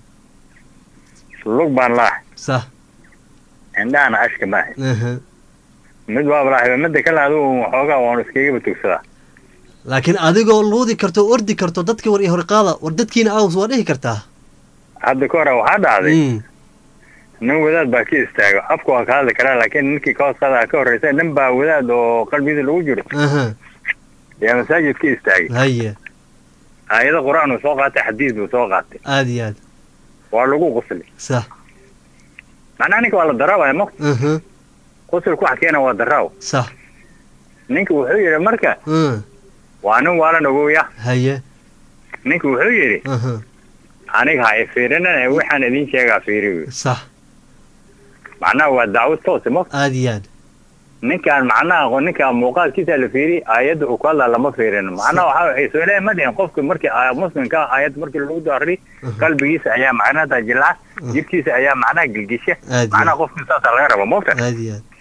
lug baan laahay sah indhahana ashka maahay aha. mid waaba laahay midda kale adigu waxoogaa waanu iskagaba tugsadaa laakiin adigoo luudi karto oo ordi karto dadka war iyo horqaada war dadkiina aws waa dhihi kartaa hadda ka hore waxaa dhacday nin wadaad baa ka istaago afku waa ka hadli karaa laakiin ninkii ka hoos qadaa ka horreysa nin baa wadaad oo qalbigiisa lagu jiro aha yaa masaajid ka istaagay haye aayado qur-aan uu soo qaatay xadiis buu soo qaatay aad iyo aad waa lagu qusli sah macnaha ninka waa la daraabaya ma aha qusulku waxa keena waa daraaw sah ninka wuxuu yidhi marka Mm. waa nin waalan ogoya haye ninka wuxuu yidhi aha aniga ha ifiirinane waxaan idin sheegaa fiiri wy sah macnaha waa dacwad toose ma aad iyo aad ninkaan macnaha aqoon ninkaan muuqaalkiisa la fiiri aayadda uu ku hadlaa lama fiirin macnaha waxaa waxay soo leeyahay ma dhihin qofka markii aaya muslimka ah aayad markii lagu daari qalbigiisa ayaa macnaha jilca jidhkiisa ayaa macnaha gilgisha Aad iyo macnaha qofka saasaa laga raba moogta aad iyo aad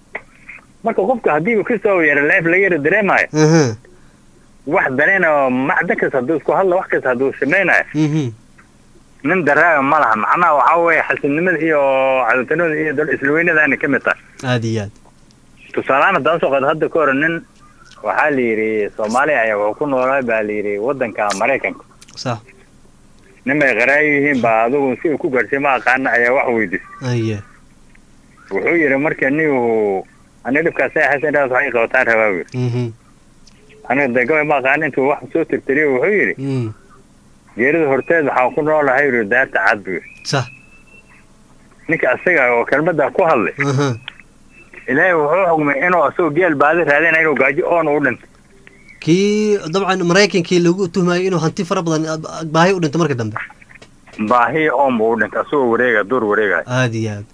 marka qofka haddiiba kasoo yara leef laga yara dareemayo aha wax danaynayo macda kasta hadduu isku hadla wax kasta hadduu samaynayo mhm nin daraaga ma laha macnaha waxaa weeye xasilnimada iyo cadowtanimada iyo dal islaweynadaana ka mid tahay aad iyo aad tusaalehaan haddaan soo qaado hadda ka hor nin waxaa la yidhi soomaaliya ayaa wuxuu ku noolaa baa la yidhi waddanka maraykanka sah nin bay qaraayo yihiin baa adigu si uu ku gaadhsiy ma aqaana ayaa wax weydiisay haye wuxuu yidhi marka nigu aniga dhibkaas ay haysan dhaas waxay qabataan rabaa wy mhm aniga de gabay ma aqaan intuu wax soo tirtiriyo wuxuu yidhi mm geerida horteed waxaan ku noolahay yidhi daarta cad buu yidhi sah ninka asaga oo kelmadda ku hadlay aha ilaahay wuxuu xugmay inuu asagoo geel baadi raadinaya inuu gaajo oon u dhinto kii dabcan maraykankii lagu tuhmayay inuu hanti fara badan ah, baahi u dhinto marka dambe baahi oon buu u dhintay asagoo wareega duur wareegaya aad iyo aad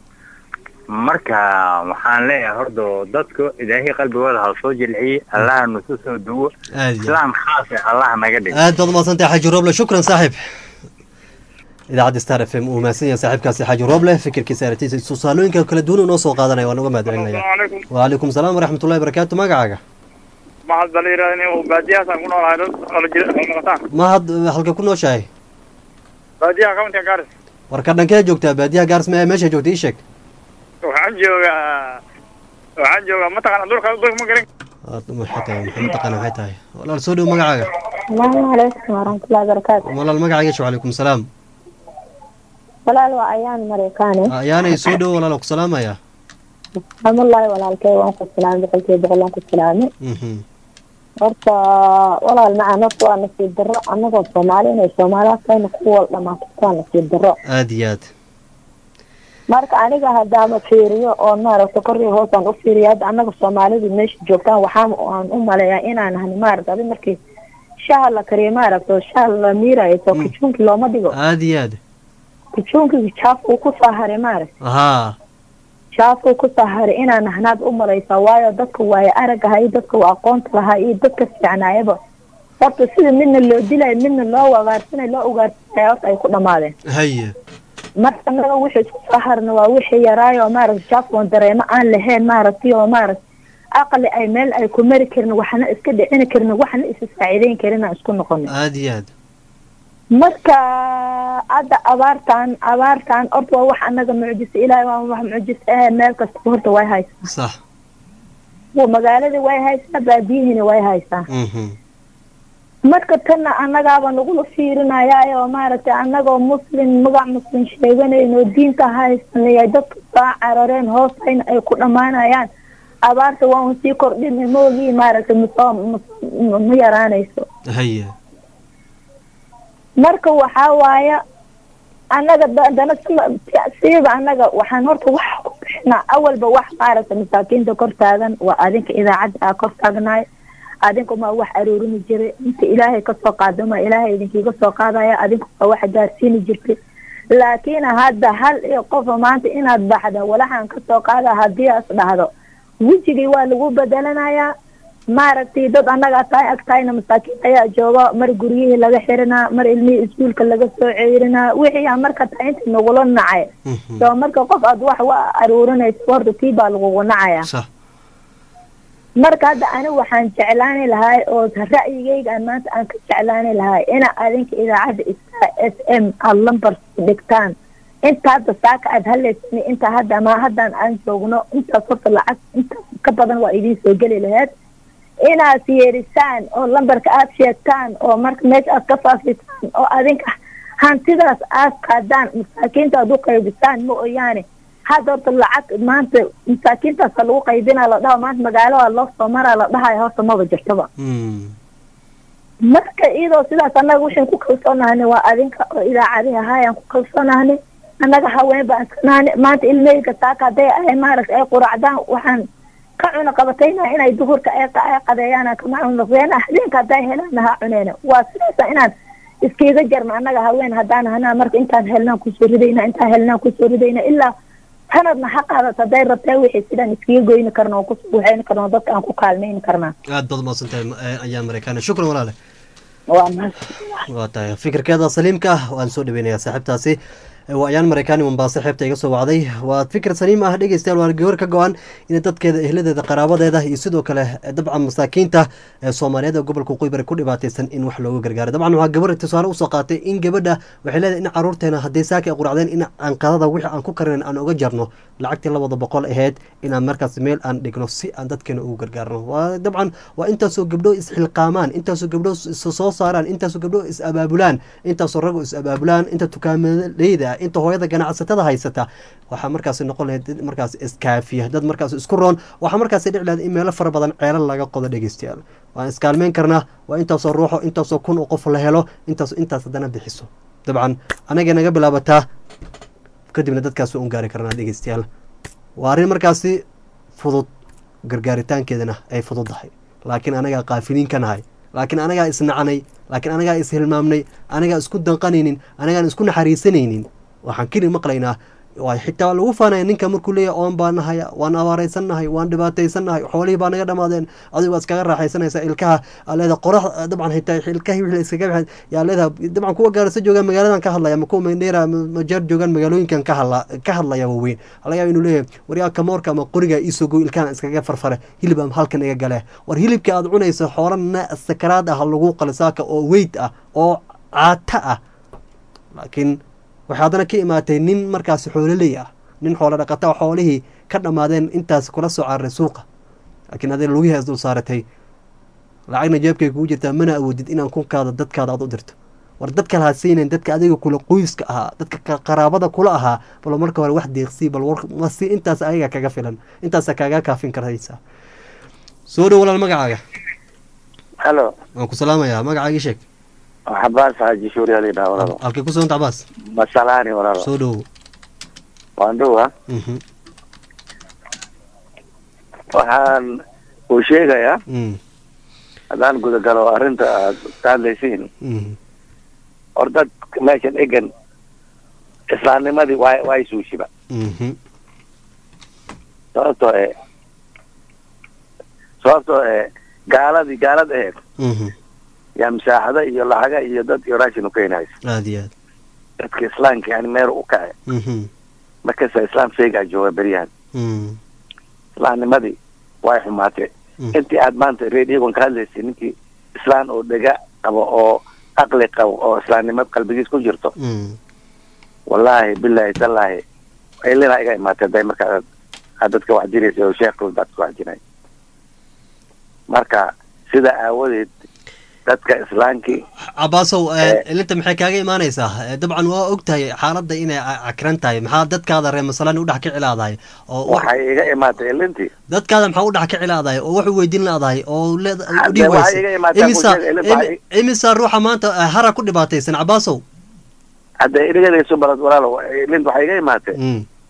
marka waxaan leeyahay horta dadku ilaahay qalbigooda ha soo jilciyey allaha nusu soo duwo aad iyo aad islaam khaas ah allaha naga dhig aad baad umahadsantahay xaaji rooble shukran saaxib idaacadda star f m uu mahadsan yahay saaxiibkaasi xaaji rooble fikirkiisa aragtiisa tusaalooyinka kala duwan uu noo soo qaadanaya waan uga mahad celinaya asalaamu calaykum waalaikum salaam waraxmatullahi barakaatu magacaaga maxaad bala yidhahda in baadiyahaasaan ku noolahay dad ola jira oo noqotaan mahad halka ku nooshahay baadiyaha countiga garis warka dhankee joogtaa baadiyaha gaars me meesha joogta ii sheeg waxaan joogaa waxaan joogaa mataqaana dhulka dhulka ma garan Aad maxay tahay maxay mataqaana maxay tahay walaal soo dhow magacaaga السلام عليكم ورحمة الله وبركاته walaal magacaaga sheeg waalaikum salaam walaal waa ayaan mareykaane ayaanay soo dhow walaal ku salaamaya alxamdulilahi walaalkay waan ku salaamay boqolkiiba boqol waan ku salaamay Mhm. horta walaal macaan horta waa nasiib darro annagoo soomaali inay soomaaliya kayna ku wal dhamaato waa nasiib darro aad iyo aad marka aniga haddaama fiiriyo oo maaragta kor iyo hoos aan u fiiriyo hadda annaga soomaalidu meesha joogtaan waxaan aan u maleeyaa inaan ahni maaragta adi markii shaha la kariyo maaragta oo shaha la miirayo soo kijuunki looma dhigo aad iyo aad kijuunki jaaf uu ku soo haray maaragta haa jaafuu ku soo haray inaan ahnaad u malaysaa waayo dadka waayo aragga ahaa iyo dadka waa aqoonta lahaa iyo dadka fiicnaayaba horta sida midna loo dilayo midna loo wagaarsanayo loo ugaarsanaya horta ay ku dhamaadeen haye marka naga wixii isku soo harna waa wixii yaraayo oo maaragta jaafkoon dareemo aan lahayn maaragtay oo maaragta aqli ay meel ay ku mari karin waxna iska dhicini karin waxna isa saaciideyn karin aan isku noqono aad iyo aad marka hadda abaartan abaartan horta waa wax anaga mucjiso ilaahay waa wax mucjiso eh meel kasta horta way haysaa sax Waa magaaladii way haysaa baadiyihiina way haysaa mhm marka tanna annagaaba nagula fiirinayaayo oo maaragtay annagoo muslim magac muslim sheeganayno diinta haysanaya dadka soo carareen hoostayna ay ku dhammaanayaan abaarta waan sii kordhinay moogii maaragtay masoo ma- ma yaraanayso haye marka waxaa waaya annaga da- dana sima- siiba annaga waxaan horta wax ku bixin tusnaa awalba wax maaragta masaakiinta kor taagan waa adinka idaacadda aa kor taagnaay adinka ma wax aroorimi jiray inta ilaahay kasoo qaado ma ilaahay idinkiiga soo qaadaya adinka ma wax gaarsiini jirtay laakiin hadda hal iyo qofa maanta inaad baxda walaxaan kasoo qaada haddii as dhahdo wejigii waa lagu bedelanayaa maaragtay dad annaga tahay agtahayna masaakiin ayaa jooga mar guryihii laga xirinaa mar ilmihii iskuulka laga soo ceerinaa wixii aa marka tahay inta nagula nacay soo marka qof aad wax wa aruurinayso horta tii baa lagugu nacaya marka hadda ani waxaan jeclaani lahay oo ra'yigayga aan maanta aan ka jeclaani lahay ina adinka idaacadda star s m aada lambar dhigtaan inta hadda saaka aad haleysani inta hadda ma haddaan aan joogno intaas horta lacag intaas ka badan waa idiin soo geli lahayd inaad yeerisaan oo lambarka aad sheegtaan oo marka meesha aad ka faafisaan oo adinka hantidaas aad qaadaan masaakiinta aad u qaybisaan ma oyaane hadda horta lacag maanta masaakiintaasa lagu qaybinaa la dhaho maanta magaalada loo soo maraa la dhahayo horta maba jirtaba marka iyadoo sidaas annaga waxaan ku kalsoonahani waa adinka oo idaacadihi ahaayaan ku kalsoonahani annaga haween baan iskanaani maanta ilmeyga saaka hadday ay maaragta ay quracdaan waxaan ka cuna qabatayna inay duhurka ay ay qadeeyaan kama cunaqdeen habeenka hadday helaan ha cuneena waa sidaasa inaan iskiiga jarno annaga haween haddaan hanaa marka intaan helnaan kusoo ridayna intaan helnaan kusoo ridayna ilaa sanadna ha qaadato hadday rabtee wixii sidaan iskiga goyni karno oo kusoo waxayni karno oo dadka aan ku kaalmayni karnaa aad baad umahadsantahay eh, ayaan mareykaana shukran walaale waa mahadsan waa tahay fikirkeeda saliimka ah waan soo dhaweynayaa saaxiibtaasi waa ayaan mareykaani mombaaso xeebta iga soo wacday waa fikir saliim ah dhegeystayaal waa gabar ka go-an in dadkeeda ehladeeda qaraabadeeda iyo sidoo kale eh, dabcan masaakiinta ee soomaaliyeed ee gobolka qoybari ku dhibaataysan in wax looga gargaaro dabcan waxaa gabar tusaale usoo qaatay in gabadha waxay leedahay in caruurteena haddii saaki ay quracdeen in aan qadada wixii aan ku karinayn aan uga jarno lacagtii labada boqol aheyd inaan markaas meel aan dhigno si aan dadkeena ugu gargaarno waa dabcan waa intaasoo gabdho isxilqaamaan intaasoo gabdho is soo saaraan intaasoo gabdho is abaabulaan intaasoo ragoo is abaabulaan inta tukaamaleyda inta hooyada ganacsatada haysata waxaa markaas noqon lahayd dad markaas iskaafiya dad markaas isku roon waxaa markaas dhici lahayd in meelo fara badan ceelal laga qodo dhegeystayaal waan iskaalmeyn karnaa waa intaasoo ruuxo intaasoo kun oo qof la helo intaas intaas haddana bixiso dabcan anagay naga bilaabataa kadibna dadkaas un gaari karnaa dhegeystayaal waa arrin markaasi fudud gargaaritaankeedana ay fududdahay laakiin anagaa qaafiliin ka nahay laakiin anagaa isnacanay laakiin anagaa ishilmaamnay anagaa isku danqanaynin anagaan isku naxariisanaynin waxaan keli maqlaynaa waa xitaa lagu faanaya ninka markuu leeyahy oon baa nahaya waan abaaraysannahay waan dhibaataysannahay xoolihii baa naga dhamaadeen adigu waa iskaga raaxaysanaysaa ilkaha aa leedaha qorax dabcan xitaa ilkahii wixii la iskaga baxay yaa leedaha dabcan kuwa gaarisa joogaan magaaladan ka hadlaya ma kuwa mandheera majeer joogaan magaalooyinkan ka hadla ka hadlaya waaweyn laga yaaba inuu leeyahay waryaa kamoorka ama qoriga iisoo goy ilkahan iskaga farfare hilib am halkan iga gale war hilibka aad cunayso xoolana sakaraad ah lagu qalisaaka oo weyd ah oo caata ah laakiin waxay haddana ka imaatay nin markaasi xoololey ah nin xoolo dhaqata xoolihii ka dhammaadeen intaas kula soo cararay suuqa laakiin adee lugihii as dul saaratay lacagna jeebkay kugu jirtaa mana awoodid inaan kunkaada dadkaada aad u dirto war dadka lahasiinayn dadka adiga kula qoyska ahaa dadka qaraabada kula ahaa bal marka hore wax deeqsii bal warmasi intaas ayaga kaga filan intaasa kaaga kaafin karaysaa soo dhow walaal magacaaga halo waan ku salaamayaa magacaagii sheeg cabaas xaaji shuuri ali dhaha walaalo halkay ku soonta cabaas masalaani walaalo soo dhowo waan dhowa waxaan uu sheegayaa haddaan gudagalo arrinta aad ka hadlaysiin hor dad meeshan egan islaamnimadii waa waa isuushiba sababtoo e sababtoo e gaaladii gaalad aheed yaa masaaxada iyo lacaga iyo dad iyo raashin u keenaysa aada iyo aad dadka islaamka yani meer u kace markasta islaam sheegaa jooga beryahan islaamnimadii way xumaatee intii aad maanta rediyogan ka hadlaysay ninkii islaan oo dhega qabo oo aqli qabo oo islaamnimad qalbigiis ku jirto wallaahi bilaahi tallaahi ilina iga imaatay day marka aad dadka wax diraysa oo sheekhu dadka wax jiray marka sida aawadeed dadka islaamkii cabaasow ilinta maxay kaaga imaanaysaa dabcan waa og tahay xaaladda inay cakran tahay maxaa dadkaada reer masalan udhex ka cilaadahay oo waxay iga imaatay ilintii dadkaada maxaa udhex ka cilaadahay oo wax weydiin laadahay oo Hadda waxay iga imaatay imisa bulshada ilin waxay- imisa ruuxa maanta hara ku dhibaataysan cabaasow hadda erigadayso balad walaalo ilint waxay iga imaatay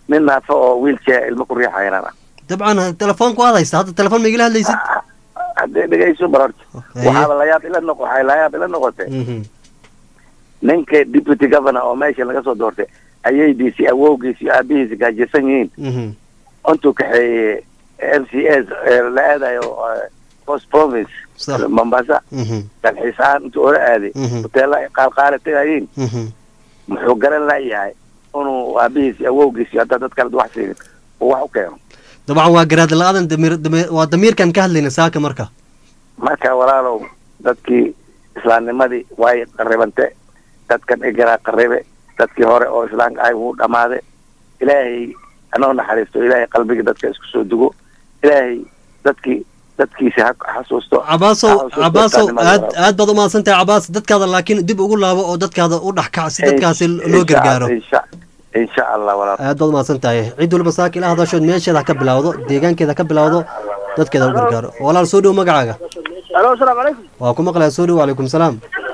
nin naafo oo wheelchair ilmo ku riixaya inaan ah dabcan telefoonku aad haysta hadda telefoon ma igala hadlaysid haddee dhegayso barorta waxaaba layaab ila noq waxay layaab ila noqotay ninka deputy governor oo meesha laga soo doortay ayaydiisi awowgiis iyo aabihiisi gaajirsan yihiin intuu kaxeeyey m c s la aadayo eh, post province Sax. mombasa dalxiis ahaan intuu ora aaday hoteela ay qaalqaali tagayiin muxuu garan layahay inuu aabihiis iyo awowgiis iyo haddaa dad kale wax siinin uu wax u keeno dabcan waa garaad la-aadan damiir damiir- waa damiirkan ka hadlayna saaka marka marka walaalow dadkii islaamnimadii way qaribante dadkan igaraa qaribe dadkii hore oo islaamka ahay wuu dhammaade ilaahay anoo naxariisto ilaahay qalbiga dadka isku soo dugo ilaahay dadkii dadkiisa ha xasuusto cabaasow ha xasuusto cabaasow islaamnimada aad walaalow. aad baad umahadsan tahay cabaas dadkaada laakiin dib ugu laabo oo dadkaada u dhex kac si dadkaasi loo Insha- gargaaro insha insha allah walaal aad baad umahadsan tahay cid waliba saaka ila hadashood meesheeda ha ka bilawdo deegaankeeda ha ka bilawdo dadkeeda ha u gargaaro walaal soo dhow magacaaga alo asalaamu calaykum waa ku maqlaya soo dhow wacalaykum salaam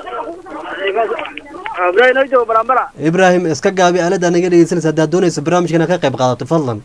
ibrahim noo joogo balambala ibraahim iska gaabi aalada naga dhegeysanaysa haddaad doonayso barnaamijkan inaad ka qayb qaadato fadlan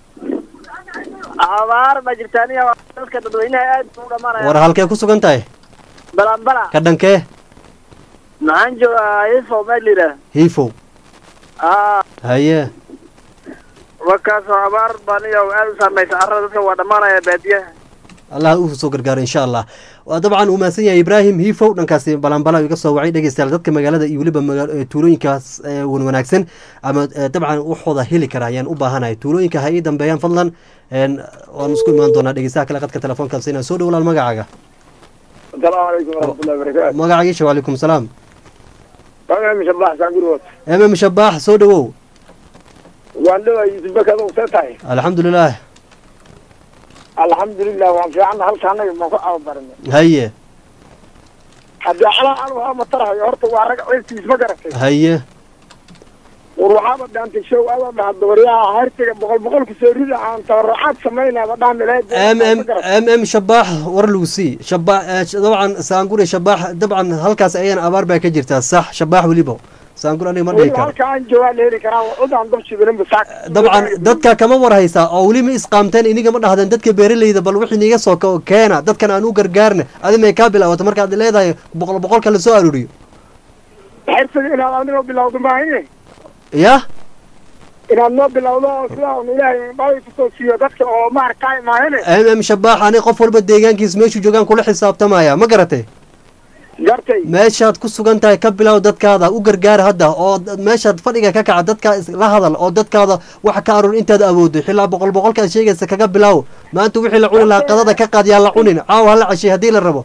abaar baa jirta aniga waa dadka dadweynaha aad u dhamaanaya war halkee ku sugan tahay balambala ka dhankee maxaan joogaa ifo meel layidhaah hiifow aa haye wakaasoo abaar baa aniga aad u saamaysa carrada dadka waa dhamaanaya baadiyaha allah uu soo gargaaro insha allah waa dabcan uu mahadsan yahay ibraahim hiifow dhankaasi balanbala iga soo wacay dhegeystayaal dadka magaalada iyo weliba maga- eh, tuulooyinkaas eh, wan wanaagsan ama eh, dabcan waxooda heli kara ayaan u baahanahay tuulooyinka ha ii dambeeyaan fadlan een, waan isku imaan doonaa dhegeystaha kale qadka telefoonkaas inaan soo dhow walaal magacaaga asalaamu calaykum waraxmatullahi wabarakaatu magacagiisha wacalaykum salaam magaca mishabax saangurwood emem shabaax soo dhowow waan dhawaa yusuf bakad see tahay alxamdulilah alxamdulilah waan fiicanna halka anaga maan ku cababaranay haye haddii calaa cal waxaa matarahayo horta waa rag ceebtiis ma garatay haye war waxaaba dhaantay show ada dhaha dabaryaha hartiga boqol boqol kusoo rida aan tabarucaad samaynaba dhaan m m m m shabaax war lagu sii shabaax eh, sh- dabcan saangure shabaax dabcan halkaas ayaan abaar baa ka jirtaa sax shabaax weliba saangur aniga ma dhihi weliba karo halka aan joogaa la heli karaa cudaan dab shidanin basaak dabcan dadka kama war haysaa oo weli ma isqaamteen iniga ma dhahdeen dadka beeraleyda bal wixii niiga soo ko- keena dadkan aan u gargaarna adi may kaa bilaawato markaad leedahay boqol boqolka la soo aruuriyo xirsiga inaad anigoo bilowdo maahine ya inaad noo bilowdo oo sidaa un ilaahay dhalay kusoo siiyo dadka oo maarkaa maahine m m shabaax ani qof walba deegaankiis meeshuu joogaan kula xisaabtamaya ma garatay gartay meeshaad ku sugan tahay ka bilow dadkaada u gargaara hadda oo d- meeshaad fadhiga ka kaca dadka is- la hadal oo dadkaada wax ka arur intaad awooddo xilaa boqol boqolkaad sheegaysa kaga bilow maanta wixii la cuni lahaa qadada ka qaad yaa la cunin caawa hala cashay haddii la rabo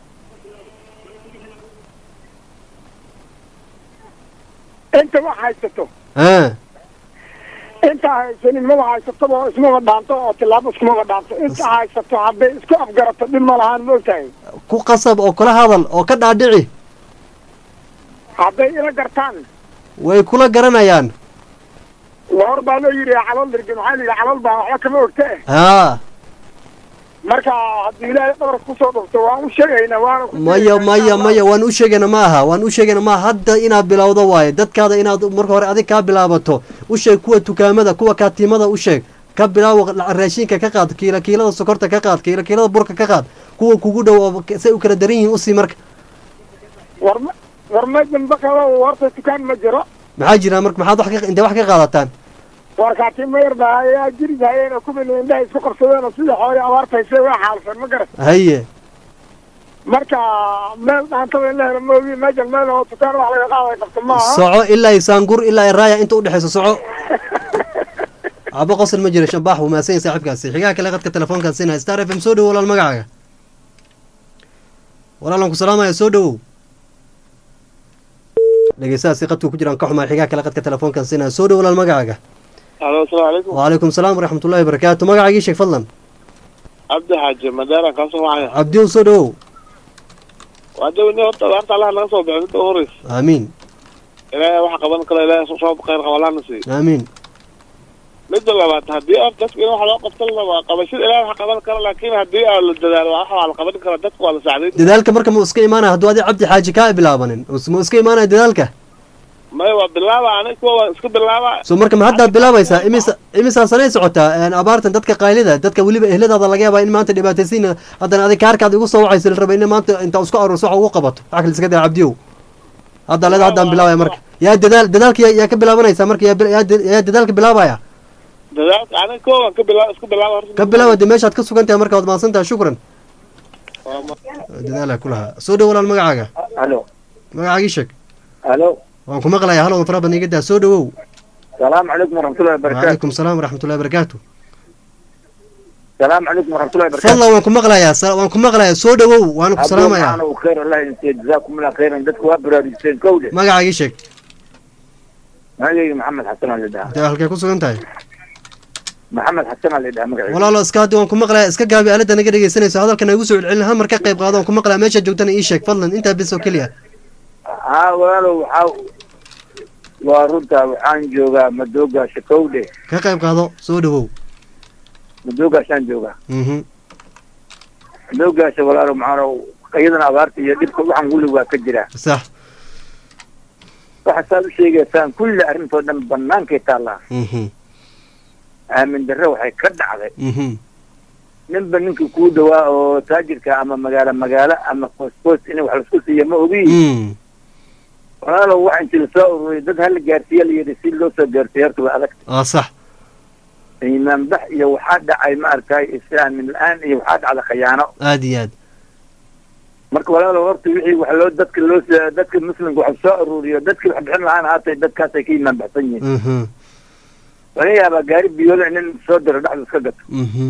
inta wax haysato ah inta haysanin maba haysataba oo ismaba dhaanto oo tilaabo iskumaba dhaanto inta haysato hadday isku afgarato dhib ma lahaan moogtahay ku qasab oo kula hadal oo ka dhaadhici hadday ila gartaan way kula garanayaan hor baa loo yidhi calool dirge maxaa la yidhi calool baa waxba kama ogte haa marka haddii ilaahay dhabarka kusoo dhufto waan u sheegaynaa waana ku maya maya maya waan u sheegayna ma aha waan u sheegayna ma aha hadda inaad bilowdo waaye dadkaada inaad marka hore adig kaa bilaabato u sheeg kuwa dukaamada kuwa kaatiimada u sheeg ka bilaawo la- raashinka ka qaad kiila kiilada sokorta ka qaad kiila kiilada burka ka qaad kuwa kugu dhow oo say u kala daran yihiin usii marka war ma war ma dambe kale horta dukaan ma jiro maxaa jira marka maxaad wax ka intee wax ka qaadataan war kaatiima yar baa ayaa jiri hayeen oo kuwii indhaha isku qabsadeen oo sidii xoolii abaartaysay waa xaalsan ma garan haye marka meel dhaantaba in la helo moogi meeshan meel oo dukaan wax laga qaaday qabto ma aha soco ilaa saangur ilaa raaya inta udhexayso soco cabo qosol ma jira shabaax wuu mahadsan yahay saaxiibkaasi xigaha kale qadka telefoonkaas siinaya star f m soo dhowo walaal magacaaga walaalan ku salaamaya soo dhowow dhegeystahaasi qadku ku jiraan ka xumaa xigaha kale qadka telefoonkaas siinaya soo dhowo walaal magacaaga alo asalaamu calaykum wacalaykum salaam waraxmatullahi wabarakaatu magacaagii sheeg fadlan cabdi xaaji madaaran kaasoo wacaya cabdiyow soo dhowow waa dawni horta abaarta allaha naga soo bixi midda u horeysa aamiin ilaahay waxa qaban kara ilaahay soo khayr qaba allahna siiyo aamiin midda labaad haddii aad dadku in wax loo qabtan waa qabashada ilaahay wax qaban kara laakiin haddii aad la dadaalo wax waa la qaban kara dadku waa la sacday dadaalka marka mu iska imaanaya hadduu adi cabdi xaaji kaa bilaabanin mu iska imaanaya dadaalka maya waa bilaaba aniga kuwa waan isku bilaaba so marka ma haddaad bilaabaysaa imisa imisaa sanay socotaa een, abaartan dadka qaylida dadka weliba ehladaada laga yaabaa in maanta dhibaataysiin haddana adig kaarkaad igu soo wacaysa la raba in maanta intaa isku aruurso waxa ugu qabato wax kale iska daa cabdiyow hadda leeda haddaan bilaabaya marka yaa dadaal dadaalka yaa- yaa ka bilaabanaysa marka yaa bil- yaa da- yaa dadaalka bilaabaya dadaalka aniga kuwa waan ka bilaaba isku bilaaba horta ka bilaaba de meeshaad ka sugan tahay marka waad mahadsan tahay shukran dadaalaa ku lahaa soo dhow walaal magacaaga alo magacaagii sheeg alo waan ku maqlayaa halowdan fara badan iga daa soo dhowow salaamu calaykum waraxmatullahi wabarakaatu waalaikum salaam waraxmatullahi wabarakaatu salaamu calaykum waraxmatullahi wabarakaatu fadlan waan ku maqlayaa sa- waan ku maqlayaa soo dhowow waan ku salaamayaa Abdul khayr allah insiya jazaakum allah khayran dadku waa baraarujiseen kowde magacaagii sheeg magacayga maxamed xasan aa la dhahaa dee halkee ku sugan tahay maxamed xasan aa la dhahaa magacayga walaalo iska haddi waan ku maqlayaa iska gaabi aalada naga dhegeysanayso hadalkana igu soo celcelin hal mar ka qayb qaado waan ku maqlayaa meeshaad joogtana ii sheeg fadlan intaa bis oo keliya haa walaalow waxaa waa runta waxaan joogaa madoogaasha kowde ka qayb qaado soo dhowow madoogaashaan joogaa mhm madoogaasha walaalow maxaa iyadana abaarta iyo dhibka waxaan weli waa ka jiraa sax waxa saad u sheegaysaan kulli arrintoo dhan banaankay taallaa mhm aamin darre waxay ka dhacday mhm ninba ninkii kuu dhawaa oo taajirka ama magaalo magaalo ama qoys qoys in wax laisku siiya ma ogi Mm. walaalow waxa inti lasoo ururiyay dad hala gaarsiiya la yidhi si loo soo gaarsiiya horta waa adag aa sax iimaan bax iyo waxaa dhacay maaragtay islaamin la-aan iyo waxaa dhacda khayaano aad iyo aad marka walaalow horta wixii wax loo dadka loo s- dadka muslimka wax soo ururiyo dadkii wax bixin lahaan haatay dadkaasay ka iimaan baxsan yihiin mhm laga yaabaa gaari biyoole nin soo diro dhexda iska gato mhm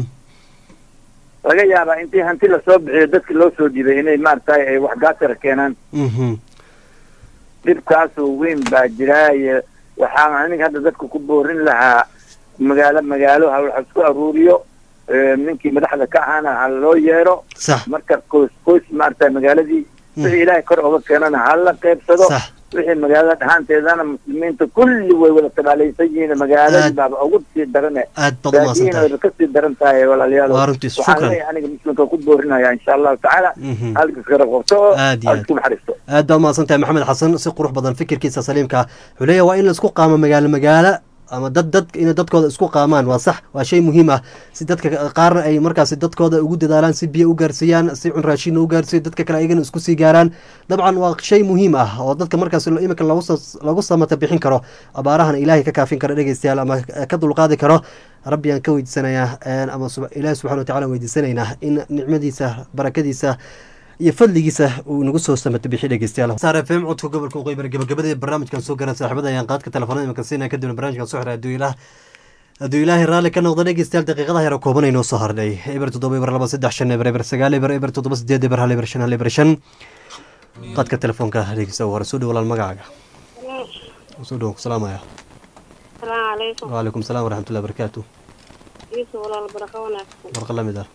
laga yaabaa intii hanti lasoo bixiyo dadki loo soo dhibay inay maaragtay ay wax gaasara keenaan mhm dhibkaasoo weyn baa jiraaye waxaan aniga hadda dadka ku boorin lahaa magaalo magaalo ha wax isku aruuriyo eh, ninkii madaxda ka ahaana ha loo yeero sax marka qoys qoys maaragtay magaaladii wixii ilaahay kor oga keenana ha la qaybsado Sax. wixii magaalada dhahaanteedana muslimiinta kulli way wada tabaalaysan yihiin magaaladii Aad- baaba ugu sii darane aad baad u mahadsan tahay baadiyihiina way kasii daran tahay walaalayaal Waa runtiis, waxaan shukran. leeyahay aniga muslimka ku boorinaya insha allahu tacaala Mhm. halka iskara qabto oo Aad iyo aad. isku naxariisto aad baad mahadsan tahay maxamed xasan si qurux badan fikirkiisa saliimka ah wuxuu leeyahay waa in laisku qaamo magaalo magaalo ama dad dad inay dadkooda isku qaamaan waa sax waa shay muhiim ah si dadka qaarna ay markaasi dadkooda ugu dadaalaan si biyo u gaarsiiyaan si cun raashinna u gaarsiiyo dadka kale ayagana isku sii gaaraan dabcan waa shay muhiim ah oo dadka markaasi lo- iminka lagu soo- lagu samata bixin karo abaarahana ilaahay ka kaafin karo dhegeystayaal ama ka dulqaadi karo rabbi aan ka weydiisanayaa een, ama sub- ilaahi subxana wa tacala weydiisanaynaa in nicmadiisa barakadiisa iyo fadligiisa uu nagu soo samato bixi dhegeystayaal saar fm codka gobolka waqooyi gabagabadii barnaamijkan soo garan saaxiibada ayaan qaadka telefoonada imanka siinaya kadibna barnaamijkan soo xiray hadduu ilaah hadduu ilaahay raalli ka noqdo dhegeystayaal daqiiqadaha yar oo kooban aynoo soo harnay eber toddoba eber laba saddex shan eber eber sagaal eber eber toddoba sideed eber hal eber shan hal eber shan qaadka telefoonka dhegeysta hore soo dhow walaal magacaaga soo dhow salaamaya السلام عليكم وعليكم السلام ورحمة الله وبركاته يوسف ولا البركة وناكسن برقة لمدة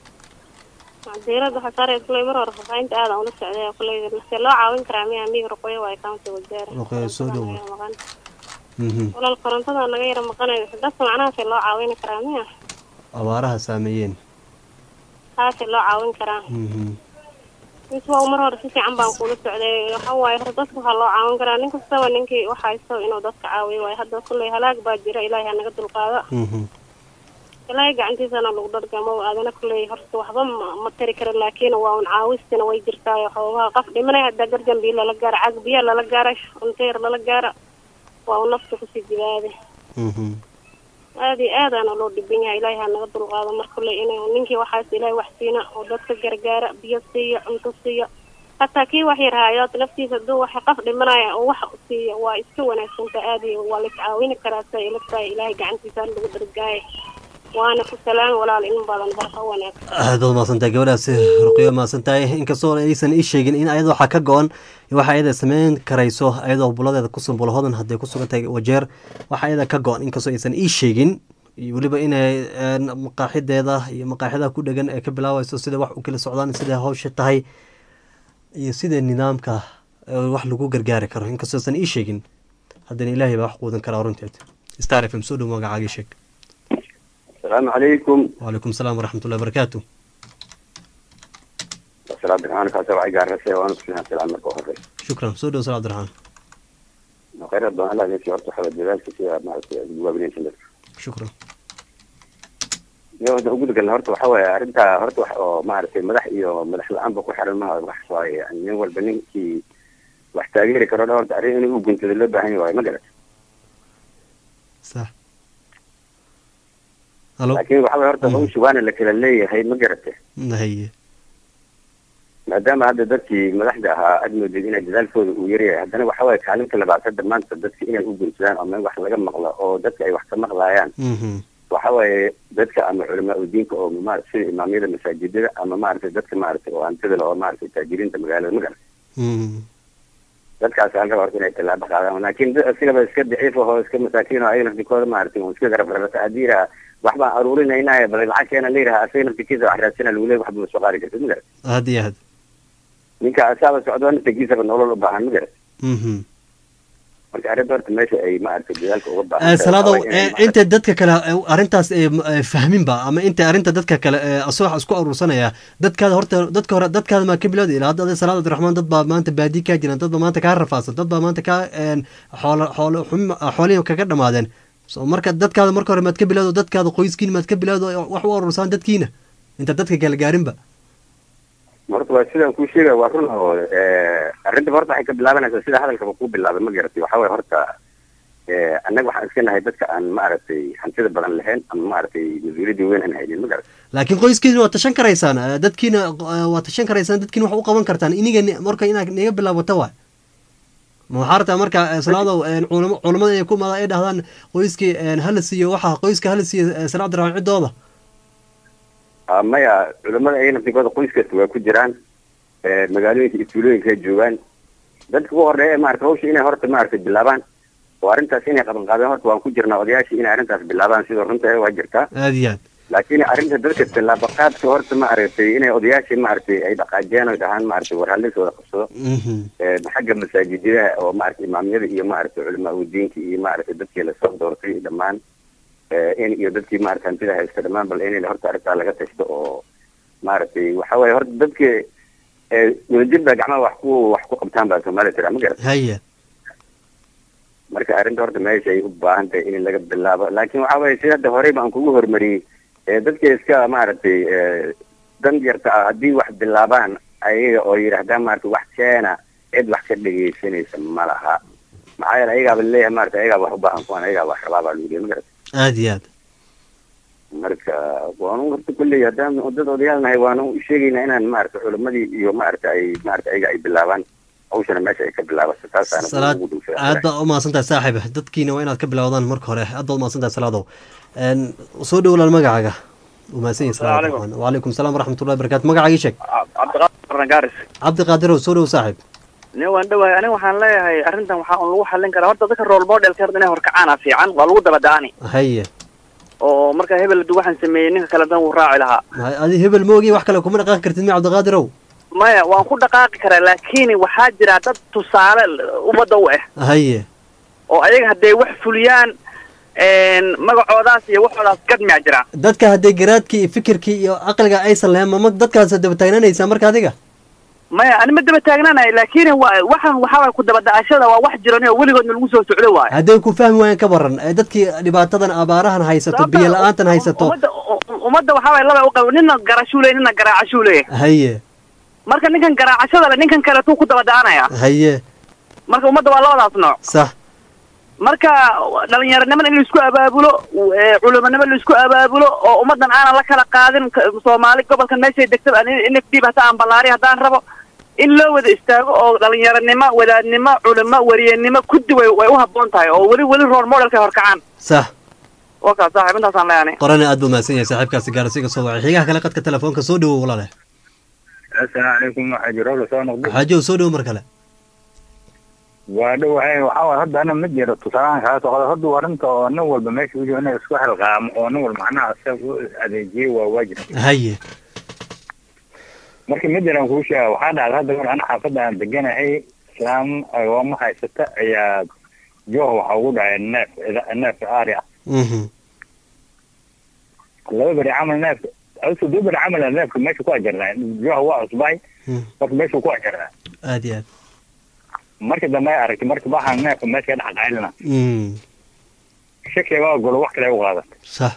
عديرة waxaa saaray kulay mar hore fafahinta aad aan ula socday kulay nase loo caawin karaa miya amiga ruqoyo waa county wasaare Ruqoyo soo dhow. maqan Mhm. walaal korontada naga yara maqanayo dadka macnahaase loo caawin karaa miya abaaraha saameeyeen taase loo caawin karaa Mhm. mis waa mar hore si fiican baan kula socday waxa waaye hore dadka waxaa loo caawin karaa nin kastaba ninkii waxa haysto inuu dadka caawiyo waaye hadda kulay halaag baa jira ilaahay ha naga dulqaado Mhm. ilaahay gacantiisana lagu dhargamo aadana kuley horta waxba ma ma tari karo laakiin waa un caawistina way jirtaayo xoogaha qof dhimanay haddaa garjan biyo lala gaaro cag biyo lala gaaro cunteer lala gaaro waa un nafta kusii jibaade Mhm. aad iyo aadaana loo dhibin yahay ilaahay ha naga dulqaado mar kule inuu ninkii waxaas ilaahay wax siina oo dadka gargaara biyo siiyo cunto siiyo hataa kii wax yar haayo naftiisa hadduu wax qof dhimanaya oo wax siiyo waa iska wanaagsanta aad iyo waa la iscaawini karaa sa ila tahay ilaahay gacantiisa ha lagu dhargaayo waana ku salaami walaal in badan barka wanaagsan aad baad mahadsantahay gabadhaasi ruqyo mahadsantahay inkastoo aysan ii sheegin in ayada waxaa ka go-an waxa ayada sameyn karayso ayadoo buladeeda ku sunbul hodan hadday ku sugan tahay wajeer waxa ayada ka go-an inkastoo aysan ii sheegin iyo weliba inay een, maqaaxideeda iyo maqaaxidaha ku dhegan ay ka bilaabayso sida wax u kala socdaan sida hawsha tahay iyo sida nidaamka ee wax lagu gargaari karo inkastoo aysan ii sheegin haddana ilaahay baa wax quudan karaa runteed star f m soo dhow magacaagii sheeg asalaamu calaykum وعليكم السلام ورحمة الله وبركاته salaam birxaan kaasa waxay gaarasay waanu kusinaa salaam marka hore شكرا سودو سلام عبد الرحمن khayraad badan allah idin siiyo horta waxaa dadaalka sida maaragtay aad ugu waabinaysan dadka shukran iyo hadda ugu dagalna horta waxa waaye arrintaa horta wax oo maaragtay madax iyo madax la-aanba ku xiran maha wax waaye yani nin walba ninkii wax taageeri karo dhan horta arrin inuu u guntada loo baahan yahay waaye ma garat sax halo laakiin waxa waaye horta hawsha waana la kala leeyahay ma garate haye maadaama hadda dadkii madaxda ahaa aad moodid inay dadaalkooda uu yaryahay haddana waxa waaye kaalinta labaad hadda maanta dadka inay u guntadaan oo meel wax laga maqlo oo dadka ay wax ka maqlaayaan waxa waaye dadka ama culamaa udiinka oo maarata sida imaamyada masaajidada ama maaragtay dadka maaragtay oo hantida leh oo maaragtay taajiriinta magaalada ma garan dadkaas hal raba horta inay tallaabo qaadaan laakiin dad asigaba iska daciif ahoo iska masaakiin oo ayaga naftikooda maaragtay oo iska garab rarata haddii yidhaha wax baan aruurinaynaye bal lacag keena la yidhaha asaga naftikiisa wax raadsana lagu leeyahay waxba ma soo qaadi kartid ma garan aad iyo aad ninka asaaba socdo naftigiisaba nolol u baahan ma garan Mhm. marka arrinta horta meesha ay maaragtay dadaalka uga Eh, baahan salaadow eh, inta dadka kale eh, arrintaas eh, m- eh, fahminba ama inta arrinta dadka kale eh, asoo isku aruursanaya dadkaada horta dadka hore dadkaada maa ka bilowda ilaa hadda adi salaad abdiraxmaan dad baa maanta baadi kaa jiran dad baa maanta kaa rafaadsan dad baa maanta kaa een, xoolo xoolo xum- xoolihii kaga dhamaadeen so marka dadkaada marka hore maad ka bilowdo dadkaada qoyskiina maad ka bilowdo wax u aruursaan dadkiina inta dadka kale gaarinba horta waa sidaan kuu sheegaya waa run oo eh, arrinta horta waxay ka bilaabanaysaa sida hadalkaba kuu bilaabay ma garatay waxa waye horta eh, annaga waxaan iska nahay dadka aan maaragtay hantida badan lahayn ama maaragtay mas-uuliyadda weyn aan haynin ma garatay laakiin qoyskiina waa tashan karaysaan eh, dadkiina eh, waa tashan karaysaan dadkiina wax u qaban kartaan iniga ni- marka inaad naga bilaabata waay ma waxaa rabtaa marka eh, salaadow eh, culamo- culamada inay ku imaadaan ay dhahdaan qoyskii eh, hala siiyo waxa qoyska hala siiyo eh, salaad abdiraxmaan ciddooda Ah, maya culamada ayaga naftigooda qoys kasta waa ku jiraan eh, magaalooyinka iyo tuulooyinka ay joogaan dadka ugu horeeya ee maarata hawsha inay horta maaragtay bilaabaan oo arrintaas inay qaban qaadeen horta waan ku jirnaa odayaashii inay arrintaas bilaabaan sida runta waa jirtaa aad iyo aad laakiin arrinta dadka tallaabo qaadka horta maaragtay inay odayaashii maaragtay ay dhaqaajiyaan oy dhahaan maaragtay war hallis wada qabsado Eh, xagga masaajidada oo maaragtay imaamyada iyo maaragtay culamaa udiinka iyo maaragtay dadkii lasoo doortay dhammaan eh, in iyo dadkii maaragtay hantida haysta dhammaan bal in horta arrintaa laga tashto oo maaragtay waxa waaye horta dadka eh, wadajir baa gacmaha wax ku wax ku qabtaan baa soomaalida tiraa ma garat haye marka arrinta horta meesha ay u baahan tahay in laga bilaabo laakiin waxa waaye sida hadda horey baan kugu hormariyey eh, dadka iska maaragtay eh, dan yarta ah haddii wax bilaabaan ayaga oo yidhaahdaan maaragtay wax keena cid wax ka dhegaysanaysa ma laha maxaa yeele ayagaaba leeyahay maaragtay ayagaa wax u baahan kuwan ayagaa wax rabaa baa lagu leeyahay ma garat aad iyo aad marka waanu horta kulley haddaan dad odayaal nahay waanu u sheegaynaa inaan maaragtay culamadii iyo maaragtay ay maaragtay ayaga ay bilaabaan hawshana meesha ay ka bilaabato taasaana salaad ugu dhowsaa aad baa u mahadsantahay saaxiib dadkiina waa inaad ka bilowdaan marka hore aad baad u mahadsantahay salaadow Een, soo dhowlaan magacaaga u mahadsan yahay salaad Assalaamu abdiraxmaan wacalaykum salaam waraxmatullahi barakaatu magacaaga ii sheeg cabdiqaadir nagaaris cabdiqaadirow soo dhow saaxiib nin waan dhawahay aniga waxaan leeyahay arrintan waxaa un lagu xallin karaa horta dadka role modelka horta inay horkacaana fiican waa lagu daba da-ani haye oo marka hebel du waxaan sameeyey ninka kale dan wuu raaci lahaa Ma- adi hebel moogi wax kale kuma dhaqaaqi kartid mi cabdiqaadirow maya waan ku dhaqaaqi karaa laakiin waxaa jira dad tusaale ummadda u ah haye oo ayaga hadday wax fuliyaan een, magacoodaas iyo waxoodaas gadmiyaa jira dadka hadday garaadkii iyo fikirkii iyo aqliga aysan lahayn mama dadkaas daba taagnaanaysaa marka adiga maya ani ma daba taagnanayo laakiin wa- waxaan waxaa waay ku daba da-ashada waa wax jiran oo weligoodna lagu soo socdo waayo hadday ku fahmi waayaan ka baran ee dadkii dhibaatadan abaarahan haysato Sababta- biyo la-aantan haysato ummadda u- ummadda waxaa waay laba u qabo nina garashuu leeyahy nina garaacashuu leeyahay haye marka ninkan garaacashada le ninkan kale tuu ku daba da-anaya haye marka ummadda waa labadaas nooc sax marka dhalinyaronimada in laisku abaabulo eh, culimonimo laisku abaabulo oo ummaddan aanan la kala qaadin ka- soomaali gobolkan meeshay degta in dib hata aan ballaari haddaan rabo in loo wada istaago oo dhalinyaronimo wadaadnimo culimo wariyanimo kuddi way way u habboon tahay oo weli weli role modelka horkacaan sax waa kaas saaxiib intaasaan leeyahay qorana aad buu mahadsan yahay saaxiibkaasi gaarsiga soo wacay xigaha kale qadka telefoonka soo dhowow walaale asalaamu calaykum waxaa jiro la soo noqday xaajow soo dhowow mar kale waa dhowahay waxaa waay hadda ana ma jiro tusaalahan kaga soo qada hadda arrinta oo nin walba meesha ujo inay isku xilqaamo oo nin walba macnaha isaga u adeejiye waa waajib haye marka midalan kuu sheega waxaa dhacda hadda mar ana xaafadda aan deganahay islaam agooma haysata ayaa jooh waxa ugu dhacay neef ida- neef aari ah Mhm. laba beri camal neef adu duu beri camal neefka meesha ku ajarnaa jooh waa cusbay marka meesha ku ajarnaa aad iyo aad marka dambe ay aragtay marka waxaan neefka meesha ka dhex qaylina Mm. shakiga waa golo wax kale u qaadan sax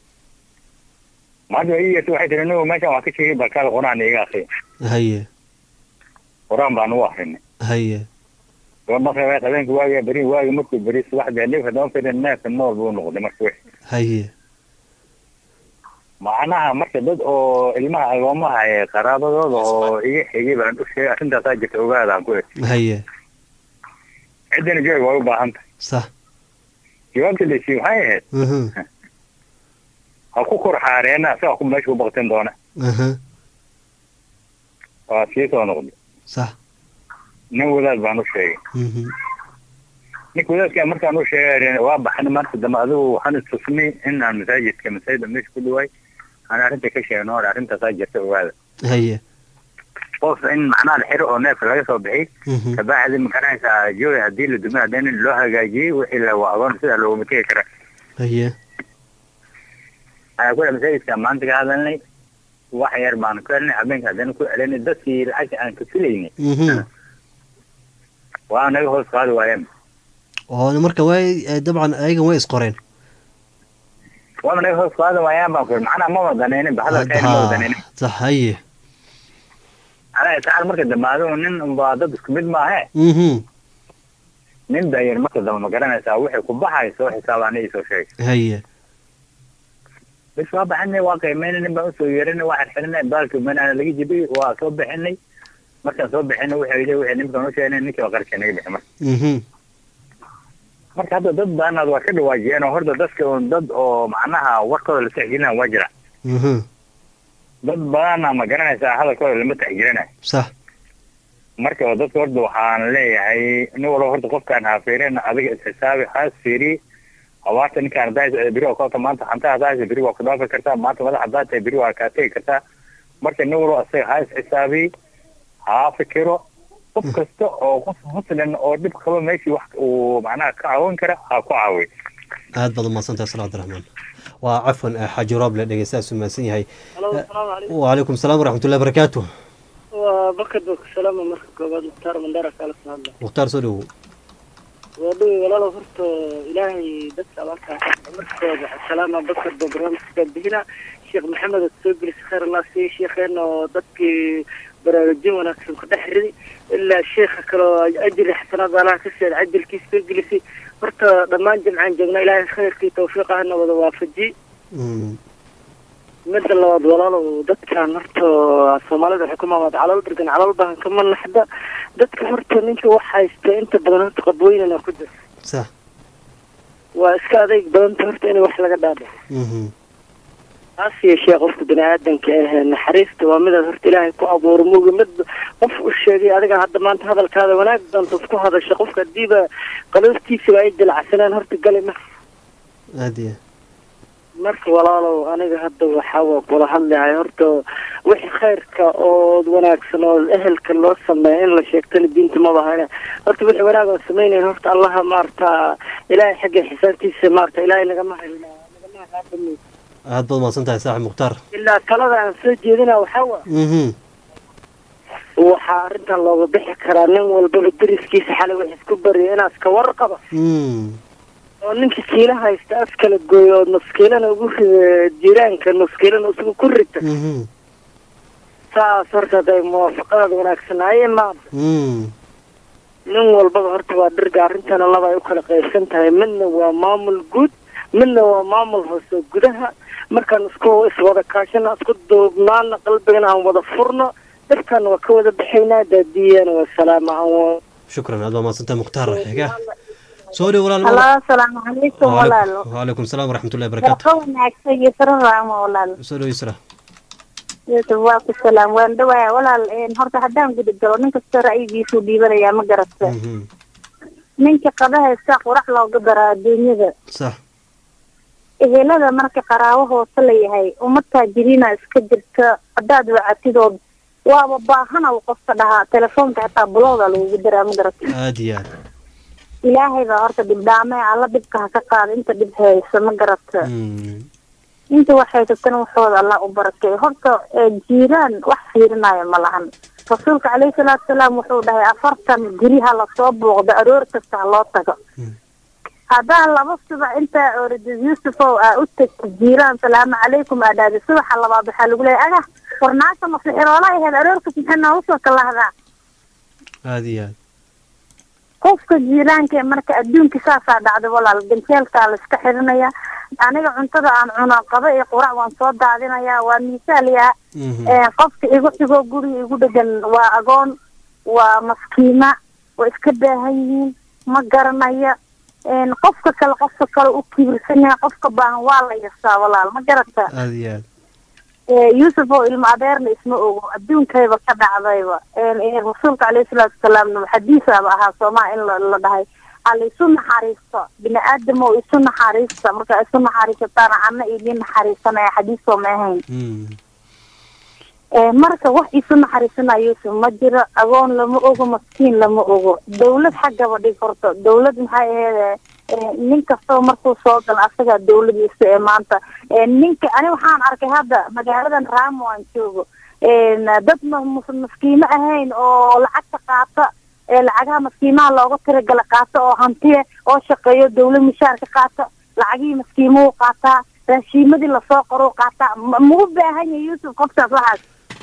maanta ii yeertay waxay tiri anigu meeshan waa ka sheegay balkaada quraan iga akriya haye quraan baan u akrinay haye waa maqribay habeenka waaga beri waaga markuu beri subaxdii neefka dama firin neefka nool buu noqday marka wix haye macnaha marka dad oo ilmaha agoomaha ee qaraabadooda oo iga xigay baan u sheegay arrintaasaa jirta ogaadaan ku eg haye ciddina joog way u baahan tahay sax jawaabta la siiyey waxay ahayd Mhm. ha ku kor xaareena asaga ku meesha ku baqtin doona aha waa sii soo noqday sax nin wadaad baan u sheegay Mhm. ninka wadaadka markaan u sheegay waa baxnay marka dambe adigu waxaan istusnay in aan masaajidka masaajida meesha ku dhawaay aan arrinta ka sheegno hore arrintaasaa jirta ogaada haye qof in macnaha la xiro oo neefka laga soo bixiyey Mhm. kabacdi makanaysaa jooga haddii la dumay haddii nin loo hagaajiyey wixii la waa agoon sidaa looguma tegi kara haye ayaa kula masaajidka maanta ka hadalnay wax yar baan ku helnay habeenka haddana ku celinay dadkii lacagta aan ka filaynay Mhm. waa naga hoos qaadi waayeen oo marka way eh, dabcan ayagan way isqoreen waaba naga hoos qaadi waayaan baan ku yidhi macnaha ma wadanaynin ba hadalkayna ma Ha, wadanaynin sax haye alaa tacaala marka dambe adigu nin unbaa dad isku mid maahe Mhm. nin dayar marka dambe ma garanaysaa wixii ku baxay soo xisaabaan ii soo sheegay haye bis waa baxinay waa qiimeynay nin baan usoo yeerinay waa xirxirinay baalkii manaana laga jibiyey waa soo bixinay markaan soo bixinay wixii yidhi wixii ninkaan u sheegnay ninkii waa qarkii naga bixi marka Mhm. marka hadda dad baanaad waa ka dhawaajiyeen oo horta dadka un dad oo macnaha warkooda la tixgelina waa jira Mhm. dad badana ma garanaysaa hadalkooda lama tixgelinayo sax marka oo dadka horta waxaan leeyahay nin walba horta qofkaan ha fiirin adiga isxisaabi haas fiiri abaarta ninkaan hadaas beri waa kolka maanta xanta hadaas beri waa ku dhaafi kartaa maanta madax hadaa tahay beri waa kaa tegi kartaa marka nin walba asaga ha isxisaabi ha fikiro qof kasta oo qof muslim oo dhib qaba meeshii wax uu macnaha ka caawin kara ha ku caawiy aad baad umahadsantahay sala cabdiraxmaan waa cafwan eh, xaaji rooble dhegeystahaas umahadsan yahay Halo, asalaamu calaykum. wacalaykum salaam waraxmatullahi barakaatu waa bakar baa ku salaama marka koobaad mukhtaar mandara kala soo hadla mukhtaar soo dhowow waa dhowi walaalow horta ilaahay dadka abaartaa markooda salaama bakar baa barnaamijka bixina sheekh maxamed aad soo gelisay khayr allah siiye sheekheena oo dadkii baraarujin wanaagsan ku dhex ridi ilaa sheekha kale oo ajri xasanaad alaha ka seed cajalkiis soo gelisay horta dhammaan jimcaan joognaa ilaahay khayrkii tawfiiqahana wada waafajiyey midda labaad walaalow dadkan horta soomaalida waxay ku maamaad calal dargan calal baan kama naxda dadka horta ninka wax haysta inta badan horta qabweynana ku jira sax waa iska adayg badanta horta in wax laga dhaadho Mhm. taas yeeshee qofka bini aadanka ah naxariista waa midaad horta ilaahay ku abuuro mooga mid qof u sheegay adiga hadda maanta hadalkaada wanaag doonta ku hadasha qofka hadiiba qalooftiisaba ay dilacsaneen horta gali ma aad iyo marka walaalow aniga hadda waxaa waa kula hadlahay horta wixii khayrka oo wanaagsan oo ehelka loo sameeya in la sheegtana diinta maba hayna horta wixii wanaag oo samaynayn horta allaha maarata ilaahay xagga xisaabtiisa maarata ilaahay nagama hayna aad baad umahadsan tahay saaxib mukhtaar ilaa talada aan soo jeedina waxaa waa Mhm. waxaa arrintan looga bixi karaa nin walbaba deriskiisa xalay wax isku bariya inaas ka warqaba Mm. oo ninka kiila haysta as kala gooyo oo maskiilana ugu rida jiraanka maskiilana isagu ku rita Mhm. saas horta haday muwaafaqadaada wanaagsanaaye maanta Mm. nin walbaba horta waa dhirga arrintana laba ay u kala qaybsan tahay midna waa maamul guud midna waa maamul hoose gudaha markaan isku iswada kaashana isku duubnaana qalbigana aan wada furno dhibkana waa ka wada baxaynaa daadiyana waa salaama aan wa- shukran aad baad umahadsan tahay mukhtaar xiga soo dhow walaal halo asalaamu calaykum walaalo wacalaykum salaam waraxmatullahi barakaatu barqa wanaagsan iyo saro raamo walaal soo dhow isra yusuf waa ku salaam waan dhawaaya walaal een, horta haddaan guda galo nin kasta ra'yigiisuu dhiibanayaa ma garata Mhm. ninka qadahaysta qurax looga daraa adduunyada sax ehelada marka qaraabo hoose la yahay ummad taajiriina iska jirta haddaad wacatidood waaba baahana uu qofka dhahaa telefoonka xitaa bulooda lagugu daraa ma garata aad iyo aad ilaahay baa horta dhibdhaame alla dhibka ha ka qaada inta dhib haysa ma garata Mm. inta wax haysatana waxooda allah u barakeeyo horta ee, jiiraan wax fiirinaayo ma lahan rasuulka calayhi salaatu wasalaam wuxuu dhahay afartan guryaha lasoo booqdo aroor kasta ha loo tago haddaan laba subax intaa oorida yuusufow aa u tagta jiiraan salaamu calaykum aa dhahday subaxa labaad waxaa lagu leeyahay aga warnaasha masixiroola ahayd aroorkas maxay noogu soo kalahdaa aada iyo aad qofka jiiraanka marka adduunka saasaa dhacday walaal ganjeelkaa la iska xirinaya aniga cuntada aan cuno qaba iyo qurac waan soo daadinayaa waa miisaaliyaa qofka igu xigoo guriga igu dhegan waa agoon waa maskiima waa iska baahan yihiin ma garanaya qofka kale qofka kale u kibirsan yahay qofka baahan waa la yasaa walaal ma garata aada iyo aad yuusuf oo ilmo adeerna isma ogo adduunkayba ka dhacdayba rasuulka caleyhi salaatu wasalaamna xadiisaaba ahaa soomaa in la la dhahay hala isu naxariisto bini aadam oo isu naxariista marka isu naxariisataana ana idin naxariisanaya xadiisoo ma ahayn marka wax isu naxariisanaya yuusuf ma jiro agoon lama ogo maskiin lama ogo dawlad xaggaba dhig horto dawlad maxay aheyd nin kastaba markuu soo galo asagaa dawladiisa ee maanta ninka ani waxaan arkay hadda magaaladan raamo aan joogo dad maskiimo ahayn oo lacagta qaata lacagaha maskiimaha looga tiragala qaata oo hantiya oo shaqeeyo dawlad mishaarka qaata lacagihii maskiimuhu qaataa raashiimadii lasoo qoro qaataa mau baahan yahay yuusuf qofkaas waxaas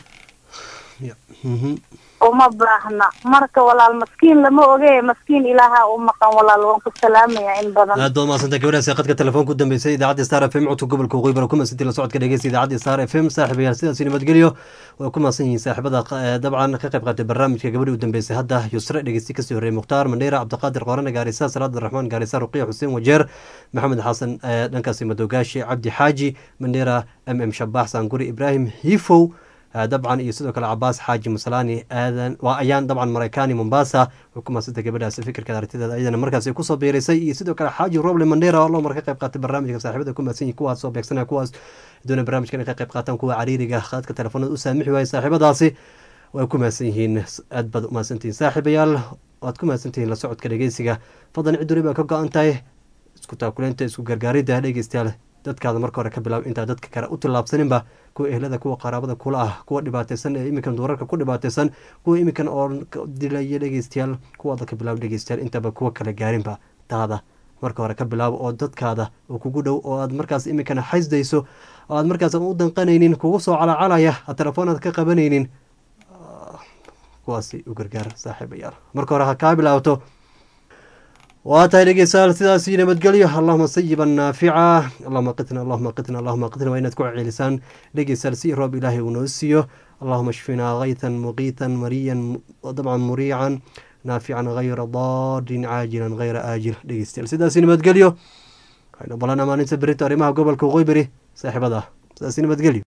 uma baahna marka walaal maskiin lama oge maskiin ilaaha u maqan walaal waan ku salaamaya in badan aad baad mahadsantay gabadhaasi qadka telefoonka u dambeysay idaacadda star f m codka gobolka waqooyi bara ku mahadsantii la socodka dhegeysta idaacadda star f m saaxiibayaal sidaasi nabadgelyo way ku mahadsan yihiin saaxiibada dabcan ka qayb qaatay barnaamijka gabadhii u dambeysay hadda yusre dhegeysti kasii horreeyay mukhtaar mandheera cabdiqaadir qoorane gaarisa salaad raxmaan gaarisa ruqiya xuseen wajeer maxamed xasan dhankaasi madogaashi cabdi xaaji mandheera m m shabax saanguri ibraahim hiifow dabcan iyo sidoo kale cabaas xaaji musalaani aadan waa ayaan dabcan mareykaani mombasa way ku mahadsantay gabadhaasi fikirkeeda aragtideeda ayadana markaasi kusoo biirisay iyo sidoo kale xaaji roble mandera oo loo mar ka qayb qaatay barnaamijka saaxiibada ku mahadsan yihin kuwaas soo beegsanaya kuwaas doona barnaamijkan ay ka qayb qaataan kuwa cariiriga qaadka telefoonada u saamixi waayay saaxiibadaasi way ku mahadsan yihiin aad baad u mahadsantihiin saaxiibayaal waad ku mahadsantihiin la socodka dhegeysiga fadlan cid wali baa ka go-an tahay isku taakuleynta isku gargaaridda dhegeystayaal dadkaada marka hore ka bilaab intaa dadka kale u tillaabsaninba kuwa ehlada kuwa qaraabada kula ah kuwa dhibaateysan ee iminkan duurarka ku dhibaateysan kuwa iminkan oo dilaya dhegeystayaal kuwaada ka bilaab dhegeystayaal intaba kuwa kale gaarinba taada marka hore ka bilaabo oo dadkaada oo kugu dhow oo aad markaas iminkana xaysdayso oo aad markaas u danqanaynin kugu soo calacalaya aad telefoon aad ka qabanaynin kuwaasi u gargaar saaxiibayaal marka hore ha kaa bilaabto waa tahay dhegeystayaal sidaasi nabadgelyo allahuma sayiban naafica allahuma qitna allahuma qitna allahuma qitna waa inaad ku ceelisaan dhegeystayaal si roob ilaahay uu noo siiyo allahuma shfinaa kaytan muqiitan mariyan dabcan muriican naafican hayra daadin caajilan hayra aajil dhegeystayaal sidaasi nabadgelyo waxayna balana maalinta berito arrimaha gobolka waqooyi beri saaxiibada sidaasi nabadgelyo